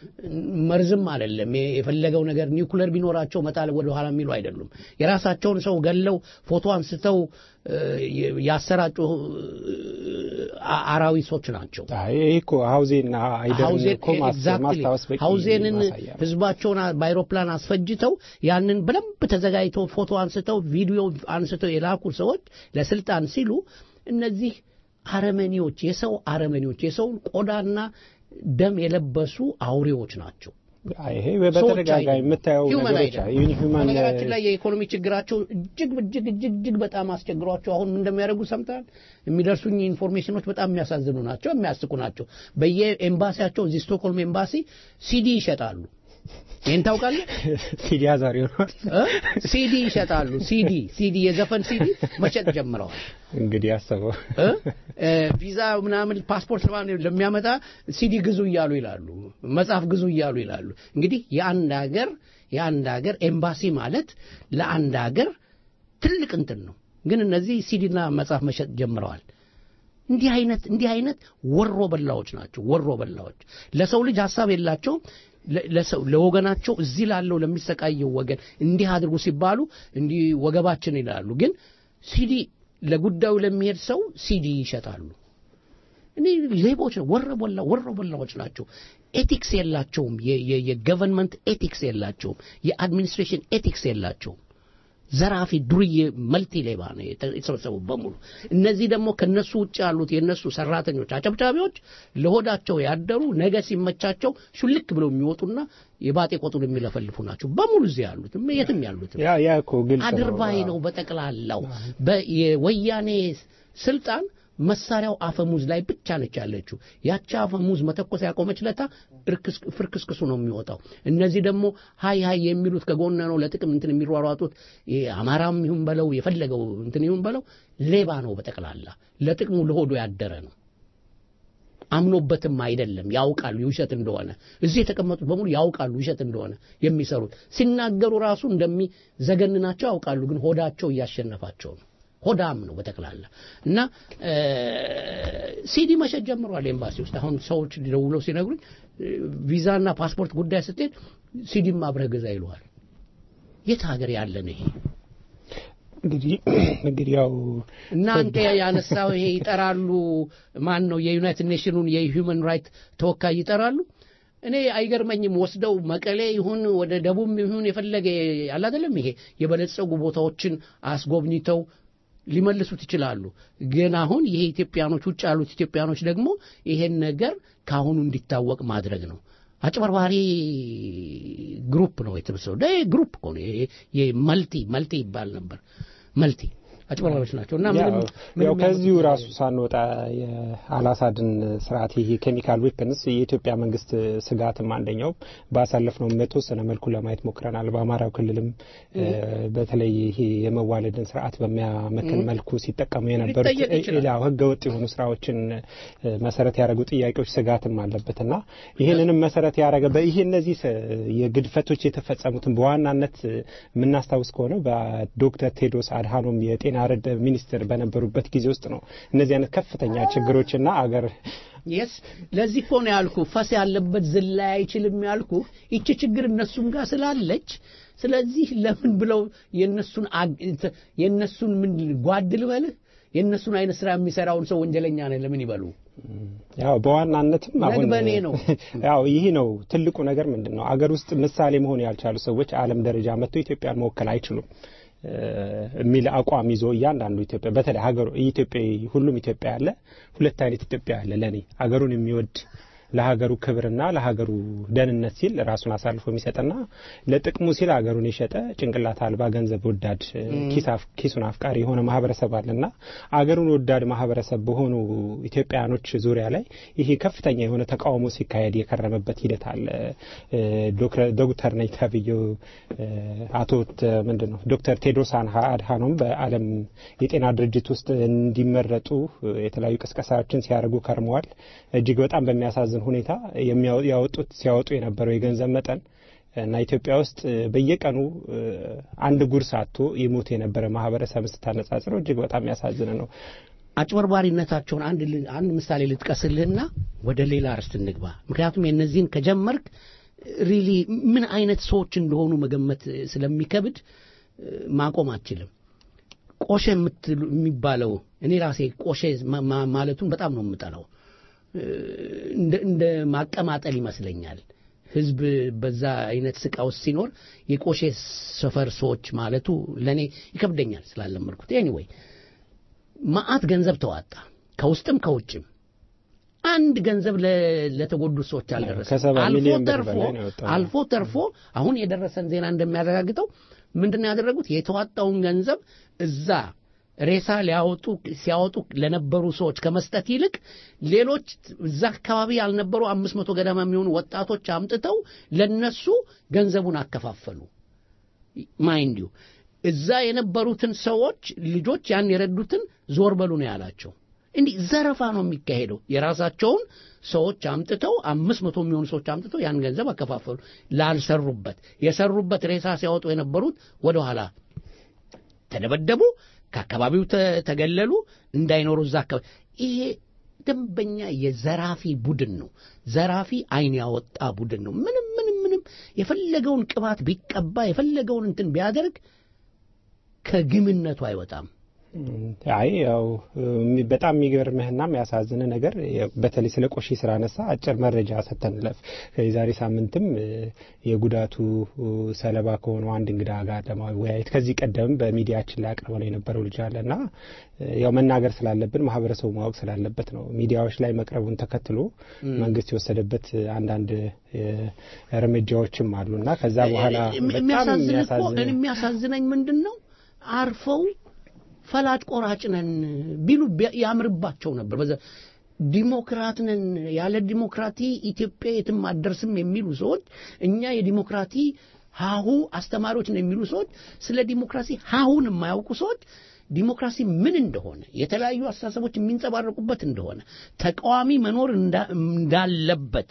መርዝም አይደለም የፈለገው ነገር ኒውክለር ቢኖራቸው መጣል ወደ ኋላ የሚሉ አይደሉም። የራሳቸውን ሰው ገለው ፎቶ አንስተው እ፣ ያሰራጩ እ፣ አ- አራዊቶች ናቸው። አይ ይሄ እኮ ሀውዜና አይደርን ሀውዜን እኮ ማስ- ኤግዛክትሊ ማስታወስ በቂ ሀውዜንን ማሳያ ነው። ህዝባቸውን አ- በአይሮፕላን አስፈጅተው ያንን በደንብ ተዘጋጅተው ፎቶ አንስተው ቪዲዮ አንስተው የላኩ ሰዎች ለስልጣን ሲሉ እነዚህ አረመኔዎች፣ የሰው አረመኔዎች፣ የሰውን ቆዳና ደም የለበሱ አውሬዎች ናቸው። አይ ይሄ በተደጋጋሚ የምታየው ሁማን ነገሮች አይደለም። አሉ። ይሁን ሁማን በነገራችን ላይ የኢኮኖሚ ችግራቸው እጅግ እጅግ እጅግ እጅግ በጣም አስቸግሯቸው አሁን ምን እንደሚያደርጉ ሰምተሃል? የሚደርሱኝ ኢንፎርሜሽኖች በጣም የሚያሳዝኑ ናቸው፣ የሚያስቁ ናቸው። በየኤምባሲያቸው እዚህ ስቶክሆልም ኤምባሲ ሲዲ ይሸጣሉ። ይህን ታውቃለህ? ሲዲ አዛሪ ሆኗል። እ? ሲዲ ይሸጣሉ። ሲዲ ሲዲ የዘፈን ሲዲ መሸጥ ጀምረዋል። እንግዲህ አሰበው እ? እ፣ ቪዛ ምናምን ፓስፖርት ምናምን ለሚያመጣ ሲዲ ግዙ እያሉ ይላሉ። መጽሐፍ ግዙ እያሉ ይላሉ። እንግዲህ የአንድ ሀገር የአንድ ሀገር ኤምባሲ ማለት ለአንድ ሀገር ትልቅ እንትን ነው። ግን እነዚህ ሲዲና መጽሐፍ መሸጥ ጀምረዋል። እንዲህ አይነት እንዲህ አይነት ወሮ በላዎች ናቸው። ወሮ በላዎች ለሰው ልጅ ሀሳብ የላቸውም። ለ- ለሰው ለወገናቸው እዚህ ላለው ለሚሰቃየው ወገን እንዲህ አድርጉ ሲባሉ እንዲህ ወገባችን ይላሉ። ግን ሲዲ ለጉዳዩ ለሚሄድ ሰው ሲዲ ይሸጣሉ። እኔ ሌቦች ነው፣ ወረበላ ወረበላዎች ናቸው። ኤቲክስ የላቸውም። የ- የ- የገቨርንመንት ኤቲክስ የላቸውም። የአድሚኒስትሬሽን ኤቲክስ የላቸውም። ዘራፊ ዱርዬ መልቲ ሌባ ነው የተ- የተሰበሰቡ በሙሉ። እነዚህ ደግሞ ከነሱ ውጭ ያሉት የነሱ ሰራተኞች አጨብጫቢዎች ለሆዳቸው ያደሩ ነገ ሲመቻቸው ሹልክ ብለው የሚወጡና የባጤ ቆጡን የሚለፈልፉ ናቸው በሙሉ እዚህ ያሉት የትም ያሉት ያ ያ እኮ ግልጽ ነው። አድርባይ ነው በጠቅላላው በ- የወያኔ ስልጣን መሳሪያው አፈሙዝ ላይ ብቻ ነች ያለችው ያቺ አፈሙዝ መተኮስ ያቆመች ለታ እርክስ- ፍርክስክሱ ነው የሚወጣው እነዚህ ደግሞ ሀይ ሀይ የሚሉት ከጎነ ነው ለጥቅም እንትን የሚሯሯጡት ይሄ አማራም ይሁን በለው የፈለገው እንትን ይሁን በለው ሌባ ነው በጠቅላላ ለጥቅሙ ለሆዶ ያደረ ነው አምኖበትም አይደለም ያውቃሉ ውሸት እንደሆነ እዚህ የተቀመጡት በሙሉ ያውቃሉ ውሸት እንደሆነ የሚሰሩት ሲናገሩ ራሱ እንደሚዘገንናቸው ያውቃሉ ግን ሆዳቸው እያሸነፋቸው ነው ሆዳም ነው በጠቅላላ እና እ፣ ሲዲ መሸጥ ጀምሯል ኤምባሲ ውስጥ አሁን ሰዎች ደውለው ሲነግሩኝ እ፣ ቪዛና ፓስፖርት ጉዳይ ስትሄድ ሲዲም አብረህ ግዛ ይለዋል የት ሀገር ያለ ነው ይሄ እንግዲህ እንግዲህ ያው እናንተ ያነሳው ይሄ ይጠራሉ ማን ነው የዩናይትድ ኔሽኑን የሂውመን ራይት ተወካይ ይጠራሉ እኔ አይገርመኝም ወስደው መቀሌ ይሁን ወደ ደቡብ ይሁን የፈለገ ያለ አይደለም ይሄ የበለጸጉ ቦታዎችን አስጎብኝተው ሊመልሱት ይችላሉ ግን አሁን ይሄ ኢትዮጵያኖች ውጭ ያሉት ኢትዮጵያኖች ደግሞ ይሄን ነገር ካሁኑ እንዲታወቅ ማድረግ ነው አጭበርባሪ ግሩፕ ነው የተሰበሰበው ደ ግሩፕ እኮ ነው ይሄ- ይሄ መልቲ መልቲ ይባል ነበር መልቲ አጭበርባሪዎች ናቸው እና ምንም ያው ምንም ከዚሁ ያመጡት ራሱ ሳንወጣ የአላሳድን ስርዓት ይሄ ኬሚካል ዌፐንስ የኢትዮጵያ መንግስት ስጋትም አንደኛው ባሳለፍነው በተወሰነ መልኩ ለማየት ሞክረናል። በአማራው ክልልም እ፣ በተለይ ይሄ የመዋለድን ስርዓት በሚያመክን መልኩ ሲጠቀሙ የነበሩት ሊጠየቅ ይችላል። ሌላ ህገወጥ የሆኑ ስራዎችን እ፣ መሰረት ያደረጉ ጥያቄዎች ስጋትም አለበትና ይህንንም መሰረት ያደረገ በይሄ እነዚህ ስ- የግድፈቶች የተፈጸሙትን በዋናነት እ፣ የምናስታውስ ከሆነ በዶክተር ቴድሮስ አድሃኖም የጤና ረድ ሚኒስትር በነበሩበት ጊዜ ውስጥ ነው እነዚህ አይነት ከፍተኛ ችግሮችና አገር የስ ለዚህ እኮ ነው ያልኩ ፈስ ያለበት ዝላይ አይችልም ያልኩ ይቺ ችግር እነሱም ጋር ስላለች ስለዚህ ለምን ብለው የነሱን አግ- እንተ- የነሱን ምን ጓድ ልበልህ የነሱን አይነት ስራ የሚሰራውን ሰው ወንጀለኛ ነህ ለምን ይበሉ ያው በዋናነትም አሁን ነግበኔ ነው። ያው ይህ ነው ትልቁ ነገር ምንድን ነው አገር ውስጥ ምሳሌ መሆን ያልቻሉ ሰዎች ዓለም ደረጃ መጥተው ኢትዮጵያን መወከል አይችሉም እ፣ የሚል አቋም ይዞ እያንዳንዱ ኢትዮጵያ በተለይ ሀገሩ ኢትዮጵያ ሁሉም ኢትዮጵያ ያለ ሁለት አይነት ኢትዮጵያ ያለ ለኔ ሀገሩን የሚወድ ለሀገሩ ክብርና ለሀገሩ ደህንነት ሲል ራሱን አሳልፎ የሚሰጥና ለጥቅሙ ሲል ሀገሩን የሸጠ ጭንቅላት አልባ ገንዘብ ወዳድ እ፣ ኪስ አፍ- ኪሱን አፍቃሪ የሆነ ማህበረሰብ አለና አገሩን ወዳድ ማህበረሰብ በሆኑ ኢትዮጵያውያኖች ዙሪያ ላይ ይሄ ከፍተኛ የሆነ ተቃውሞ ሲካሄድ የከረመበት ሂደት አለ። እ፣ ዶክተር- ዶክተር ነኝ ተብዬው እ፣ አቶ ት- ምንድን ነው ዶክተር ቴድሮስ አንሃ- አድሃኖም በዓለም የጤና ድርጅት ውስጥ እንዲመረጡ እ፣ የተለያዩ ቅስቀሳዎችን ሲያደርጉ ከርመዋል። እጅግ በጣም በሚያሳዝን ሁኔታ የሚያወ- ያወጡት ሲያወጡ የነበረው የገንዘብ መጠን እና ኢትዮጵያ ውስጥ እ፣ በየቀኑ እ፣ አንድ ጉርስ አጥቶ ይሞት የነበረ ማህበረሰብ ስታነጻጽረው እጅግ በጣም የሚያሳዝን ነው። አጭበርባሪነታቸውን አንድ ል- አንድ ምሳሌ ልጥቀስልህና ወደ ሌላ ርዕስ እንግባ ምክንያቱም የእነዚህን ከጀመርክ ሪሊ ምን አይነት ሰዎች እንደሆኑ መገመት ስለሚከብድ እ፣ ማቆም አትችልም ቆሼ የምትሉ- የሚባለው እኔ ራሴ ቆሼ ማ- ማ- ማለቱን በጣም ነው የምጠላው እ፣ እንደ እንደ ማቀማጠል ይመስለኛል ህዝብ በዛ አይነት ስቃ ውስጥ ሲኖር የቆሼ ሰፈር ሰዎች ማለቱ ለእኔ ይከብደኛል ስላለመድኩት ኤኒዌይ ማአት ገንዘብ ተዋጣ ከውስጥም ከውጭም አንድ ገንዘብ ለ- ለተጎዱት ሰዎች አልደረሰም ከሰባ አልፎ ሚሊዮን ብር ተርፎ በላይ ነው የወጣው። አልፎ ተርፎ አሁን የደረሰን ዜና እንደሚያረጋግጠው ምንድነው ያደረጉት የተዋጣውን ገንዘብ እዛ ሬሳ ሊያወጡ ሲያወጡ ለነበሩ ሰዎች ከመስጠት ይልቅ ሌሎች እዛ አካባቢ ያልነበሩ አምስት መቶ ገደማ የሚሆኑ ወጣቶች አምጥተው ለነሱ ገንዘቡን አከፋፈሉ ማይንድ ዩ እዛ የነበሩትን ሰዎች ልጆች ያን የረዱትን ዞር በሉ ነው ያላቸው እንዲህ ዘረፋ ነው የሚካሄደው የራሳቸውን ሰዎች አምጥተው አምስት መቶ የሚሆኑ ሰዎች አምጥተው ያን ገንዘብ አከፋፈሉ ላልሰሩበት የሰሩበት ሬሳ ሲያወጡ የነበሩት ወደ ኋላ ተደበደቡ ከአካባቢው ተ- ተገለሉ እንዳይኖሩ እዛ አካባቢ ይሄ ደንበኛ የዘራፊ ቡድን ነው ዘራፊ አይን ያወጣ ቡድን ነው ምንም ምንም የፈለገውን ቅባት ቢቀባ የፈለገውን እንትን ቢያደርግ ከግምነቱ አይወጣም። አይ ያው እም፣ በጣም የሚገርምህና የሚያሳዝን ነገር የ- በተለይ ስለ ቆሼ ስላነሳ አጭር መረጃ ሰተንለፍ የዛሬ ሳምንትም እ፣ የጉዳቱ እ፣ ሰለባ ከሆነው አንድ እንግዳ ጋር ለማወያየት ከዚህ ቀደም በሚዲያችን ላይ አቅርበው ነው የነበረው ልጅ አለና እ፣ ያው መናገር ስላለብን ማህበረሰቡ ማወቅ ስላለበት ነው ሚዲያዎች ላይ መቅረቡን ተከትሎ መንግስት የወሰደበት አንዳንድ እ፣ እርምጃዎችም አሉና ከዛ በኋላ እም- በጣም የሚያሳዝን እኮ የሚያሳዝን እኔ የሚያሳዝነኝ ምንድን ነው አርፈው ፈላጭ ቆራጭ ነን ቢሉ ቢያ- ያምርባቸው ነበር። በዛ ዲሞክራት ነን ያለ ዲሞክራቲ ኢትዮጵያ የትም አትደርስም የሚሉ ሰዎች እኛ የዲሞክራቲ ሀሁ አስተማሪዎች ነው የሚሉ ሰዎች ስለ ዲሞክራሲ ሀሁን የማያውቁ ሰዎች ዲሞክራሲ ምን እንደሆነ የተለያዩ አስተሳሰቦች የሚንጸባረቁበት እንደሆነ ተቃዋሚ መኖር እንዳ- እንዳለበት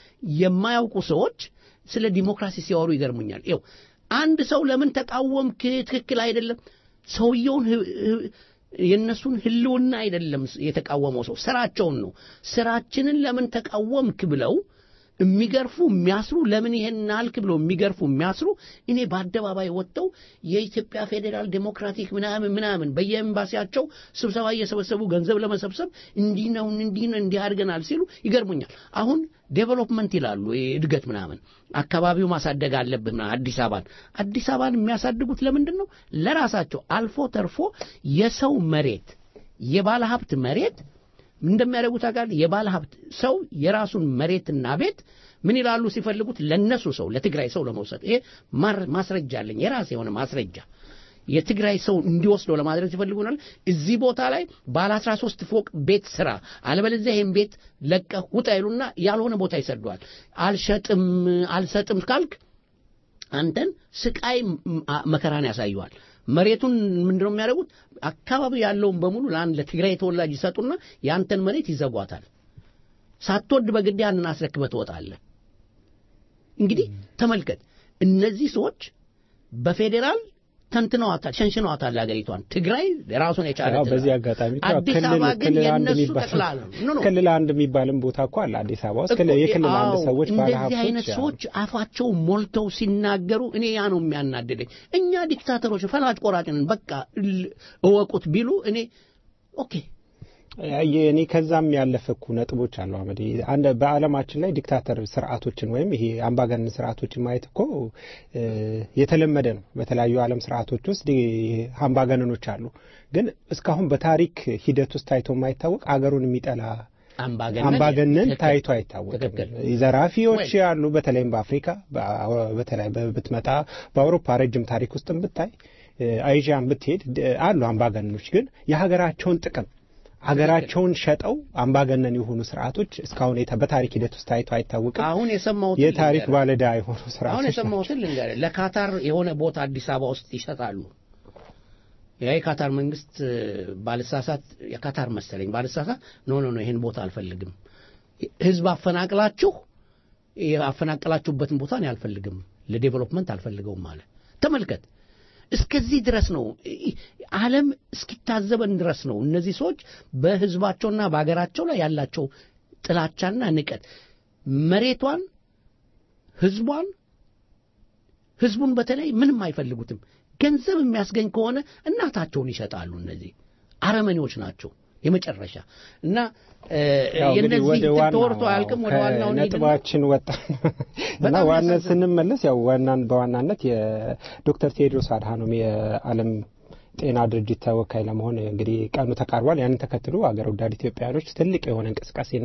የማያውቁ ሰዎች ስለ ዲሞክራሲ ሲያወሩ ይገርሙኛል። ይኸው አንድ ሰው ለምን ተቃወምክ ትክክል አይደለም ሰውየውን ህ- ህ- የእነሱን ህልውና አይደለም የተቃወመው ሰው ስራቸውን ነው። ስራችንን ለምን ተቃወምክ ብለው የሚገርፉ የሚያስሩ ለምን ይሄን አልክ ብለው የሚገርፉ የሚያስሩ እኔ በአደባባይ ወጥተው የኢትዮጵያ ፌዴራል ዴሞክራቲክ ምናምን ምናምን በየኤምባሲያቸው ስብሰባ እየሰበሰቡ ገንዘብ ለመሰብሰብ እንዲህ ነው እንዲህ ነው እንዲህ አድርገናል ሲሉ ይገርሙኛል። አሁን ዴቨሎፕመንት ይላሉ ይሄ እድገት ምናምን አካባቢው ማሳደግ አለብህ ምናምን አዲስ አበባን አዲስ አበባን የሚያሳድጉት ለምንድን ነው? ለራሳቸው አልፎ ተርፎ የሰው መሬት የባለ ሀብት መሬት እንደሚያደርጉት አውቃለሁ። የባለ ሀብት ሰው የራሱን መሬትና ቤት ምን ይላሉ ሲፈልጉት ለነሱ ሰው ለትግራይ ሰው ለመውሰድ ይሄ ማር- ማስረጃ አለኝ የራሴ የሆነ ማስረጃ የትግራይ ሰው እንዲወስደው ለማድረግ ሲፈልጉናል እዚህ ቦታ ላይ ባለ 13 ፎቅ ቤት ስራ አለበለዚያ ይሄን ቤት ለቀህ ውጣ ይሉና ያልሆነ ቦታ ይሰዷል አልሸጥም አልሰጥም ካልክ አንተን ስቃይ ም- አ- መከራን ያሳየዋል መሬቱን ምንድነው የሚያደርጉት አካባቢ ያለውን በሙሉ ለአንድ ለትግራይ ተወላጅ ይሰጡና የአንተን መሬት ይዘጓታል ሳትወድ በግድ ያንን አስረክበህ ትወጣለህ እንግዲህ ተመልከት እነዚህ ሰዎች በፌዴራል ተንትነዋታል ሸንሽነዋታል ሀገሪቷን ትግራይ ራሱን የቻለ ያው ትግራይ። በዚህ አጋጣሚ እኮ አዲስ ክልል አበባ ግን ክልል አንድ የእነሱ የሚባል ጠቅላላ ነው ኖ ኖ ክልል አንድ የሚባልም ቦታ እኮ አለ አዲስ አበባ ውስጥ ክልል- እኮ የክልል አንድ አዎ፣ ሰዎች እንደዚህ ባለሀብቶች አይነት ያው ሰዎች አፋቸው ሞልተው ሲናገሩ እኔ ያ ነው የሚያናድደኝ። እኛ ዲክታተሮች ፈላጭ ቆራጭ ነን በቃ ል- እወቁት ቢሉ እኔ ኦኬ የ- እኔ ከዛም ያለፈ እኮ ነጥቦች አሉ አመድ አንድ በዓለማችን ላይ ዲክታተር ስርዓቶችን ወይም ይሄ አምባገነን ስርዓቶችን ማየት እኮ እ፣ የተለመደ ነው። በተለያዩ ዓለም ስርዓቶች ውስጥ ዲ- አምባገነኖች አሉ። ግን እስካሁን በታሪክ ሂደት ውስጥ ታይቶ የማይታወቅ አገሩን የሚጠላ አምባገነን አምባገነን ትክክል። ታይቶ አይታወቅም። ትክክል። ዘራፊዎች ወይ- ያሉ በተለይም በአፍሪካ በአ- በተለይ በ- ብትመጣ በአውሮፓ ረጅም ታሪክ ውስጥም ብታይ እ፣ አይዣን ብትሄድ ድ- አሉ አምባገነኖች ግን የሀገራቸውን ጥቅም ሀገራቸውን ሸጠው አምባገነን የሆኑ ስርዓቶች እስካሁን የተ- በታሪክ ሂደት ውስጥ ታይቶ አይታወቅም። አሁን የሰማሁትን የታሪክ ልንገርህ። ባለዳ የሆኑ አሁን ስርዓቶች ናቸው። የሰማሁትን ልንገርህ ለካታር የሆነ ቦታ አዲስ አበባ ውስጥ ይሰጣሉ ያ የካታር መንግስት እ፣ ባልሳሳት የካታር መሰለኝ ባልሳሳት ኖ ኖ ኖ ይሄን ቦታ አልፈልግም ህዝብ አፈናቅላችሁ ያፈናቀላችሁበትን ቦታ እኔ አልፈልግም ለዴቨሎፕመንት አልፈልገውም አለ ተመልከት እስከዚህ ድረስ ነው ኢ- ዓለም እስኪታዘበን ድረስ ነው እነዚህ ሰዎች በህዝባቸውና በሀገራቸው ላይ ያላቸው ጥላቻና ንቀት መሬቷን ህዝቧን ህዝቡን በተለይ ምንም አይፈልጉትም ገንዘብ የሚያስገኝ ከሆነ እናታቸውን ይሸጣሉ እነዚህ አረመኔዎች ናቸው የመጨረሻ እና እ፣ ያው እንግዲህ የነዚህ ወደ እንትን ዋናው ተወርቶ አያልቅም ወደ ዋናው እንሂድና ነጥባችን ወጣ እና በጣም ዋና ያሳዝናል። ስንመለስ ያው ዋናን በዋናነት የዶክተር ቴድሮስ አድሃኖም የዓለም ጤና ድርጅት ተወካይ ለመሆን እንግዲህ ቀኑ ተቃርቧል። ያንን ተከትሎ አገር ወዳድ ኢትዮጵያውያኖች ትልቅ የሆነ እንቅስቃሴና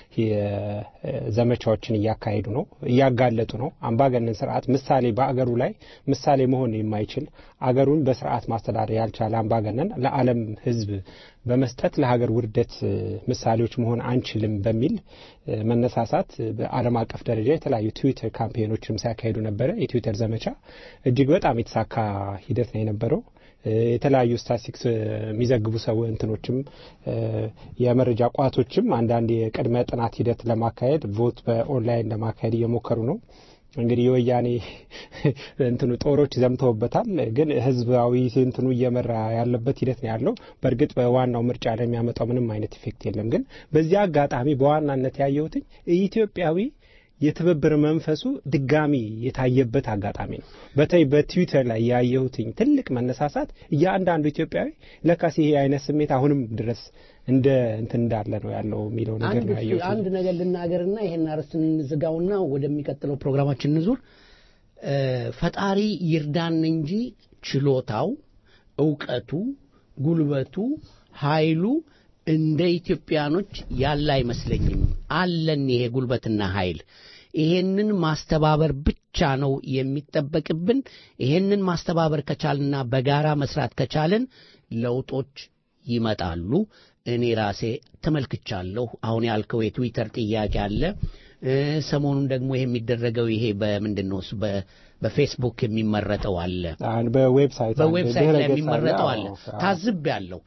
ዘመቻዎችን እያካሄዱ ነው፣ እያጋለጡ ነው። አምባገነን ስርዓት ምሳሌ በአገሩ ላይ ምሳሌ መሆን የማይችል አገሩን በስርዓት ማስተዳደር ያልቻለ አምባገነን ለዓለም ሕዝብ በመስጠት ለሀገር ውርደት ምሳሌዎች መሆን አንችልም በሚል መነሳሳት በዓለም አቀፍ ደረጃ የተለያዩ ትዊተር ካምፔኖችንም ሲያካሂዱ ነበረ። የትዊተር ዘመቻ እጅግ በጣም የተሳካ ሂደት ነው የነበረው። የተለያዩ ስታቲስቲክስ የሚዘግቡ ሰው እንትኖችም የመረጃ ቋቶችም አንዳንድ የቅድመ ጥናት ሂደት ለማካሄድ ቮት በኦንላይን ለማካሄድ እየሞከሩ ነው። እንግዲህ የወያኔ እንትኑ ጦሮች ዘምተውበታል። ግን ህዝባዊ እንትኑ እየመራ ያለበት ሂደት ነው ያለው። በእርግጥ በዋናው ምርጫ ላይ የሚያመጣው ምንም አይነት ኢፌክት የለም። ግን በዚህ አጋጣሚ በዋናነት ያየሁትኝ ኢትዮጵያዊ የትብብር መንፈሱ ድጋሚ የታየበት አጋጣሚ ነው። በተለይ በትዊተር ላይ ያየሁትኝ ትልቅ መነሳሳት እያንዳንዱ ኢትዮጵያዊ ለካስ ይሄ አይነት ስሜት አሁንም ድረስ እንደ እንትን እንዳለ ነው ያለው የሚለው ነገር አንድ ነው ያየሁት። አንድ ነገር ልናገርና ይሄን አርዕስት እንዝጋውና ወደሚቀጥለው ፕሮግራማችን እንዙር። እ፣ ፈጣሪ ይርዳን እንጂ ችሎታው፣ እውቀቱ፣ ጉልበቱ፣ ኃይሉ እንደ ኢትዮጵያኖች ያለ አይመስለኝም። አለን ይሄ ጉልበትና ኃይል። ይሄንን ማስተባበር ብቻ ነው የሚጠበቅብን። ይሄንን ማስተባበር ከቻልና በጋራ መስራት ከቻልን ለውጦች ይመጣሉ። እኔ ራሴ ተመልክቻለሁ። አሁን ያልከው የትዊተር ጥያቄ አለ። እ፣ ሰሞኑን ደግሞ ይሄ የሚደረገው ይሄ በምንድን ነው እሱ በ- በፌስቡክ የሚመረጠው አለ አሁን በዌብሳይት አንድ በዌብሳይት ድረ ላይ ገጽ የሚመረጠው አለ አዎ፣ አዎ። ታዝብ ያለው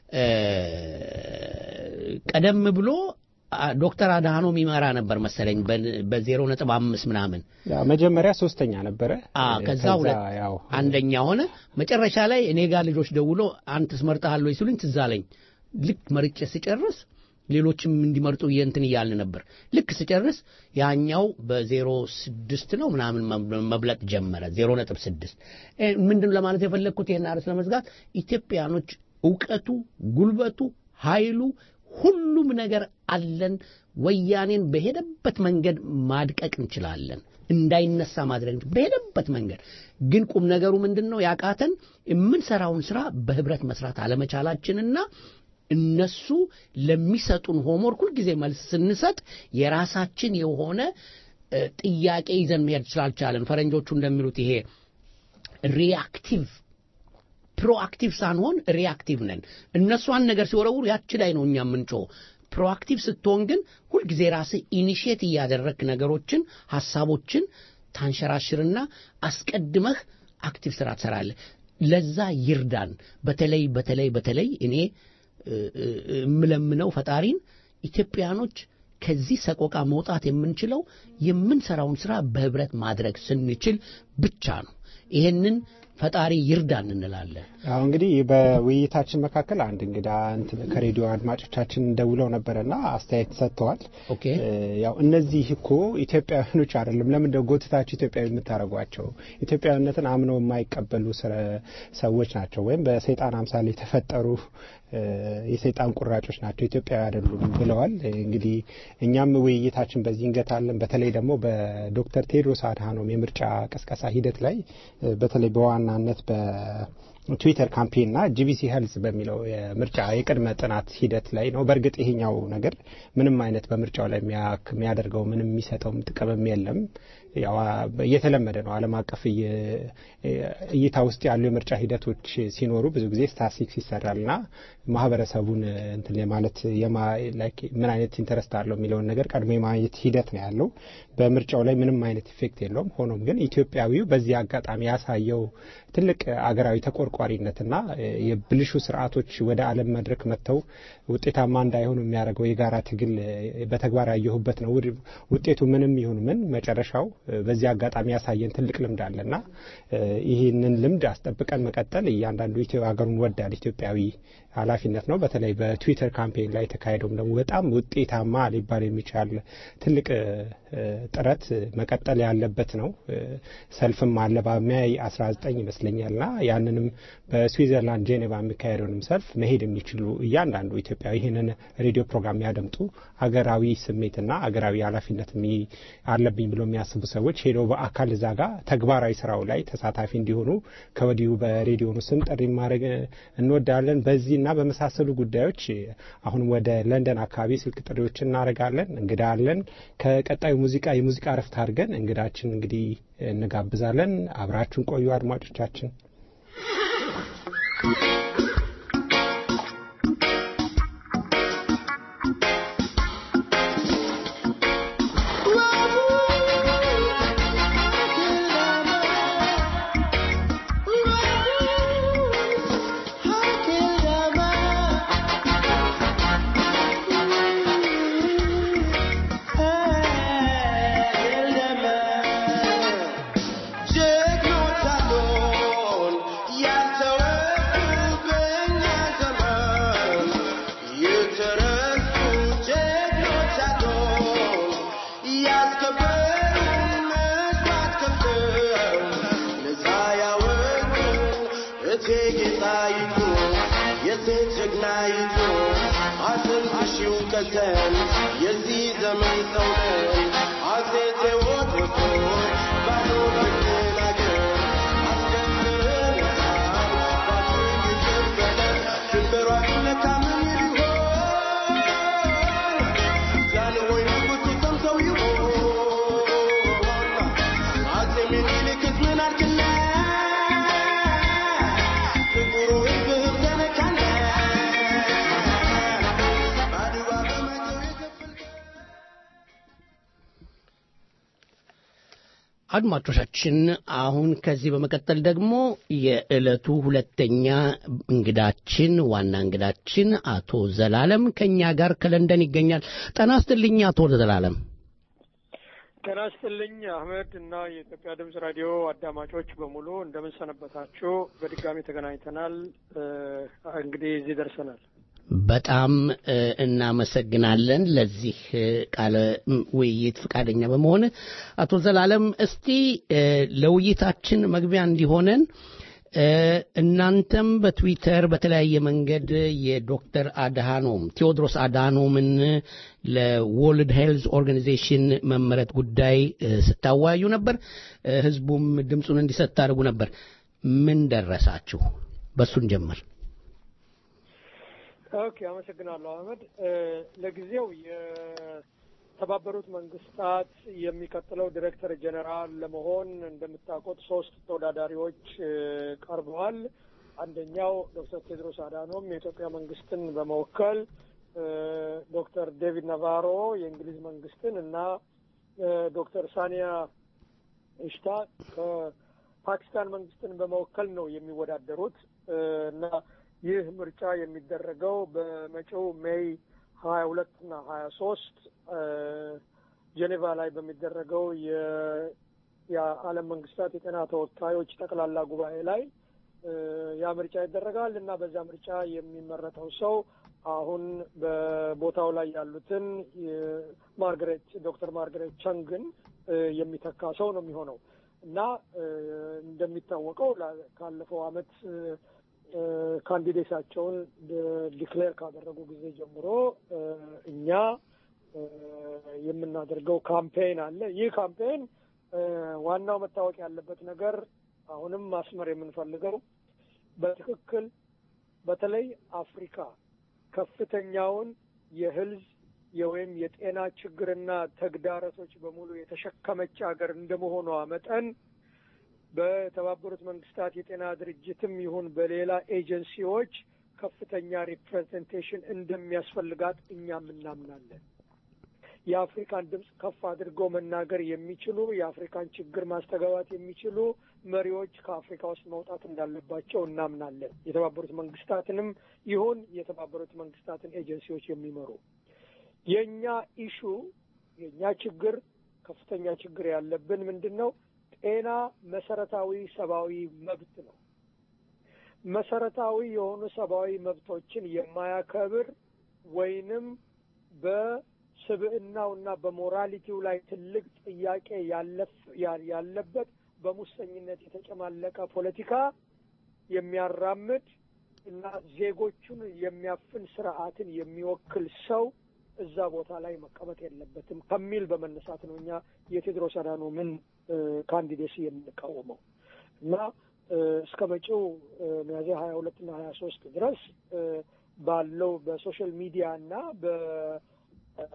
ቀደም ብሎ አ፣ ዶክተር አድሃኖም ይመራ ነበር መሰለኝ በዜሮ ነጥብ አምስት ምናምን ያው መጀመሪያ ሶስተኛ ነበረ። አ ከዛ ሁለት ያው አንደኛ ሆነ። መጨረሻ ላይ እኔ ጋር ልጆች ደውሎ አንተስ መርጠሃል ወይ ሲሉኝ ትዝ አለኝ። ልክ መርጬ ስጨርስ ሌሎችም እንዲመርጡ እንትን እያልን ነበር። ልክ ስጨርስ ያኛው በዜሮ ስድስት ነው ምናምን መ- መብለጥ ጀመረ። ዜሮ ነጥብ ስድስት ምንድን ነው ለማለት የፈለግኩት ይህን አርዕስት ለመዝጋት ኢትዮጵያኖች እውቀቱ፣ ጉልበቱ፣ ኃይሉ ሁሉም ነገር አለን። ወያኔን በሄደበት መንገድ ማድቀቅ እንችላለን። እንዳይነሳ ማድረግ እንችል- በሄደበት መንገድ ግን ቁም ነገሩ ምንድን ነው ያቃተን የምንሰራውን ስራ በህብረት መስራት አለመቻላችንና እነሱ ለሚሰጡን ሆምወርክ ሁልጊዜ መልስ ስንሰጥ የራሳችን የሆነ እ፣ ጥያቄ ይዘን መሄድ ስላልቻለን ፈረንጆቹ እንደሚሉት ይሄ ሪአክቲቭ ፕሮአክቲቭ ሳንሆን ሪአክቲቭ ነን። እነሱ አንድ ነገር ሲወረውሩ ያች ላይ ነው እኛ የምንጮህ። ፕሮአክቲቭ ስትሆን ግን ሁልጊዜ ራስህ ኢኒሺየት እያደረግክ ነገሮችን፣ ሀሳቦችን ታንሸራሽርና አስቀድመህ አክቲቭ ስራ ትሰራለህ። ለዛ ይርዳን። በተለይ በተለይ በተለይ እኔ እ፣ እ፣ የምለምነው ፈጣሪን ኢትዮጵያኖች ከዚህ ሰቆቃ መውጣት የምንችለው የምንሰራውን ስራ በህብረት ማድረግ ስንችል ብቻ ነው። ይሄንን ፈጣሪ ይርዳን እንላለን። አሁ እንግዲህ በውይይታችን መካከል አንድ እንግዳ እንትን ከሬዲዮ አድማጮቻችን ደውለው ነበረና አስተያየት ሰጥተዋል። ኦኬ እ፣ ያው እነዚህ እኮ ኢትዮጵያውያኖች አይደለም። ለምን እንደው ጎትታችሁ ኢትዮጵያዊ የምታደርጓቸው? ኢትዮጵያዊነትን አምነው የማይቀበሉ ስረ- ሰዎች ናቸው፣ ወይም በሰይጣን አምሳል የተፈጠሩ እ፣ የሰይጣን ቁራጮች ናቸው፣ ኢትዮጵያዊ አይደሉም ብለዋል። እንግዲህ እኛም ውይይታችን በዚህ እንገታለን። በተለይ ደግሞ በዶክተር ቴድሮስ አድሃኖም የምርጫ ቅስቀሳ ሂደት ላይ እ፣ በተለይ በዋናነት በትዊተር ካምፔንና ጂቢሲ ሄልዝ በሚለው የምርጫ የቅድመ ጥናት ሂደት ላይ ነው። በእርግጥ ይሄኛው ነገር ምንም አይነት በምርጫው ላይ የሚያክ- የሚያደርገው ምንም የሚሰጠውም ጥቅምም የለም። ያው አ- የተለመደ ነው። ዓለም አቀፍ እየ- እይታ ውስጥ ያሉ የምርጫ ሂደቶች ሲኖሩ ብዙ ጊዜ ስታሲክስ ይሰራልና ማህበረሰቡን እንትን ማለት የማ- ላይክ ምን አይነት ኢንተረስት አለው የሚለውን ነገር ቀድሞ የማየት ሂደት ነው ያለው። በምርጫው ላይ ምንም አይነት ኢፌክት የለውም። ሆኖም ግን ኢትዮጵያዊው በዚህ አጋጣሚ ያሳየው ትልቅ አገራዊ ተቆርቋሪነትና እ፣ የብልሹ ስርዓቶች ወደ ዓለም መድረክ መጥተው ውጤታማ እንዳይሆኑ የሚያደርገው የጋራ ትግል እ፣ በተግባር ያየሁበት ነው። ውድ- ውጤቱ ምንም ይሁን ምን መጨረሻው እ፣ በዚህ አጋጣሚ ያሳየን ትልቅ ልምድ አለና እ፣ ይህንን ልምድ አስጠብቀን መቀጠል እያንዳንዱ ኢትዮ ሀገሩን ወዳድ ኢትዮጵያዊ ኃላፊነት ነው። በተለይ በትዊተር ካምፔን ላይ የተካሄደውም ደግሞ በጣም ውጤታማ ሊባል የሚቻል ትልቅ እ፣ እ፣ ጥረት መቀጠል ያለበት ነው። እ፣ ሰልፍም አለ በሚያይ 19 ይመስለኛልና ያንንም በስዊዘርላንድ ጄኔቫ የሚካሄደውንም ሰልፍ መሄድ የሚችሉ እያንዳንዱ ኢትዮጵያዊ ይህንን ሬዲዮ ፕሮግራም ያደምጡ አገራዊ ስሜትና አገራዊ ኃላፊነት የሚ- አለብኝ ብሎ የሚያስቡ ሰዎች ሄደው በአካል እዛ ጋር ተግባራዊ ስራው ላይ ተሳታፊ እንዲሆኑ ከወዲሁ በሬዲዮኑ ስም ጥሪ ማድረግ እንወዳለን። በዚህና በመሳሰሉ ጉዳዮች አሁን ወደ ለንደን አካባቢ ስልክ ጥሪዎችን እናደርጋለን። እንግዳ አለን። ከቀጣዩ ሙዚቃ የሙዚቃ እረፍት አድርገን እንግዳችን እንግዲህ እንጋብዛለን። አብራችሁን ቆዩ አድማጮቻችን። ጀግኖች አሉን ያልተወጡበት ነን የዚህ ዘመን ሰው ነን አፄ ቴዎድሮስ ባዶ ብንናገር አስደምረናል ዳግም ይገበለን ድንበሯ ቢነካ ምን ቢሆን ጃንሆይ ንጉሡ ሰምተው ይሆን አፄ ምኒልክስ ምን አድርግለን ጥቁሩ ሕዝብ ተነካነ በአድዋ በመተው የከፈልከ አድማጮቻችን አሁን ከዚህ በመቀጠል ደግሞ የዕለቱ ሁለተኛ እንግዳችን ዋና እንግዳችን አቶ ዘላለም ከኛ ጋር ከለንደን ይገኛል። ጤና ይስጥልኝ አቶ ዘላለም። ጤና ይስጥልኝ አህመድ እና የኢትዮጵያ ድምጽ ራዲዮ አዳማጮች በሙሉ እንደምን ሰነበታችሁ? በድጋሚ ተገናኝተናል። እ፣ እንግዲህ እዚህ ደርሰናል። በጣም እ፣ እናመሰግናለን ለዚህ እ፣ ቃለ ም፣ ውይይት ፈቃደኛ በመሆን አቶ ዘላለም እስቲ እ፣ ለውይይታችን መግቢያ እንዲሆነን እ፣ እናንተም በትዊተር በተለያየ መንገድ የዶክተር አድሃኖም ቴዎድሮስ አድሃኖምን ለወርልድ ሄልዝ ኦርጋናይዜሽን መመረጥ ጉዳይ እ፣ ስታወያዩ ነበር። እ፣ ህዝቡም ድምፁን እንዲሰጥ ታደርጉ ነበር። ምን ደረሳችሁ? በሱን ጀምር። ኦኬ፣ አመሰግናለሁ አህመድ። እ፣ ለጊዜው የተባበሩት መንግስታት የሚቀጥለው ዲሬክተር ጀኔራል ለመሆን እንደምታውቁት ሶስት ተወዳዳሪዎች እ፣ ቀርበዋል። አንደኛው ዶክተር ቴድሮስ አዳኖም የኢትዮጵያ መንግስትን በመወከል እ፣ ዶክተር ዴቪድ ናቫሮ የእንግሊዝ መንግስትን እና እ፣ ዶክተር ሳኒያ ኢሽታ ከፓኪስታን መንግስትን በመወከል ነው የሚወዳደሩት እ፣ እና ይህ ምርጫ የሚደረገው በመጪው ሜይ ሀያ ሁለት እና ሀያ ሶስት ጄኔቫ ላይ በሚደረገው የ- የዓለም መንግስታት የጤና ተወካዮች ጠቅላላ ጉባኤ ላይ እ፣ ያ ምርጫ ይደረጋል እና በዛ ምርጫ የሚመረጠው ሰው አሁን በቦታው ላይ ያሉትን ማርገሬት ዶክተር ማርገሬት ቸንግን እ፣ የሚተካ ሰው ነው የሚሆነው እና እ፣ እንደሚታወቀው ላ- ካለፈው አመት እ፣ እ፣ ካንዲዴታቸውን ድ- ዲክሌር ካደረጉ ጊዜ ጀምሮ እ፣ እኛ እ፣ የምናደርገው ካምፔን አለ። ይህ ካምፔን እ፣ ዋናው መታወቅ ያለበት ነገር አሁንም ማስመር የምንፈልገው በትክክል በተለይ አፍሪካ ከፍተኛውን የህልዝ የወይም የጤና ችግርና ተግዳሮቶች በሙሉ የተሸከመች ሀገር እንደመሆኗ መጠን በተባበሩት መንግስታት የጤና ድርጅትም ይሁን በሌላ ኤጀንሲዎች ከፍተኛ ሪፕሬዘንቴሽን እንደሚያስፈልጋት እኛም እናምናለን። የአፍሪካን ድምፅ ከፍ አድርገው መናገር የሚችሉ የአፍሪካን ችግር ማስተጋባት የሚችሉ መሪዎች ከአፍሪካ ውስጥ መውጣት እንዳለባቸው እናምናለን። የተባበሩት መንግስታትንም ይሁን የተባበሩት መንግስታትን ኤጀንሲዎች የሚመሩ የእኛ ኢሹ የእኛ ችግር ከፍተኛ ችግር ያለብን ምንድን ነው? ጤና መሰረታዊ ሰብአዊ መብት ነው። መሰረታዊ የሆኑ ሰብአዊ መብቶችን የማያከብር ወይንም በስብዕናውና በሞራሊቲው ላይ ትልቅ ጥያቄ ያለፍ- ያ- ያለበት በሙሰኝነት የተጨማለቀ ፖለቲካ የሚያራምድ እና ዜጎቹን የሚያፍን ስርዓትን የሚወክል ሰው እዛ ቦታ ላይ መቀመጥ የለበትም ከሚል በመነሳት ነው እኛ የቴድሮስ አዳኖምን እ፣ ካንዲዴሲ የምንቃወመው እና እ፣ እስከ መጪው እ፣ ሚያዝያ ሀያ ሁለት እና ሀያ ሶስት ድረስ እ፣ ባለው በሶሻል ሚዲያ እና በ እ፣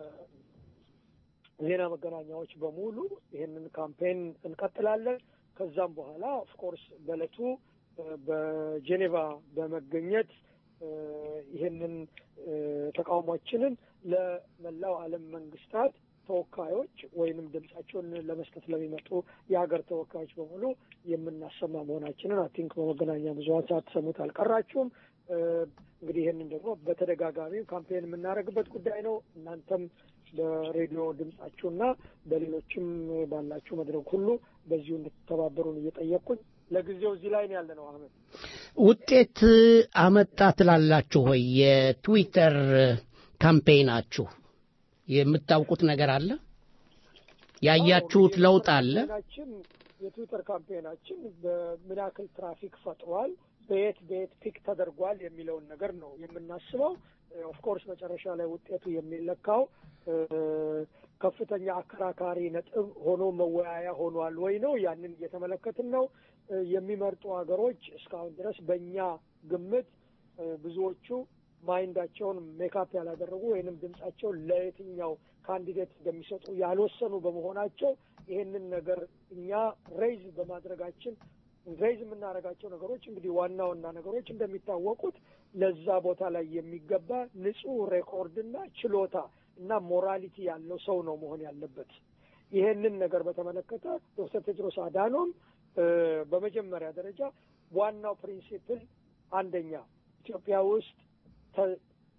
ዜና መገናኛዎች በሙሉ ይህንን ካምፔን እንቀጥላለን። ከዛም በኋላ ኦፍኮርስ በእለቱ እ፣ በጄኔቫ በመገኘት እ፣ ይህንን እ፣ ተቃውሟችንን ለመላው ዓለም መንግስታት ተወካዮች ወይንም ድምጻቸውን ለመስጠት ለሚመጡ የሀገር ተወካዮች በሙሉ የምናሰማ መሆናችንን አይ ቲንክ በመገናኛ ብዙኃን ሳትሰሙት አልቀራችሁም። እ፣ እንግዲህ ይህንን ደግሞ በተደጋጋሚ ካምፔን የምናደርግበት ጉዳይ ነው። እናንተም በሬዲዮ ድምጻችሁና በሌሎችም ባላችሁ መድረክ ሁሉ በዚሁ እንድትተባበሩን እየጠየቅኩኝ ለጊዜው እዚህ ላይ ነው ያለ ነው። አህመድ ውጤት አመጣ ትላላችሁ ወይ? የትዊተር ካምፔይናችሁ የምታውቁት ነገር አለ? ያያችሁት ለውጥ አለ? ካምፔናችን የትዊተር ካምፔናችን በምን ያክል ትራፊክ ፈጥሯል፣ በየት በየት ፒክ ተደርጓል የሚለውን ነገር ነው የምናስበው። ኦፍኮርስ መጨረሻ ላይ ውጤቱ የሚለካው እ፣ ከፍተኛ አከራካሪ ነጥብ ሆኖ መወያያ ሆኗል ወይ ነው። ያንን እየተመለከትን ነው። እ፣ የሚመርጡ ሀገሮች እስካሁን ድረስ በእኛ ግምት እ፣ ብዙዎቹ ማይንዳቸውን ሜካፕ ያላደረጉ ወይንም ድምጻቸውን ለየትኛው ካንዲዴት እንደሚሰጡ ያልወሰኑ በመሆናቸው ይሄንን ነገር እኛ ሬይዝ በማድረጋችን ሬይዝ የምናደርጋቸው ነገሮች እንግዲህ ዋና ዋና ነገሮች እንደሚታወቁት ለዛ ቦታ ላይ የሚገባ ንጹህ ሬኮርድና ችሎታ እና ሞራሊቲ ያለው ሰው ነው መሆን ያለበት። ይሄንን ነገር በተመለከተ ዶክተር ቴድሮስ አዳኖም እ፣ በመጀመሪያ ደረጃ ዋናው ፕሪንሲፕል አንደኛ ኢትዮጵያ ውስጥ ተ-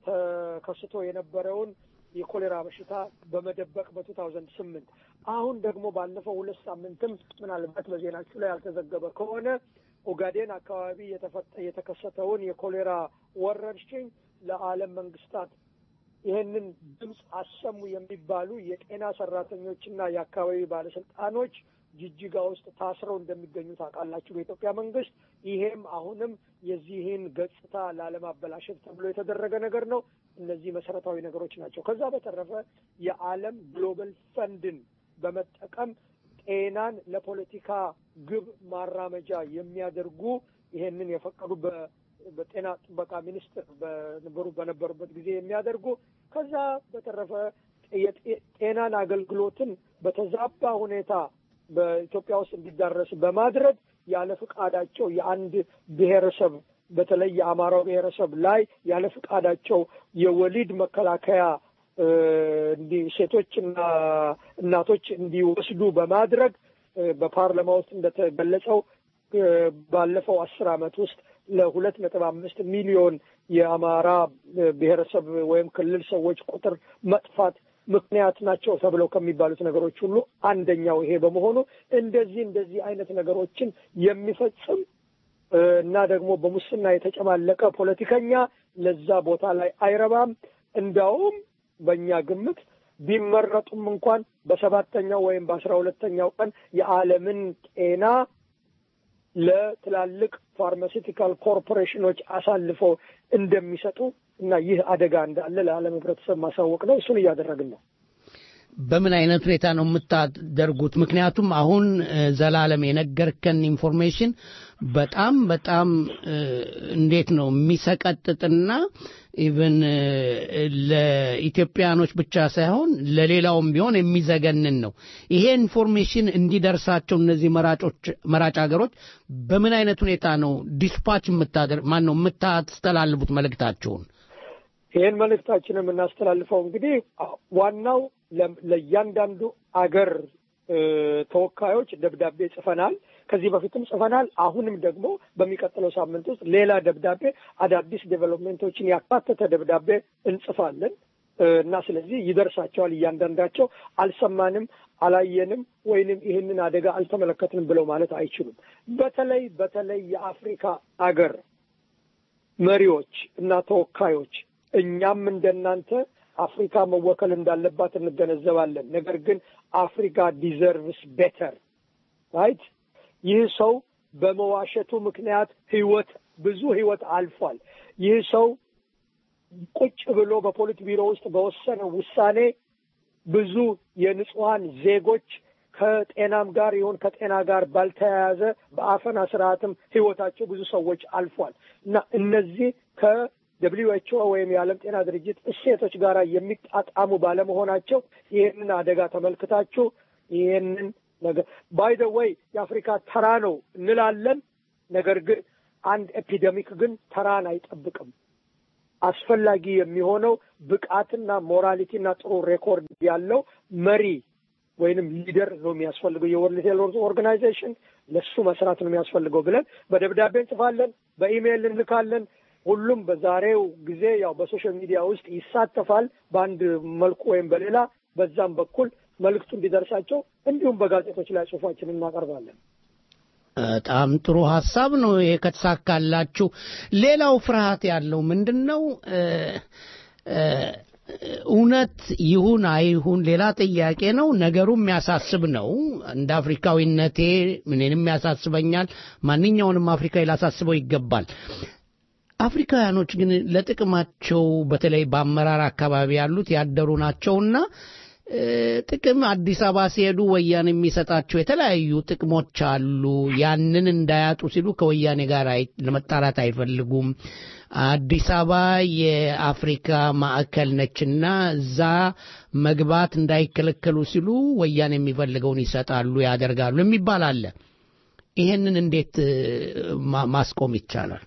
ተከስቶ የነበረውን የኮሌራ በሽታ በመደበቅ በቱ ታውዘንድ ስምንት አሁን ደግሞ ባለፈው ሁለት ሳምንትም ምናልባት በዜናችሁ ላይ ያልተዘገበ ከሆነ ኦጋዴን አካባቢ የተፈጠ የተከሰተውን የኮሌራ ወረርሽኝ ለዓለም መንግስታት ይህንን ድምፅ አሰሙ የሚባሉ የጤና ሰራተኞችና የአካባቢ ባለስልጣኖች ጅጅጋ ውስጥ ታስረው እንደሚገኙ ታውቃላችሁ በኢትዮጵያ መንግስት። ይሄም አሁንም የዚህን ገጽታ ላለማበላሸት ተብሎ የተደረገ ነገር ነው። እነዚህ መሰረታዊ ነገሮች ናቸው። ከዛ በተረፈ የዓለም ግሎባል ፈንድን በመጠቀም ጤናን ለፖለቲካ ግብ ማራመጃ የሚያደርጉ ይሄንን የፈቀዱ በ- በጤና ጥበቃ ሚኒስትር በነበሩ በነበሩበት ጊዜ የሚያደርጉ ከዛ በተረፈ የጤ- ጤናን አገልግሎትን በተዛባ ሁኔታ በኢትዮጵያ ውስጥ እንዲዳረስ በማድረግ ያለ ፍቃዳቸው የአንድ ብሔረሰብ በተለይ የአማራው ብሔረሰብ ላይ ያለ ፍቃዳቸው የወሊድ መከላከያ እ፣ እንዲ ሴቶችና እናቶች እንዲወስዱ በማድረግ እ፣ በፓርላማ ውስጥ እንደተገለጸው እ፣ ባለፈው አስር ዓመት ውስጥ ለሁለት ነጥብ አምስት ሚሊዮን የአማራ እ፣ ብሔረሰብ ወይም ክልል ሰዎች ቁጥር መጥፋት ምክንያት ናቸው ተብለው ከሚባሉት ነገሮች ሁሉ አንደኛው ይሄ በመሆኑ እንደዚህ እንደዚህ አይነት ነገሮችን የሚፈጽም እ፣ እና ደግሞ በሙስና የተጨማለቀ ፖለቲከኛ ለዛ ቦታ ላይ አይረባም። እንዳውም በእኛ ግምት ቢመረጡም እንኳን በሰባተኛው ወይም በአስራ ሁለተኛው ቀን የዓለምን ጤና ለትላልቅ ፋርማሲቲካል ኮርፖሬሽኖች አሳልፈው እንደሚሰጡ እና ይህ አደጋ እንዳለ ለዓለም ሕብረተሰብ ማሳወቅ ነው። እሱን እያደረግን ነው። በምን አይነት ሁኔታ ነው የምታደርጉት? ምክንያቱም አሁን እ፣ ዘላለም የነገርከን ኢንፎርሜሽን በጣም በጣም እ፣ እንዴት ነው የሚሰቀጥጥና ኢቭን ለኢትዮጵያኖች ብቻ ሳይሆን ለሌላውም ቢሆን የሚዘገንን ነው። ይሄ ኢንፎርሜሽን እንዲደርሳቸው እነዚህ መራጮች መራጭ ሀገሮች በምን አይነት ሁኔታ ነው ዲስፓች የምታደርግ ማን ነው የምታስተላልፉት መልእክታቸውን? ይህን መልእክታችን የምናስተላልፈው እንግዲህ ዋናው ለ- ለእያንዳንዱ አገር እ፣ ተወካዮች ደብዳቤ ጽፈናል። ከዚህ በፊትም ጽፈናል። አሁንም ደግሞ በሚቀጥለው ሳምንት ውስጥ ሌላ ደብዳቤ አዳዲስ ዴቨሎፕሜንቶችን ያካተተ ደብዳቤ እንጽፋለን እ፣ እና ስለዚህ ይደርሳቸዋል። እያንዳንዳቸው አልሰማንም፣ አላየንም ወይንም ይህንን አደጋ አልተመለከትንም ብለው ማለት አይችሉም። በተለይ በተለይ የአፍሪካ አገር መሪዎች እና ተወካዮች እኛም እንደናንተ አፍሪካ መወከል እንዳለባት እንገነዘባለን። ነገር ግን አፍሪካ ዲዘርቭስ ቤተር ራይት። ይህ ሰው በመዋሸቱ ምክንያት ህይወት ብዙ ህይወት አልፏል። ይህ ሰው ቁጭ ብሎ በፖሊት ቢሮ ውስጥ በወሰነው ውሳኔ ብዙ የንጹሐን ዜጎች ከጤናም ጋር ይሁን ከጤና ጋር ባልተያያዘ በአፈና ስርዓትም ህይወታቸው ብዙ ሰዎች አልፏል እና እነዚህ ከደብሊዩ ኤች ኦ ወይም የዓለም ጤና ድርጅት እሴቶች ጋር የሚጣጣሙ ባለመሆናቸው ይህንን አደጋ ተመልክታችሁ ይህንን ነገር ባይ ደ ወይ የአፍሪካ ተራ ነው እንላለን። ነገር ግን አንድ ኤፒደሚክ ግን ተራን አይጠብቅም። አስፈላጊ የሚሆነው ብቃትና ሞራሊቲና ጥሩ ሬኮርድ ያለው መሪ ወይንም ሊደር ነው የሚያስፈልገው። የወርልድ ሄልዝ ኦርጋናይዜሽን ለሱ መስራት ነው የሚያስፈልገው ብለን በደብዳቤ እንጽፋለን፣ በኢሜይል እንልካለን። ሁሉም በዛሬው ጊዜ ያው በሶሻል ሚዲያ ውስጥ ይሳተፋል በአንድ መልኩ ወይም በሌላ በዛም በኩል መልእክቱ እንዲደርሳቸው እንዲሁም በጋዜጦች ላይ ጽሁፋችን እናቀርባለን። በጣም ጥሩ ሀሳብ ነው ይሄ ከተሳካላችሁ። ሌላው ፍርሃት ያለው ምንድን ነው? እ፣ እ፣ እውነት ይሁን አይሁን ሌላ ጥያቄ ነው። ነገሩ የሚያሳስብ ነው። እንደ አፍሪካዊነቴ እኔንም ያሳስበኛል። ማንኛውንም አፍሪካዊ ላሳስበው ይገባል። አፍሪካውያኖች ግን ለጥቅማቸው በተለይ በአመራር አካባቢ ያሉት ያደሩ ናቸውና እ፣ ጥቅም አዲስ አበባ ሲሄዱ ወያኔ የሚሰጣቸው የተለያዩ ጥቅሞች አሉ። ያንን እንዳያጡ ሲሉ ከወያኔ ጋር አይ- ለመጣላት አይፈልጉም። አዲስ አበባ የአፍሪካ ማዕከል ነችና እዛ መግባት እንዳይከለከሉ ሲሉ ወያኔ የሚፈልገውን ይሰጣሉ፣ ያደርጋሉ የሚባል አለ። ይሄንን እንዴት እ፣ ማ- ማስቆም ይቻላል?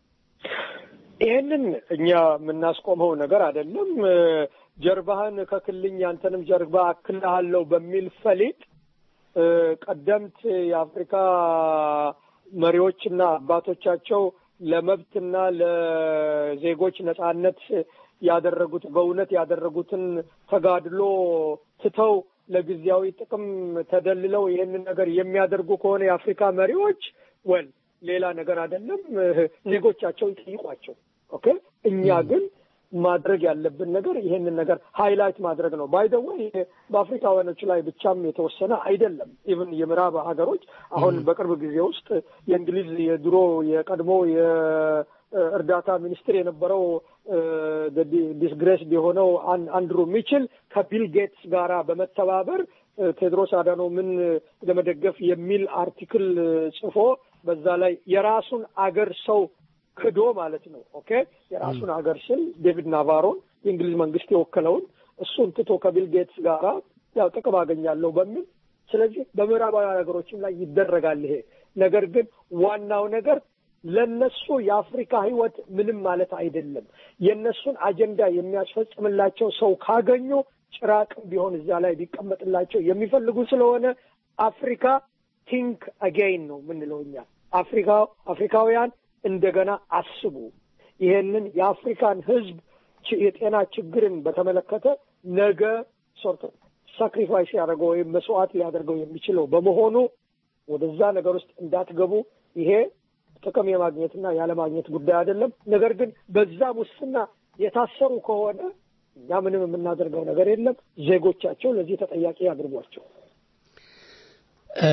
ይህንን እኛ የምናስቆመው ነገር አይደለም። እ፣ ጀርባህን ከክልኝ አንተንም ጀርባ አክልሃለሁ በሚል ፈሊጥ እ፣ ቀደምት የአፍሪካ መሪዎችና አባቶቻቸው ለመብትና ለዜጎች ነጻነት ያደረጉት በእውነት ያደረጉትን ተጋድሎ ትተው ለጊዜያዊ ጥቅም ተደልለው ይህንን ነገር የሚያደርጉ ከሆነ የአፍሪካ መሪዎች ወል ሌላ ነገር አይደለም፣ ዜጎቻቸው ይጠይቋቸው። ኦኬ እኛ ግን ማድረግ ያለብን ነገር ይሄንን ነገር ሃይላይት ማድረግ ነው። ባይ ዘ ወይ በአፍሪካውያኖች ላይ ብቻም የተወሰነ አይደለም። ኢቭን የምዕራብ ሀገሮች አሁን በቅርብ ጊዜ ውስጥ የእንግሊዝ የድሮ የቀድሞ የእርዳታ ሚኒስትር የነበረው ዲስግሬስ የሆነው አን- አንድሩ ሚችል ከቢል ጌትስ ጋራ በመተባበር እ፣ ቴድሮስ አዳኖምን ለመደገፍ የሚል አርቲክል ጽፎ በዛ ላይ የራሱን አገር ሰው ክዶ ማለት ነው። ኦኬ የራሱን ሀገር ስል ዴቪድ ናቫሮን የእንግሊዝ መንግስት የወከለውን እሱን ትቶ ከቢል ጌትስ ጋራ ያው ጥቅም አገኛለሁ በሚል ስለዚህ በምዕራባውያን ሀገሮችም ላይ ይደረጋል ይሄ ነገር ግን ዋናው ነገር ለነሱ የአፍሪካ ህይወት ምንም ማለት አይደለም። የነሱን አጀንዳ የሚያስፈጽምላቸው ሰው ካገኙ ጭራቅም ቢሆን እዛ ላይ ቢቀመጥላቸው የሚፈልጉ ስለሆነ አፍሪካ ቲንክ አጌይን ነው የምንለው እኛ አፍሪካ አፍሪካውያን እንደገና አስቡ። ይሄንን የአፍሪካን ህዝብ ች- የጤና ችግርን በተመለከተ ነገ ሶርት ሳክሪፋይስ ያደርገው ወይም መስዋዕት ሊያደርገው የሚችለው በመሆኑ ወደዛ ነገር ውስጥ እንዳትገቡ። ይሄ ጥቅም የማግኘትና ያለማግኘት ጉዳይ አይደለም። ነገር ግን በዛ ሙስና የታሰሩ ከሆነ እኛ ምንም የምናደርገው ነገር የለም። ዜጎቻቸው ለዚህ ተጠያቂ ያድርጓቸው። እ፣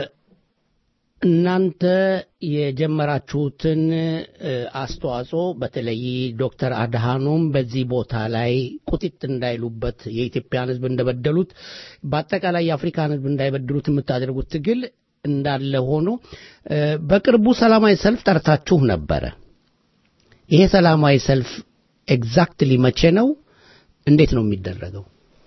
እናንተ የጀመራችሁትን እ፣ አስተዋጽኦ በተለይ ዶክተር አድሃኖም በዚህ ቦታ ላይ ቁጢጥ እንዳይሉበት የኢትዮጵያን ሕዝብ እንደበደሉት በአጠቃላይ የአፍሪካን ሕዝብ እንዳይበድሉት የምታደርጉት ትግል እንዳለ ሆኖ እ፣ በቅርቡ ሰላማዊ ሰልፍ ጠርታችሁ ነበረ። ይሄ ሰላማዊ ሰልፍ ኤግዛክትሊ መቼ ነው? እንዴት ነው የሚደረገው?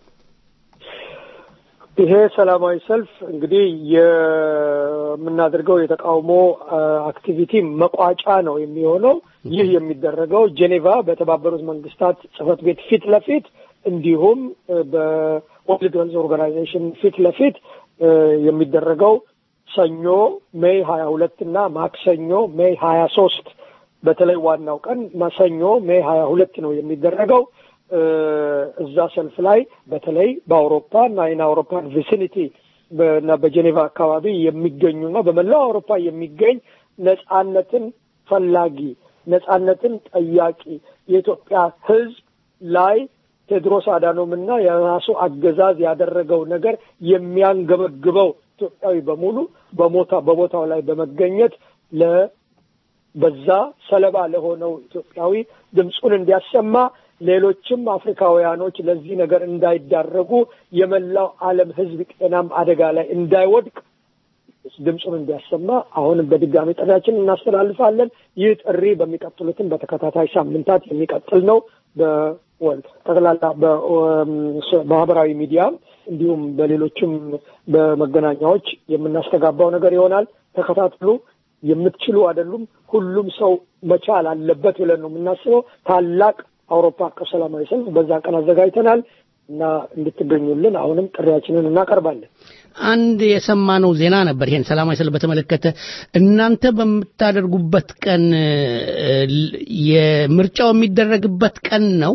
ይሄ ሰላማዊ ሰልፍ እንግዲህ የምናደርገው የተቃውሞ አ፣ አክቲቪቲ መቋጫ ነው የሚሆነው። ይህ የሚደረገው ጄኔቫ በተባበሩት መንግስታት ጽህፈት ቤት ፊት ለፊት እንዲሁም እ፣ በወርልድ ሄልዝ ኦርጋናይዜሽን ፊት ለፊት እ፣ የሚደረገው ሰኞ ሜይ ሀያ ሁለት እና ማክሰኞ ሜይ ሀያ ሶስት በተለይ ዋናው ቀን ማሰኞ ሜይ ሀያ ሁለት ነው የሚደረገው። እ፣ እዛ ሰልፍ ላይ በተለይ በአውሮፓ እና ኢን አውሮፓን ቪሲኒቲ እና በጄኔቫ አካባቢ የሚገኙና በመላው አውሮፓ የሚገኝ ነጻነትን ፈላጊ ነጻነትን ጠያቂ የኢትዮጵያ ሕዝብ ላይ ቴድሮስ አዳኖም እና የራሱ አገዛዝ ያደረገው ነገር የሚያንገበግበው ኢትዮጵያዊ በሙሉ በሞታ በቦታው ላይ በመገኘት ለ በዛ ሰለባ ለሆነው ኢትዮጵያዊ ድምፁን እንዲያሰማ ሌሎችም አፍሪካውያኖች ለዚህ ነገር እንዳይዳረጉ የመላው ዓለም ሕዝብ ጤናም አደጋ ላይ እንዳይወድቅ ድምፁን እንዲያሰማ አሁንም በድጋሚ ጥሪያችን እናስተላልፋለን። ይህ ጥሪ በሚቀጥሉትም በተከታታይ ሳምንታት የሚቀጥል ነው። በወል ጠቅላላ በማህበራዊ ሚዲያም እንዲሁም በሌሎችም በመገናኛዎች የምናስተጋባው ነገር ይሆናል። ተከታትሉ። የምትችሉ አይደሉም። ሁሉም ሰው መቻል አለበት ብለን ነው የምናስበው። ታላቅ አውሮፓ አቀፍ ሰላማዊ ሰልፍ በዛን ቀን አዘጋጅተናል እና እንድትገኙልን አሁንም ጥሪያችንን እናቀርባለን። አንድ የሰማነው ዜና ነበር። ይሄን ሰላማዊ ሰልፍ በተመለከተ እናንተ በምታደርጉበት ቀን እ፣ የምርጫው የሚደረግበት ቀን ነው።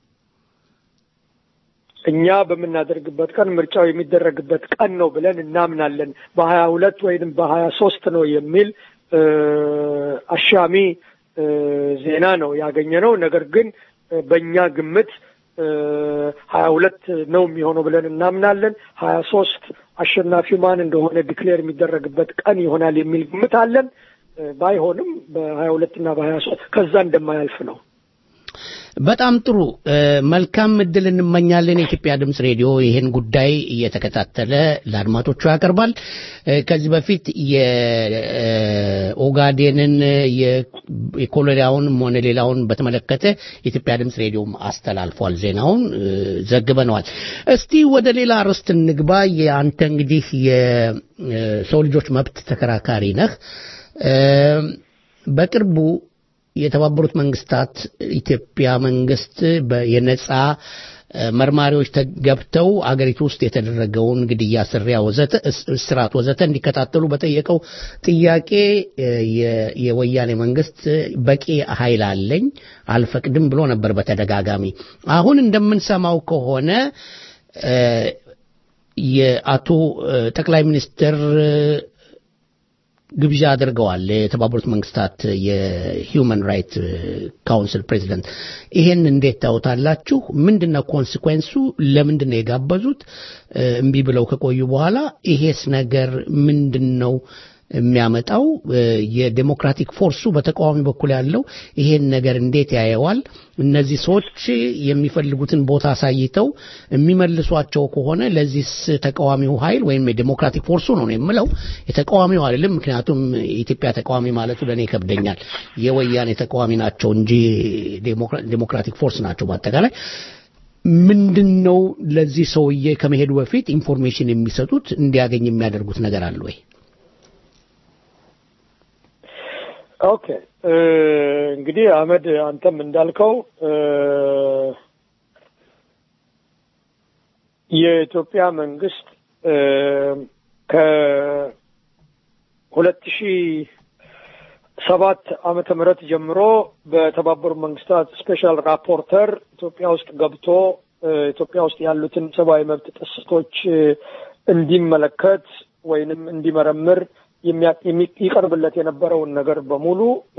እኛ በምናደርግበት ቀን ምርጫው የሚደረግበት ቀን ነው ብለን እናምናለን። በሀያ ሁለት ወይም በሀያ ሶስት ነው የሚል እ፣ አሻሚ እ፣ ዜና ነው ያገኘነው። ነገር ግን እ፣ በእኛ ግምት ሀያ ሁለት ነው የሚሆነው ብለን እናምናለን። ሀያ ሶስት አሸናፊው ማን እንደሆነ ዲክሌር የሚደረግበት ቀን ይሆናል የሚል ግምት አለን። ባይሆንም በሀያ ሁለት እና በሀያ ሶስት ከዛ እንደማያልፍ ነው። በጣም ጥሩ መልካም እድል እንመኛለን። የኢትዮጵያ ድምፅ ሬዲዮ ይህን ጉዳይ እየተከታተለ ለአድማጮቹ ያቀርባል። ከዚህ በፊት የኦጋዴንን የኮሎሪያውንም ሆነ ሌላውን በተመለከተ የኢትዮጵያ ድምፅ ሬዲዮም አስተላልፏል። ዜናውን ዘግበነዋል። እስቲ ወደ ሌላ ርዕስ እንግባ። የአንተ እንግዲህ የሰው ልጆች መብት ተከራካሪ ነህ። በቅርቡ የተባበሩት መንግስታት ኢትዮጵያ መንግስት የነጻ መርማሪዎች ገብተው አገሪቱ ውስጥ የተደረገውን ግድያ፣ ስሪያ፣ ወዘተ እስራት ወዘተ እንዲከታተሉ በጠየቀው ጥያቄ የወያኔ መንግስት በቂ ኃይል አለኝ አልፈቅድም ብሎ ነበር በተደጋጋሚ። አሁን እንደምንሰማው ከሆነ የአቶ ጠቅላይ ሚኒስትር ግብዣ አድርገዋል። የተባበሩት መንግስታት የሂውማን ራይት ካውንስል ፕሬዚደንት። ይሄን እንዴት ታዩታላችሁ? ምንድነው ኮንሲኩዌንሱ? ለምንድን ነው የጋበዙት? እምቢ ብለው ከቆዩ በኋላ ይሄስ ነገር ምንድን ነው የሚያመጣው? የዴሞክራቲክ ፎርሱ በተቃዋሚ በኩል ያለው ይሄን ነገር እንዴት ያየዋል? እነዚህ ሰዎች የሚፈልጉትን ቦታ አሳይተው የሚመልሷቸው ከሆነ ለዚህስ ተቃዋሚው ኃይል ወይም የዴሞክራቲክ ፎርሱ ነው የምለው የተቃዋሚው አይደለም። ምክንያቱም የኢትዮጵያ ተቃዋሚ ማለቱ ለእኔ ይከብደኛል። የወያኔ ተቃዋሚ ናቸው እንጂ ዴሞክራቲክ ፎርስ ናቸው በአጠቃላይ ምንድን ነው ለዚህ ሰውዬ ከመሄዱ በፊት ኢንፎርሜሽን የሚሰጡት እንዲያገኝ የሚያደርጉት ነገር አለ ወይ? ኦኬ እንግዲህ አህመድ አንተም እንዳልከው የኢትዮጵያ መንግስት ከሁለት ሺህ ሰባት ዓመተ ምህረት ጀምሮ በተባበሩት መንግስታት ስፔሻል ራፖርተር ኢትዮጵያ ውስጥ ገብቶ ኢትዮጵያ ውስጥ ያሉትን ሰብአዊ መብት ጥሰቶች እንዲመለከት ወይንም እንዲመረምር ይቀርብለት የነበረውን ነገር በሙሉ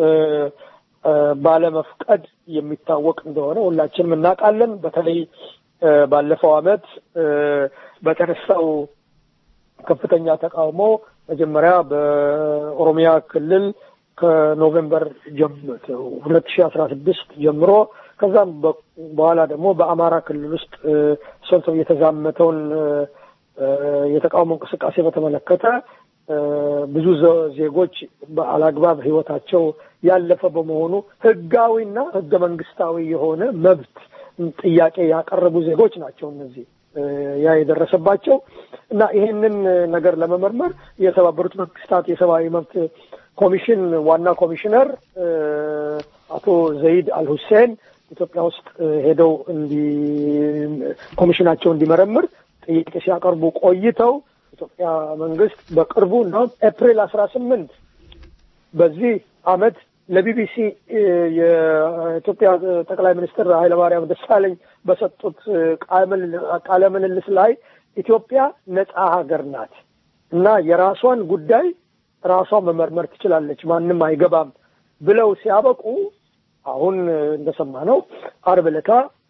ባለመፍቀድ የሚታወቅ እንደሆነ ሁላችንም እናውቃለን። በተለይ ባለፈው ዓመት በተነሳው ከፍተኛ ተቃውሞ መጀመሪያ በኦሮሚያ ክልል ከኖቬምበር ሁለት ሺህ አስራ ስድስት ጀምሮ ከዛም በኋላ ደግሞ በአማራ ክልል ውስጥ ሰልተው የተዛመተውን የተቃውሞ እንቅስቃሴ በተመለከተ ብዙ ዜጎች በአላግባብ ህይወታቸው ያለፈ በመሆኑ ህጋዊና ህገ መንግስታዊ የሆነ መብት ጥያቄ ያቀረቡ ዜጎች ናቸው እነዚህ ያ የደረሰባቸው እና ይሄንን ነገር ለመመርመር የተባበሩት መንግስታት የሰብአዊ መብት ኮሚሽን ዋና ኮሚሽነር አቶ ዘይድ አልሁሴን ኢትዮጵያ ውስጥ ሄደው እንዲ ኮሚሽናቸው እንዲመረምር ጥያቄ ሲያቀርቡ ቆይተው ኢትዮጵያ መንግስት በቅርቡ እንደውም ኤፕሪል አስራ ስምንት በዚህ አመት ለቢቢሲ የኢትዮጵያ ጠቅላይ ሚኒስትር ኃይለማርያም ደሳለኝ በሰጡት ቃለ ምልልስ ላይ ኢትዮጵያ ነጻ ሀገር ናት እና የራሷን ጉዳይ ራሷ መመርመር ትችላለች፣ ማንም አይገባም ብለው ሲያበቁ አሁን እንደሰማ ነው አርብ ዕለታ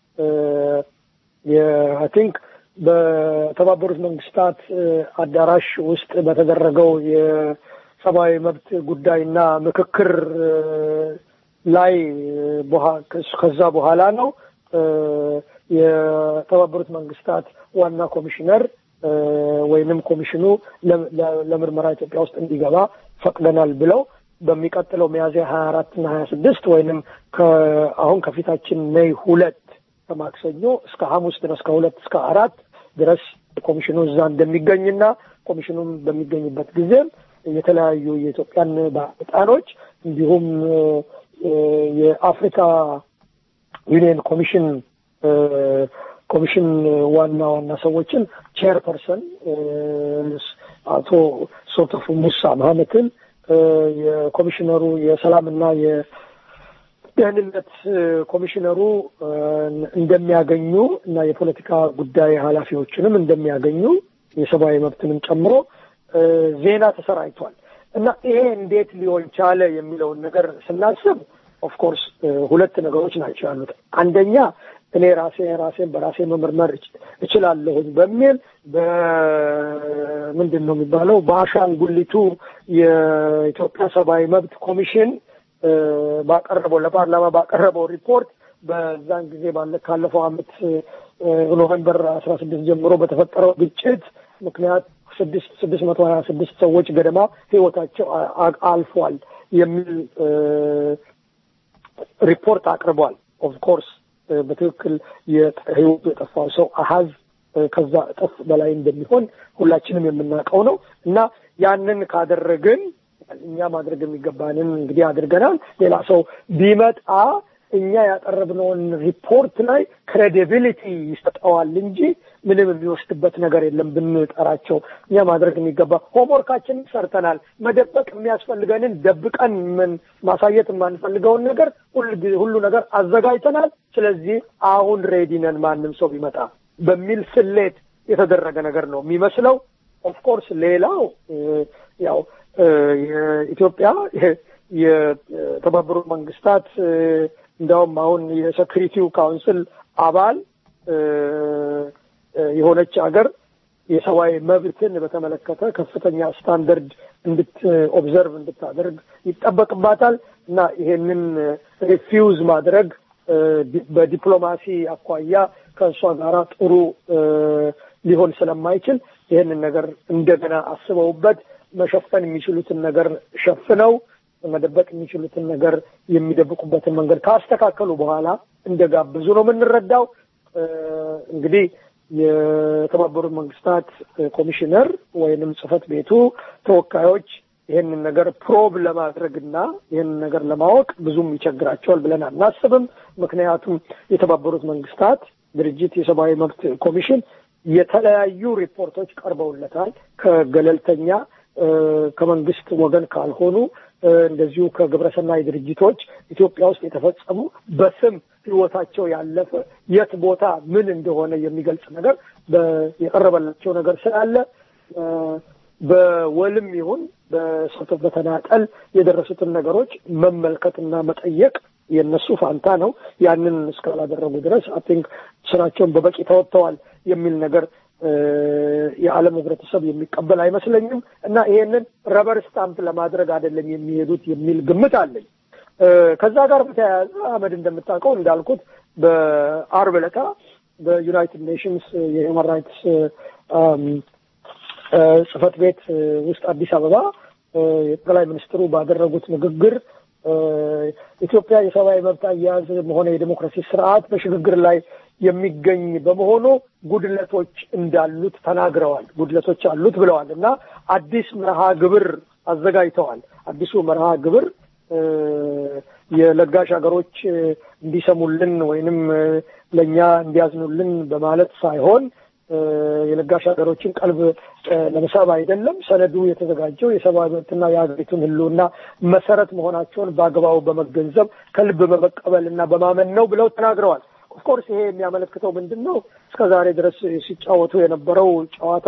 የአይ ቲንክ በተባበሩት መንግስታት አዳራሽ ውስጥ በተደረገው የሰብአዊ መብት ጉዳይና ምክክር ላይ ከዛ በኋላ ነው የተባበሩት መንግስታት ዋና ኮሚሽነር ወይንም ኮሚሽኑ ለምርመራ ኢትዮጵያ ውስጥ እንዲገባ ፈቅደናል ብለው በሚቀጥለው ሚያዝያ ሀያ አራት እና ሀያ ስድስት ወይንም አሁን ከፊታችን ሜይ ሁለት ከማክሰኞ እስከ ሐሙስ ድረስ ከሁለት እስከ አራት ድረስ ኮሚሽኑ እዛ እንደሚገኝና ኮሚሽኑም በሚገኝበት ጊዜም የተለያዩ የኢትዮጵያን ባለስልጣኖች እንዲሁም የአፍሪካ ዩኒየን ኮሚሽን ኮሚሽን ዋና ዋና ሰዎችን ቼርፐርሰን አቶ ሶቶፉ ሙሳ መሀመትን የኮሚሽነሩ የሰላምና የደህንነት ኮሚሽነሩ እንደሚያገኙ እና የፖለቲካ ጉዳይ ኃላፊዎችንም እንደሚያገኙ የሰብአዊ መብትንም ጨምሮ ዜና ተሰራጭቷል እና ይሄ እንዴት ሊሆን ቻለ የሚለውን ነገር ስናስብ ኦፍኮርስ ሁለት ነገሮች ናቸው ያሉት። አንደኛ እኔ ራሴ ራሴን በራሴ መመርመር እች- እችላለሁኝ በሚል በምንድን ነው የሚባለው በአሻንጉሊቱ የኢትዮጵያ ሰብአዊ መብት ኮሚሽን እ፣ ባቀረበው ለፓርላማ ባቀረበው ሪፖርት በዛን ጊዜ ባለ ካለፈው ዓመት እ፣ ኖቨምበር አስራ ስድስት ጀምሮ በተፈጠረው ግጭት ምክንያት ስድስት ስድስት መቶ ሀያ ስድስት ሰዎች ገደማ ህይወታቸው አ- አ- አልፏል የሚል እ፣ ሪፖርት አቅርቧል። ኦፍ ኮርስ በትክክል የጠ- ህይወቱ የጠፋው ሰው አሀዝ እ፣ ከዛ እጥፍ በላይ እንደሚሆን ሁላችንም የምናውቀው ነው እና ያንን ካደረግን እኛ ማድረግ የሚገባንን እንግዲህ አድርገናል። ሌላ ሰው ቢመጣ እኛ ያቀረብነውን ሪፖርት ላይ ክሬዲቢሊቲ ይሰጠዋል እንጂ ምንም የሚወስድበት ነገር የለም ብንጠራቸው። እኛ ማድረግ የሚገባ ሆምወርካችንን ሰርተናል። መደበቅ የሚያስፈልገንን ደብቀን ምን ማሳየት የማንፈልገውን ነገር ሁል ጊዜ ሁሉ ነገር አዘጋጅተናል። ስለዚህ አሁን ሬዲ ነን ማንም ሰው ቢመጣ በሚል ስሌት የተደረገ ነገር ነው የሚመስለው። ኦፍኮርስ ሌላው እ፣ ያው እ፣ የኢትዮጵያ የ- የተባበሩት መንግስታት እ፣ እንዲያውም አሁን የሴኩሪቲው ካውንስል አባል እ፣ እ፣ የሆነች ሀገር የሰብአዊ መብትን በተመለከተ ከፍተኛ ስታንደርድ እንድት ኦብዘርቭ እንድታደርግ ይጠበቅባታል እና ይሄንን ሪፊውዝ ማድረግ እ፣ ዲ- በዲፕሎማሲ አኳያ ከእሷ ጋራ ጥሩ እ፣ ሊሆን ስለማይችል ይህንን ነገር እንደገና አስበውበት መሸፈን የሚችሉትን ነገር ሸፍነው መደበቅ የሚችሉትን ነገር የሚደብቁበትን መንገድ ካስተካከሉ በኋላ እንደጋበዙ ነው የምንረዳው። እ፣ እንግዲህ የተባበሩት መንግስታት ኮሚሽነር ወይንም ጽህፈት ቤቱ ተወካዮች ይህንን ነገር ፕሮብ ለማድረግና ይህንን ነገር ለማወቅ ብዙም ይቸግራቸዋል ብለን አናስብም። ምክንያቱም የተባበሩት መንግስታት ድርጅት የሰብአዊ መብት ኮሚሽን የተለያዩ ሪፖርቶች ቀርበውለታል ከገለልተኛ እ፣ ከመንግስት ወገን ካልሆኑ እ፣ እንደዚሁ ከግብረሰናይ ድርጅቶች ኢትዮጵያ ውስጥ የተፈጸሙ በስም ህይወታቸው ያለፈ የት ቦታ ምን እንደሆነ የሚገልጽ ነገር በ- የቀረበላቸው ነገር ስላለ እ፣ በወልም ይሁን በሰቶ በተናጠል የደረሱትን ነገሮች መመልከትና መጠየቅ የነሱ ፋንታ ነው። ያንን እስካላደረጉ ድረስ አይ ቲንክ ስራቸውን በበቂ ተወጥተዋል የሚል ነገር እ፣ የዓለም ህብረተሰብ የሚቀበል አይመስለኝም እና ይሄንን ረበር ስታምፕ ለማድረግ አይደለም የሚሄዱት የሚል ግምት አለኝ። እ፣ ከዛ ጋር በተያያዘ አህመድ እንደምታውቀው እንዳልኩት በአርብ ዕለታ በዩናይትድ ኔሽንስ የሂውማን ራይትስ አም፣ እ፣ ጽህፈት ቤት እ፣ ውስጥ አዲስ አበባ እ፣ የጠቅላይ ሚኒስትሩ ባደረጉት ንግግር እ፣ ኢትዮጵያ የሰብአዊ መብት አያያዝ ሆነ የዲሞክራሲ ስርዓት በሽግግር ላይ የሚገኝ በመሆኑ ጉድለቶች እንዳሉት ተናግረዋል። ጉድለቶች አሉት ብለዋል እና አዲስ መርሃ ግብር አዘጋጅተዋል። አዲሱ መርሃ ግብር እ፣ የለጋሽ ሀገሮች እ፣ እንዲሰሙልን ወይንም እ፣ ለእኛ እንዲያዝኑልን በማለት ሳይሆን እ፣ የለጋሽ ሀገሮችን ቀልብ እ፣ ለመሳብ አይደለም። ሰነዱ የተዘጋጀው የሰብአዊ መብትና የሀገሪቱን ሕልውና መሰረት መሆናቸውን በአግባቡ በመገንዘብ ከልብ በመቀበል እና በማመን ነው ብለው ተናግረዋል። ኦፍኮርስ ይሄ የሚያመለክተው ምንድን ነው? እስከ ዛሬ ድረስ ሲጫወቱ የነበረው ጨዋታ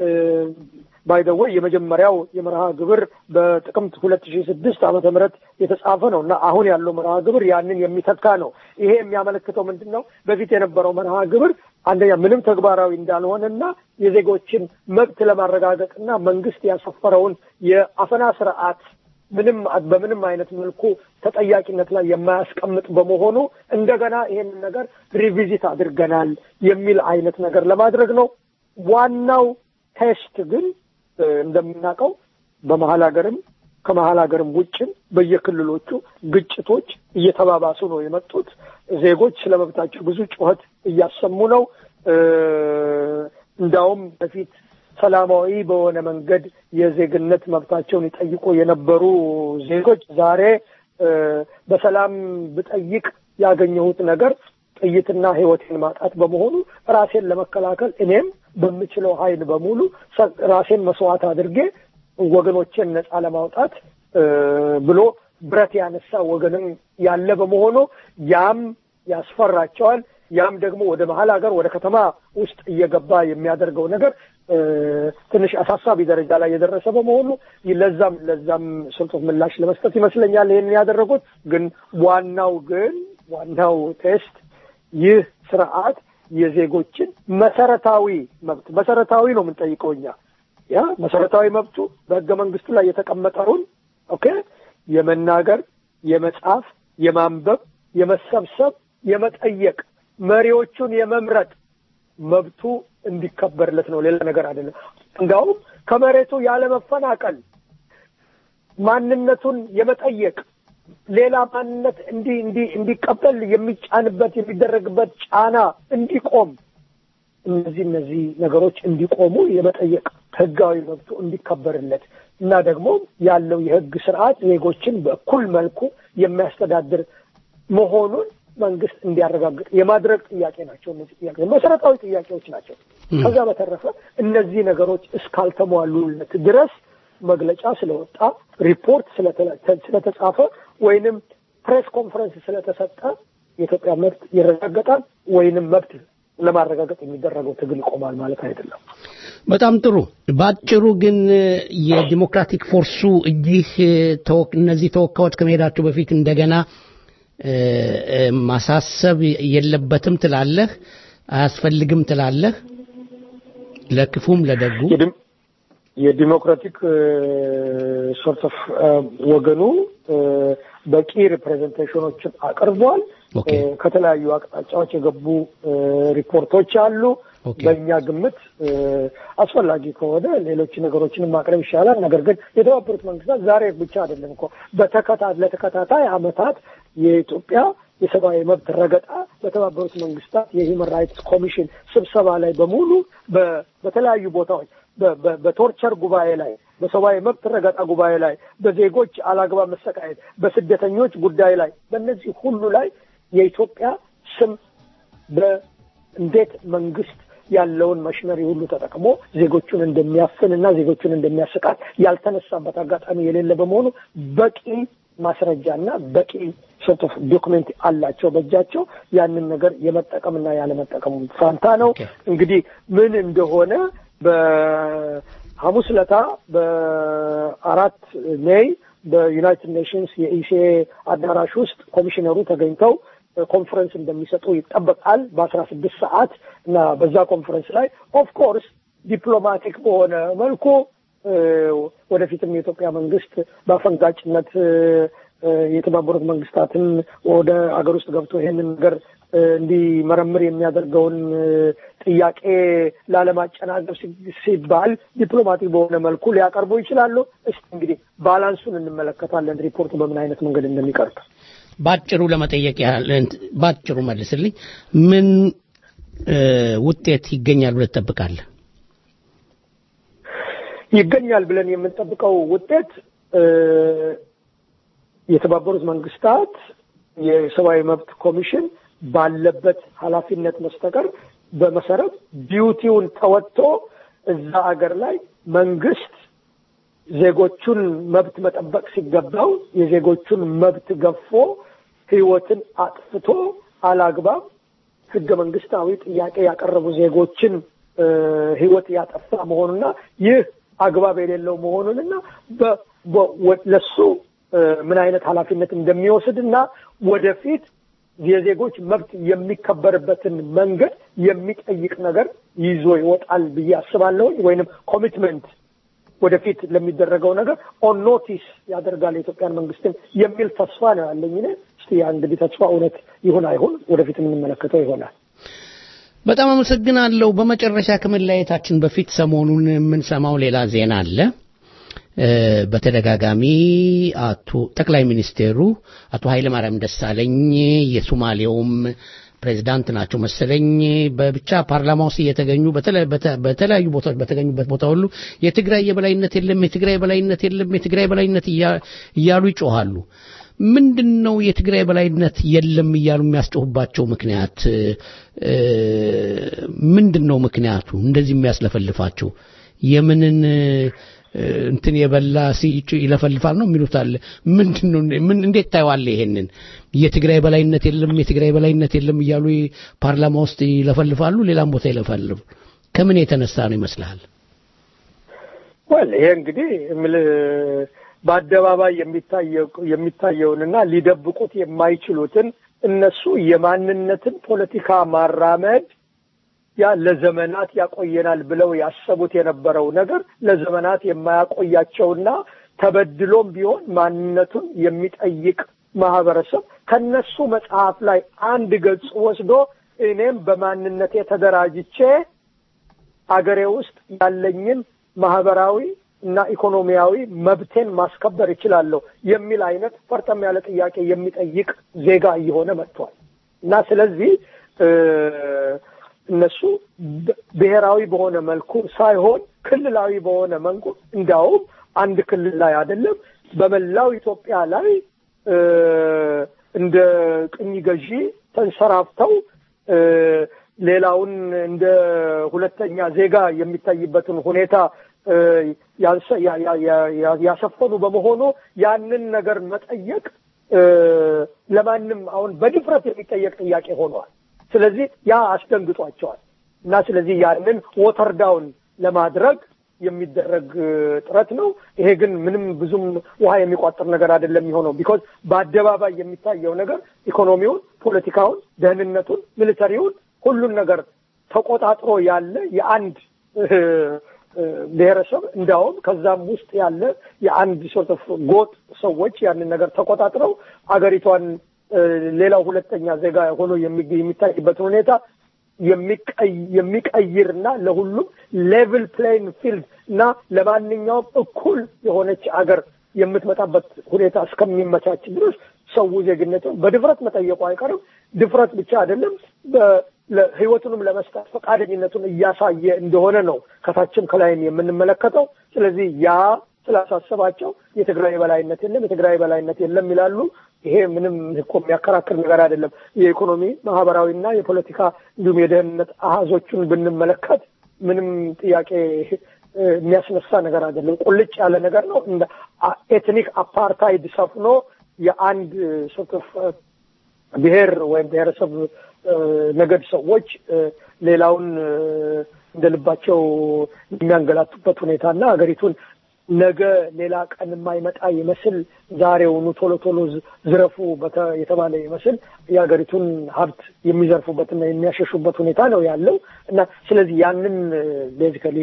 ባይደወይ የመጀመሪያው የመርሃ ግብር በጥቅምት ሁለት ሺህ ስድስት ዓመተ ምህረት የተጻፈ ነው እና አሁን ያለው መርሃ ግብር ያንን የሚተካ ነው። ይሄ የሚያመለክተው ምንድን ነው? በፊት የነበረው መርሃ ግብር አንደኛ ምንም ተግባራዊ እንዳልሆነና የዜጎችን መብት ለማረጋገጥና መንግስት ያሰፈረውን የአፈና ስርዓት ምንም በምንም አይነት መልኩ ተጠያቂነት ላይ የማያስቀምጥ በመሆኑ እንደገና ይሄንን ነገር ሪቪዚት አድርገናል የሚል አይነት ነገር ለማድረግ ነው። ዋናው ቴስት ግን እንደምናውቀው በመሀል ሀገርም ከመሀል ሀገርም ውጭም በየክልሎቹ ግጭቶች እየተባባሱ ነው የመጡት። ዜጎች ስለ መብታቸው ብዙ ጩኸት እያሰሙ ነው። እንዳውም በፊት ሰላማዊ በሆነ መንገድ የዜግነት መብታቸውን ይጠይቁ የነበሩ ዜጎች ዛሬ በሰላም ብጠይቅ ያገኘሁት ነገር ጥይትና ሕይወቴን ማጣት በመሆኑ ራሴን ለመከላከል እኔም በምችለው ኃይል በሙሉ ራሴን መስዋዕት አድርጌ ወገኖቼን ነጻ ለማውጣት ብሎ ብረት ያነሳ ወገንም ያለ በመሆኑ ያም ያስፈራቸዋል። ያም ደግሞ ወደ መሀል ሀገር ወደ ከተማ ውስጥ እየገባ የሚያደርገው ነገር ትንሽ አሳሳቢ ደረጃ ላይ የደረሰ በመሆኑ ለዛም ለዛም ስልጡን ምላሽ ለመስጠት ይመስለኛል ይህን ያደረጉት። ግን ዋናው ግን ዋናው ቴስት ይህ ስርዓት የዜጎችን መሰረታዊ መብት መሰረታዊ ነው የምንጠይቀው እኛ ያ መሰረታዊ መብቱ በህገ መንግስቱ ላይ የተቀመጠውን ኦኬ የመናገር፣ የመጻፍ፣ የማንበብ፣ የመሰብሰብ፣ የመጠየቅ መሪዎቹን የመምረጥ መብቱ እንዲከበርለት ነው። ሌላ ነገር አይደለም። እንዲያውም ከመሬቱ ያለመፈናቀል ማንነቱን የመጠየቅ ሌላ ማንነት እንዲ እንዲ እንዲቀበል የሚጫንበት የሚደረግበት ጫና እንዲቆም እነዚህ እነዚህ ነገሮች እንዲቆሙ የመጠየቅ ህጋዊ መብቱ እንዲከበርለት እና ደግሞ ያለው የህግ ስርዓት ዜጎችን በእኩል መልኩ የሚያስተዳድር መሆኑን መንግስት እንዲያረጋግጥ የማድረግ ጥያቄ ናቸው። እነዚህ ጥያቄ መሰረታዊ ጥያቄዎች ናቸው። ከዛ በተረፈ እነዚህ ነገሮች እስካልተሟሉለት ድረስ መግለጫ ስለወጣ ሪፖርት ስለተጻፈ ወይንም ፕሬስ ኮንፈረንስ ስለተሰጠ የኢትዮጵያ መብት ይረጋገጣል ወይንም መብት ለማረጋገጥ የሚደረገው ትግል ይቆማል ማለት አይደለም። በጣም ጥሩ። በአጭሩ ግን የዲሞክራቲክ ፎርሱ እዚህ እነዚህ ተወካዮች ከመሄዳቸው በፊት እንደገና ማሳሰብ የለበትም ትላለህ? አያስፈልግም ትላለህ? ለክፉም ለደጉ የዲሞክራቲክ ሶርት ኦፍ ወገኑ በቂ ሪፕሬዘንቴሽኖችን አቅርቧል። ከተለያዩ አቅጣጫዎች የገቡ ሪፖርቶች አሉ። በእኛ ግምት አስፈላጊ ከሆነ ሌሎች ነገሮችንም ማቅረብ ይሻላል። ነገር ግን የተባበሩት መንግስታት ዛሬ ብቻ አይደለም እኮ በተከታ ለተከታታይ አመታት የኢትዮጵያ የሰብአዊ መብት ረገጣ በተባበሩት መንግስታት የሂውመን ራይትስ ኮሚሽን ስብሰባ ላይ በሙሉ በተለያዩ ቦታዎች በቶርቸር ጉባኤ ላይ በሰብአዊ መብት ረገጣ ጉባኤ ላይ በዜጎች አላግባብ መሰቃየት በስደተኞች ጉዳይ ላይ በእነዚህ ሁሉ ላይ የኢትዮጵያ ስም በእንዴት መንግስት ያለውን መሽነሪ ሁሉ ተጠቅሞ ዜጎቹን እንደሚያፍን እና ዜጎቹን እንደሚያሰቃት ያልተነሳበት አጋጣሚ የሌለ በመሆኑ በቂ ማስረጃና በቂ ሶርት ኦፍ ዶክመንት አላቸው በእጃቸው። ያንን ነገር የመጠቀምና ያለመጠቀሙ ፋንታ ነው። እንግዲህ ምን እንደሆነ በሐሙስ ለታ በአራት ሜይ በዩናይትድ ኔሽንስ የኢሲኤ አዳራሽ ውስጥ ኮሚሽነሩ ተገኝተው ኮንፈረንስ እንደሚሰጡ ይጠበቃል በአስራ ስድስት ሰዓት እና በዛ ኮንፈረንስ ላይ ኦፍ ኮርስ ዲፕሎማቲክ በሆነ መልኩ ወደፊትም የኢትዮጵያ መንግስት በአፈንጋጭነት የተባበሩት መንግስታትን ወደ አገር ውስጥ ገብቶ ይሄንን ነገር እንዲመረምር የሚያደርገውን ጥያቄ ላለማጨናገብ ሲባል ዲፕሎማቲክ በሆነ መልኩ ሊያቀርቡ ይችላሉ። እስቲ እንግዲህ ባላንሱን እንመለከታለን፣ ሪፖርቱ በምን አይነት መንገድ እንደሚቀርብ። ባጭሩ ለመጠየቅ ያህል ባጭሩ መልስልኝ። ምን ውጤት ይገኛል ብለህ ትጠብቃለህ? ይገኛል ብለን የምንጠብቀው ውጤት የተባበሩት መንግስታት የሰብአዊ መብት ኮሚሽን ባለበት ኃላፊነት መስተቀር በመሰረት ዲዩቲውን ተወጥቶ እዛ አገር ላይ መንግስት ዜጎቹን መብት መጠበቅ ሲገባው የዜጎቹን መብት ገፎ ህይወትን አጥፍቶ አላግባብ ህገ መንግስታዊ ጥያቄ ያቀረቡ ዜጎችን ህይወት ያጠፋ መሆኑና ይህ አግባብ የሌለው መሆኑንና ለሱ ምን አይነት ኃላፊነት እንደሚወስድና ወደፊት የዜጎች መብት የሚከበርበትን መንገድ የሚጠይቅ ነገር ይዞ ይወጣል ብዬ አስባለሁኝ። ወይንም ኮሚትመንት ወደፊት ለሚደረገው ነገር ኦን ኖቲስ ያደርጋል የኢትዮጵያን መንግስትን የሚል ተስፋ ነው ያለኝ። እኔ እስቲ ያ እንግዲህ ተስፋ እውነት ይሁን አይሁን ወደፊት የምንመለከተው ይሆናል። በጣም አመሰግናለሁ። በመጨረሻ ከመለያየታችን በፊት ሰሞኑን የምንሰማው ሌላ ዜና አለ። በተደጋጋሚ አቶ ጠቅላይ ሚኒስቴሩ አቶ ኃይለማርያም ደሳለኝ የሶማሌውም ፕሬዚዳንት ናቸው መሰለኝ በብቻ ፓርላማ ውስጥ እየተገኙ በተለያዩ ቦታዎች በተገኙበት ቦታ ሁሉ የትግራይ የበላይነት የለም፣ የትግራይ የበላይነት የለም፣ የትግራይ የበላይነት እያሉ ይጮሃሉ። ምንድን ነው የትግራይ በላይነት የለም እያሉ የሚያስጮሁባቸው ምክንያት ምንድን ነው? ምክንያቱ እንደዚህ የሚያስለፈልፋቸው የምንን እንትን የበላ ይለፈልፋል ነው የሚሉት አለ። ምንድን ነው? ምን እንዴት ታየዋለህ? ይሄንን የትግራይ በላይነት የለም የትግራይ በላይነት የለም እያሉ ፓርላማ ውስጥ ይለፈልፋሉ፣ ሌላም ቦታ ይለፈልፋሉ። ከምን የተነሳ ነው ይመስልሃል? ወል ይሄ እንግዲህ በአደባባይ የሚታየውንና ሊደብቁት የማይችሉትን እነሱ የማንነትን ፖለቲካ ማራመድ ያ ለዘመናት ያቆየናል ብለው ያሰቡት የነበረው ነገር ለዘመናት የማያቆያቸውና ተበድሎም ቢሆን ማንነቱን የሚጠይቅ ማህበረሰብ ከነሱ መጽሐፍ ላይ አንድ ገጽ ወስዶ እኔም በማንነቴ ተደራጅቼ አገሬ ውስጥ ያለኝን ማህበራዊ እና ኢኮኖሚያዊ መብቴን ማስከበር እችላለሁ የሚል አይነት ፈርጠም ያለ ጥያቄ የሚጠይቅ ዜጋ እየሆነ መጥቷል እና ስለዚህ እነሱ ብሔራዊ በሆነ መልኩ ሳይሆን ክልላዊ በሆነ መልኩ እንዲያውም አንድ ክልል ላይ አይደለም በመላው ኢትዮጵያ ላይ እንደ ቅኝ ገዢ ተንሰራፍተው ሌላውን እንደ ሁለተኛ ዜጋ የሚታይበትን ሁኔታ ያሰፈኑ በመሆኑ ያንን ነገር መጠየቅ ለማንም አሁን በድፍረት የሚጠየቅ ጥያቄ ሆኗል። ስለዚህ ያ አስደንግጧቸዋል እና ስለዚህ ያንን ወተር ዳውን ለማድረግ የሚደረግ ጥረት ነው። ይሄ ግን ምንም ብዙም ውሃ የሚቋጥር ነገር አይደለም የሚሆነው ቢኮዝ በአደባባይ የሚታየው ነገር ኢኮኖሚውን፣ ፖለቲካውን፣ ደህንነቱን፣ ሚሊተሪውን ሁሉን ነገር ተቆጣጥሮ ያለ የአንድ ብሔረሰብ እንዲያውም ከዛም ውስጥ ያለ የአንድ ሶርት ኦፍ ጎጥ ሰዎች ያንን ነገር ተቆጣጥረው አገሪቷን ሌላው ሁለተኛ ዜጋ ሆኖ የሚታይበትን ሁኔታ የሚቀይር እና ለሁሉም ሌቭል ፕሌይንግ ፊልድ እና ለማንኛውም እኩል የሆነች አገር የምትመጣበት ሁኔታ እስከሚመቻች ድረስ ሰው ዜግነቱን በድፍረት መጠየቁ አይቀርም። ድፍረት ብቻ አይደለም፣ ህይወቱንም ለመስጠት ፈቃደኝነቱን እያሳየ እንደሆነ ነው ከታችም ከላይም የምንመለከተው። ስለዚህ ያ ስላሳሰባቸው የትግራይ በላይነት የለም የትግራይ በላይነት የለም ይላሉ። ይሄ ምንም እኮ የሚያከራክር ነገር አይደለም። የኢኮኖሚ ማህበራዊና የፖለቲካ እንዲሁም የደህንነት አሃዞቹን ብንመለከት ምንም ጥያቄ የሚያስነሳ ነገር አይደለም። ቁልጭ ያለ ነገር ነው። እንደ ኤትኒክ አፓርታይድ ሰፍኖ የአንድ ሶርት ኦፍ ብሔር ወይም ብሔረሰብ ነገድ ሰዎች ሌላውን እንደ ልባቸው የሚያንገላቱበት ሁኔታና ሀገሪቱን ነገ ሌላ ቀን የማይመጣ ይመስል ዛሬውኑ ቶሎ ቶሎ ዝረፉ የተባለ ይመስል የሀገሪቱን ሀብት የሚዘርፉበትና የሚያሸሹበት ሁኔታ ነው ያለው እና ስለዚህ ያንን ቤዚካሊ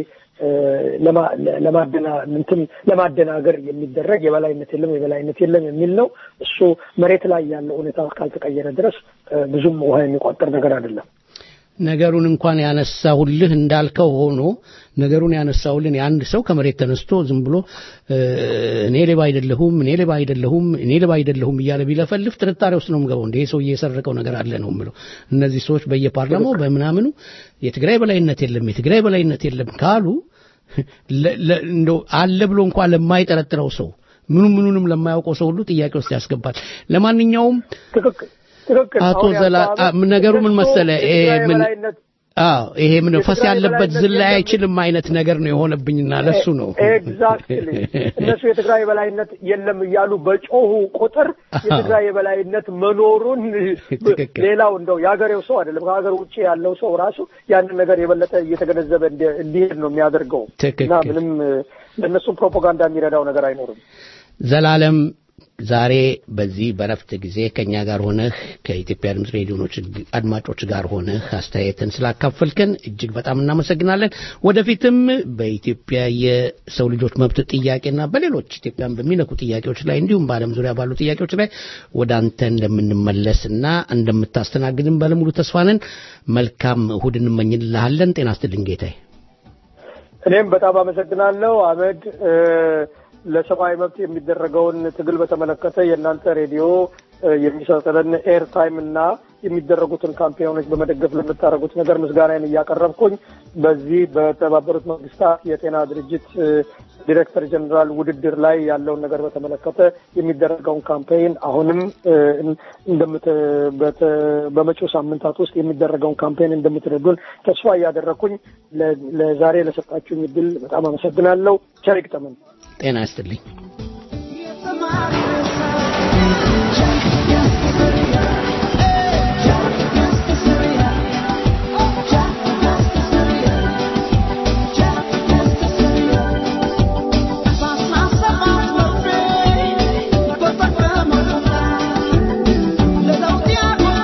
እንትን ለማደናገር የሚደረግ የበላይነት የለም የበላይነት የለም የሚል ነው። እሱ መሬት ላይ ያለው ሁኔታ እስካልተቀየረ ድረስ ብዙም ውሃ የሚቋጠር ነገር አይደለም። ነገሩን እንኳን ያነሳሁልህ እንዳልከው ሆኖ ነገሩን ያነሳሁልን የአንድ ሰው ከመሬት ተነስቶ ዝም ብሎ እኔ ሌባ አይደለሁም እኔ ሌባ አይደለሁም እኔ ሌባ አይደለሁም እያለ ቢለፈልፍ ጥርጣሬ ውስጥ ነው የምገባው። እንደ ሰውዬ የሰረቀው ነገር አለ ነው የምለው። እነዚህ ሰዎች በየፓርላማው በምናምኑ የትግራይ በላይነት የለም የትግራይ በላይነት የለም ካሉ እንደው አለ ብሎ እንኳን ለማይጠረጥረው ሰው ምኑ ምኑንም ለማያውቀው ሰው ሁሉ ጥያቄ ውስጥ ያስገባል። ለማንኛውም አቶ ዘላ ነገሩ ምን መሰለ ምን አዎ ይሄ ምን ፈስ ያለበት ዝላይ አይችልም አይነት ነገር ነው የሆነብኝና ለሱ ነው ኤግዛክትሊ እነሱ የትግራይ የበላይነት የለም እያሉ በጮሁ ቁጥር የትግራይ የበላይነት መኖሩን ሌላው እንደው የሀገሬው ሰው አይደለም ከሀገር ውጭ ያለው ሰው ራሱ ያንን ነገር የበለጠ እየተገነዘበ እንዲሄድ ነው የሚያደርገው እና ምንም ለእነሱ ፕሮፓጋንዳ የሚረዳው ነገር አይኖርም ዘላለም ዛሬ በዚህ በረፍት ጊዜ ከኛ ጋር ሆነህ ከኢትዮጵያ ድምፅ ሬዲዮኖች አድማጮች ጋር ሆነህ አስተያየትን ስላካፈልከን እጅግ በጣም እናመሰግናለን። ወደፊትም በኢትዮጵያ የሰው ልጆች መብት ጥያቄና በሌሎች ኢትዮጵያን በሚነኩ ጥያቄዎች ላይ እንዲሁም በዓለም ዙሪያ ባሉ ጥያቄዎች ላይ ወደ አንተ እንደምንመለስና እንደምታስተናግድን ባለሙሉ ተስፋ ነን። መልካም እሁድ እንመኝልሃለን። ጤና ይስጥልኝ ጌታዬ። እኔም በጣም አመሰግናለሁ አመድ ለሰብአዊ መብት የሚደረገውን ትግል በተመለከተ የእናንተ ሬዲዮ የሚሰጠንን ኤር ታይም እና የሚደረጉትን ካምፔኖች በመደገፍ ለምታደርጉት ነገር ምስጋናን እያቀረብኩኝ በዚህ በተባበሩት መንግስታት የጤና ድርጅት ዲሬክተር ጀኔራል ውድድር ላይ ያለውን ነገር በተመለከተ የሚደረገውን ካምፔይን አሁንም በመጪው ሳምንታት ውስጥ የሚደረገውን ካምፔይን እንደምትረዱን ተስፋ እያደረግኩኝ ለዛሬ ለሰጣችሁኝ እድል በጣም አመሰግናለሁ። ቸር ይግጠመን። ጤና ይስጥልኝ። Let's go,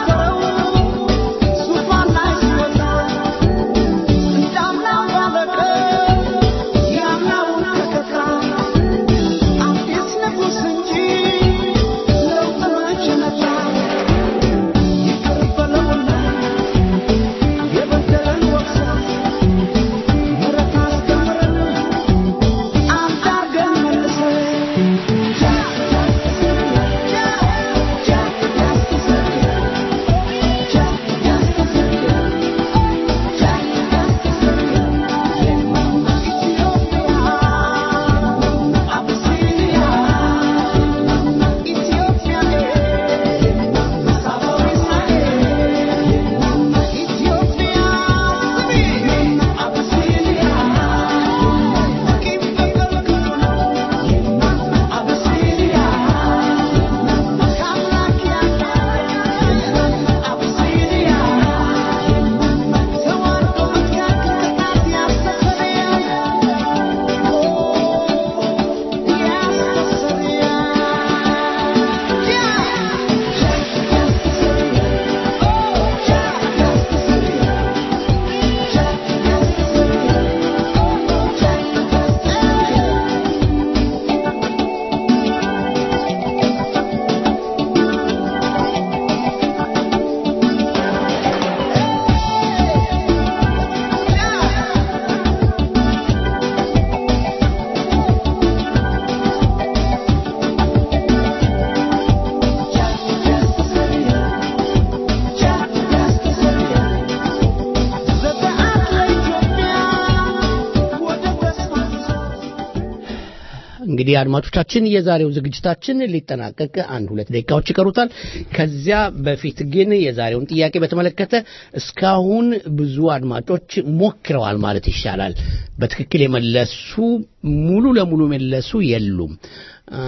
እንግዲህ አድማጮቻችን የዛሬው ዝግጅታችን ሊጠናቀቅ አንድ ሁለት ደቂቃዎች ይቀሩታል። ከዚያ በፊት ግን የዛሬውን ጥያቄ በተመለከተ እስካሁን ብዙ አድማጮች ሞክረዋል ማለት ይሻላል። በትክክል የመለሱ ሙሉ ለሙሉ የመለሱ የሉም። አ፣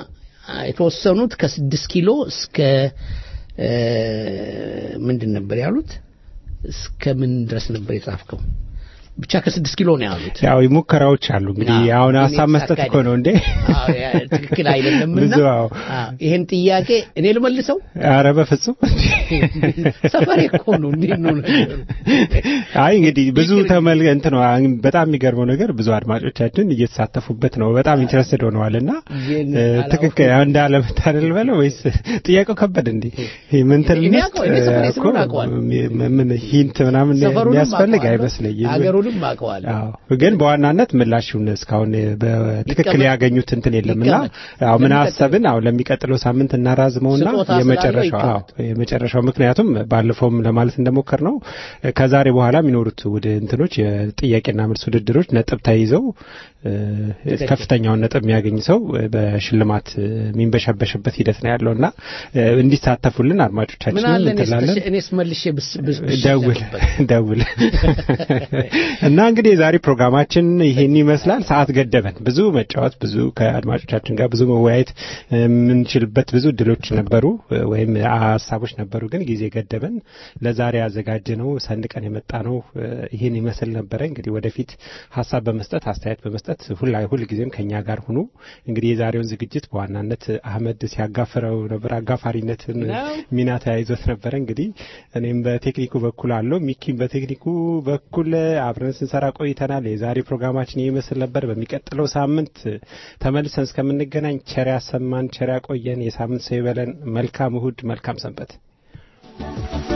የተወሰኑት ከስድስት ኪሎ እስከ እ፣ ምንድን ነበር ያሉት? እስከ ምን ድረስ ነበር የጻፍከው? ብቻ ከስድስት ኪሎ ነው ያሉት። ያው ሙከራዎች አሉ እንግዲህ አዎ፣ አሁን ግን ሀሳብ መስጠት የተሳካ እኮ ነው እንዴ አዎ፣ ያ ትክክል አይደለምና ብዙ አዎ አዎ፣ ይሄን ጥያቄ እኔ ልመልሰው? ኧረ በፍጹም ሰፈሬ እኮ ነው። እንዴት ነው ነገሩ? አይ እንግዲህ ብዙ ተመል እንትን ነው አሁን በጣም የሚገርመው ነገር ብዙ አድማጮቻችን እየተሳተፉበት ነው። በጣም ኢንትረስትድ ሆነዋልና ይህን እ፣ አላውቅም። ትክክል እንዳለ መታደል በለው ወይስ ጥያቄው ከበድ እንዴ? ይሄ ምን እንትን እኔ እንስጥ? አውቀው- እኔ ሰፈሬ እኮ ስለሆነ አውቀዋለሁ። ም- ምን ሂንት ምናምን ሰፈሩንም የሚያስፈልግ አውቀዋለሁ፣ አይመስለኝም። አገሩንም አውቀዋለሁ። አዎ ግን በዋናነት ምላሹን እስካሁን በትክክል ይቀመጥ- ያገኙት እንትን የለምና ይቀመጥ። አዎ ምን ለሚቀጥለው- አሰብን አዎ ለሚቀጥለው ሳምንት እናራዝመውና ስጦታ ስላለው የመጨረሻው አዎ ይቀመጥ። የመጨረሻው ምክንያቱም ባለፈውም ለማለት እንደሞከር ነው ከዛሬ በኋላ የሚኖሩት ውድ እንትኖች የጥያቄና መልስ ውድድሮች ነጥብ ተይዘው እ፣ ከፍተኛውን ነጥብ የሚያገኝ ሰው እ፣ በሽልማት እ፣ የሚንበሸበሽበት ሂደት ነው ያለውና እ፣ እንዲሳተፉልን ምን አድማጮቻችንን አለ እኔስ እንትላለን ተሽ- እኔስ መልሼ ብስ ብስ ደውል ብሸነፍበት? ደውል እና እንግዲህ የዛሬ ፕሮግራማችን ይሄን ይመስላል። ሰዓት ገደበን። ብዙ መጫወት፣ ብዙ ከአድማጮቻችን ጋር ብዙ መወያየት የምንችልበት ብዙ እድሎች ነበሩ ወይም ሀሳቦች ነበሩ፣ ግን ጊዜ ገደበን። ለዛሬ ያዘጋጀ ነው ሰንቀን የመጣ ነው ይሄን ይመስል ነበረ። እንግዲህ ወደፊት ሀሳብ በመስጠት አስተያየት በመስጠት ሁላ ሁል ጊዜም ከኛ ጋር ሁኑ። እንግዲህ የዛሬውን ዝግጅት በዋናነት አህመድ ሲያጋፍረው ነበር፣ አጋፋሪነትን ነው። ሚና ተያይዞት ነበረ። እንግዲህ እኔም በቴክኒኩ በኩል አለው ሚኪም በቴክኒኩ በኩል አብረን ስንሰራ ቆይተናል። የዛሬ ፕሮግራማችን ይህ ይመስል ነበር። በሚቀጥለው ሳምንት ተመልሰን እስከምንገናኝ ቸር ያሰማን፣ ቸር ያቆየን፣ የሳምንት ሰው ይበለን። መልካም እሁድ፣ መልካም ሰንበት።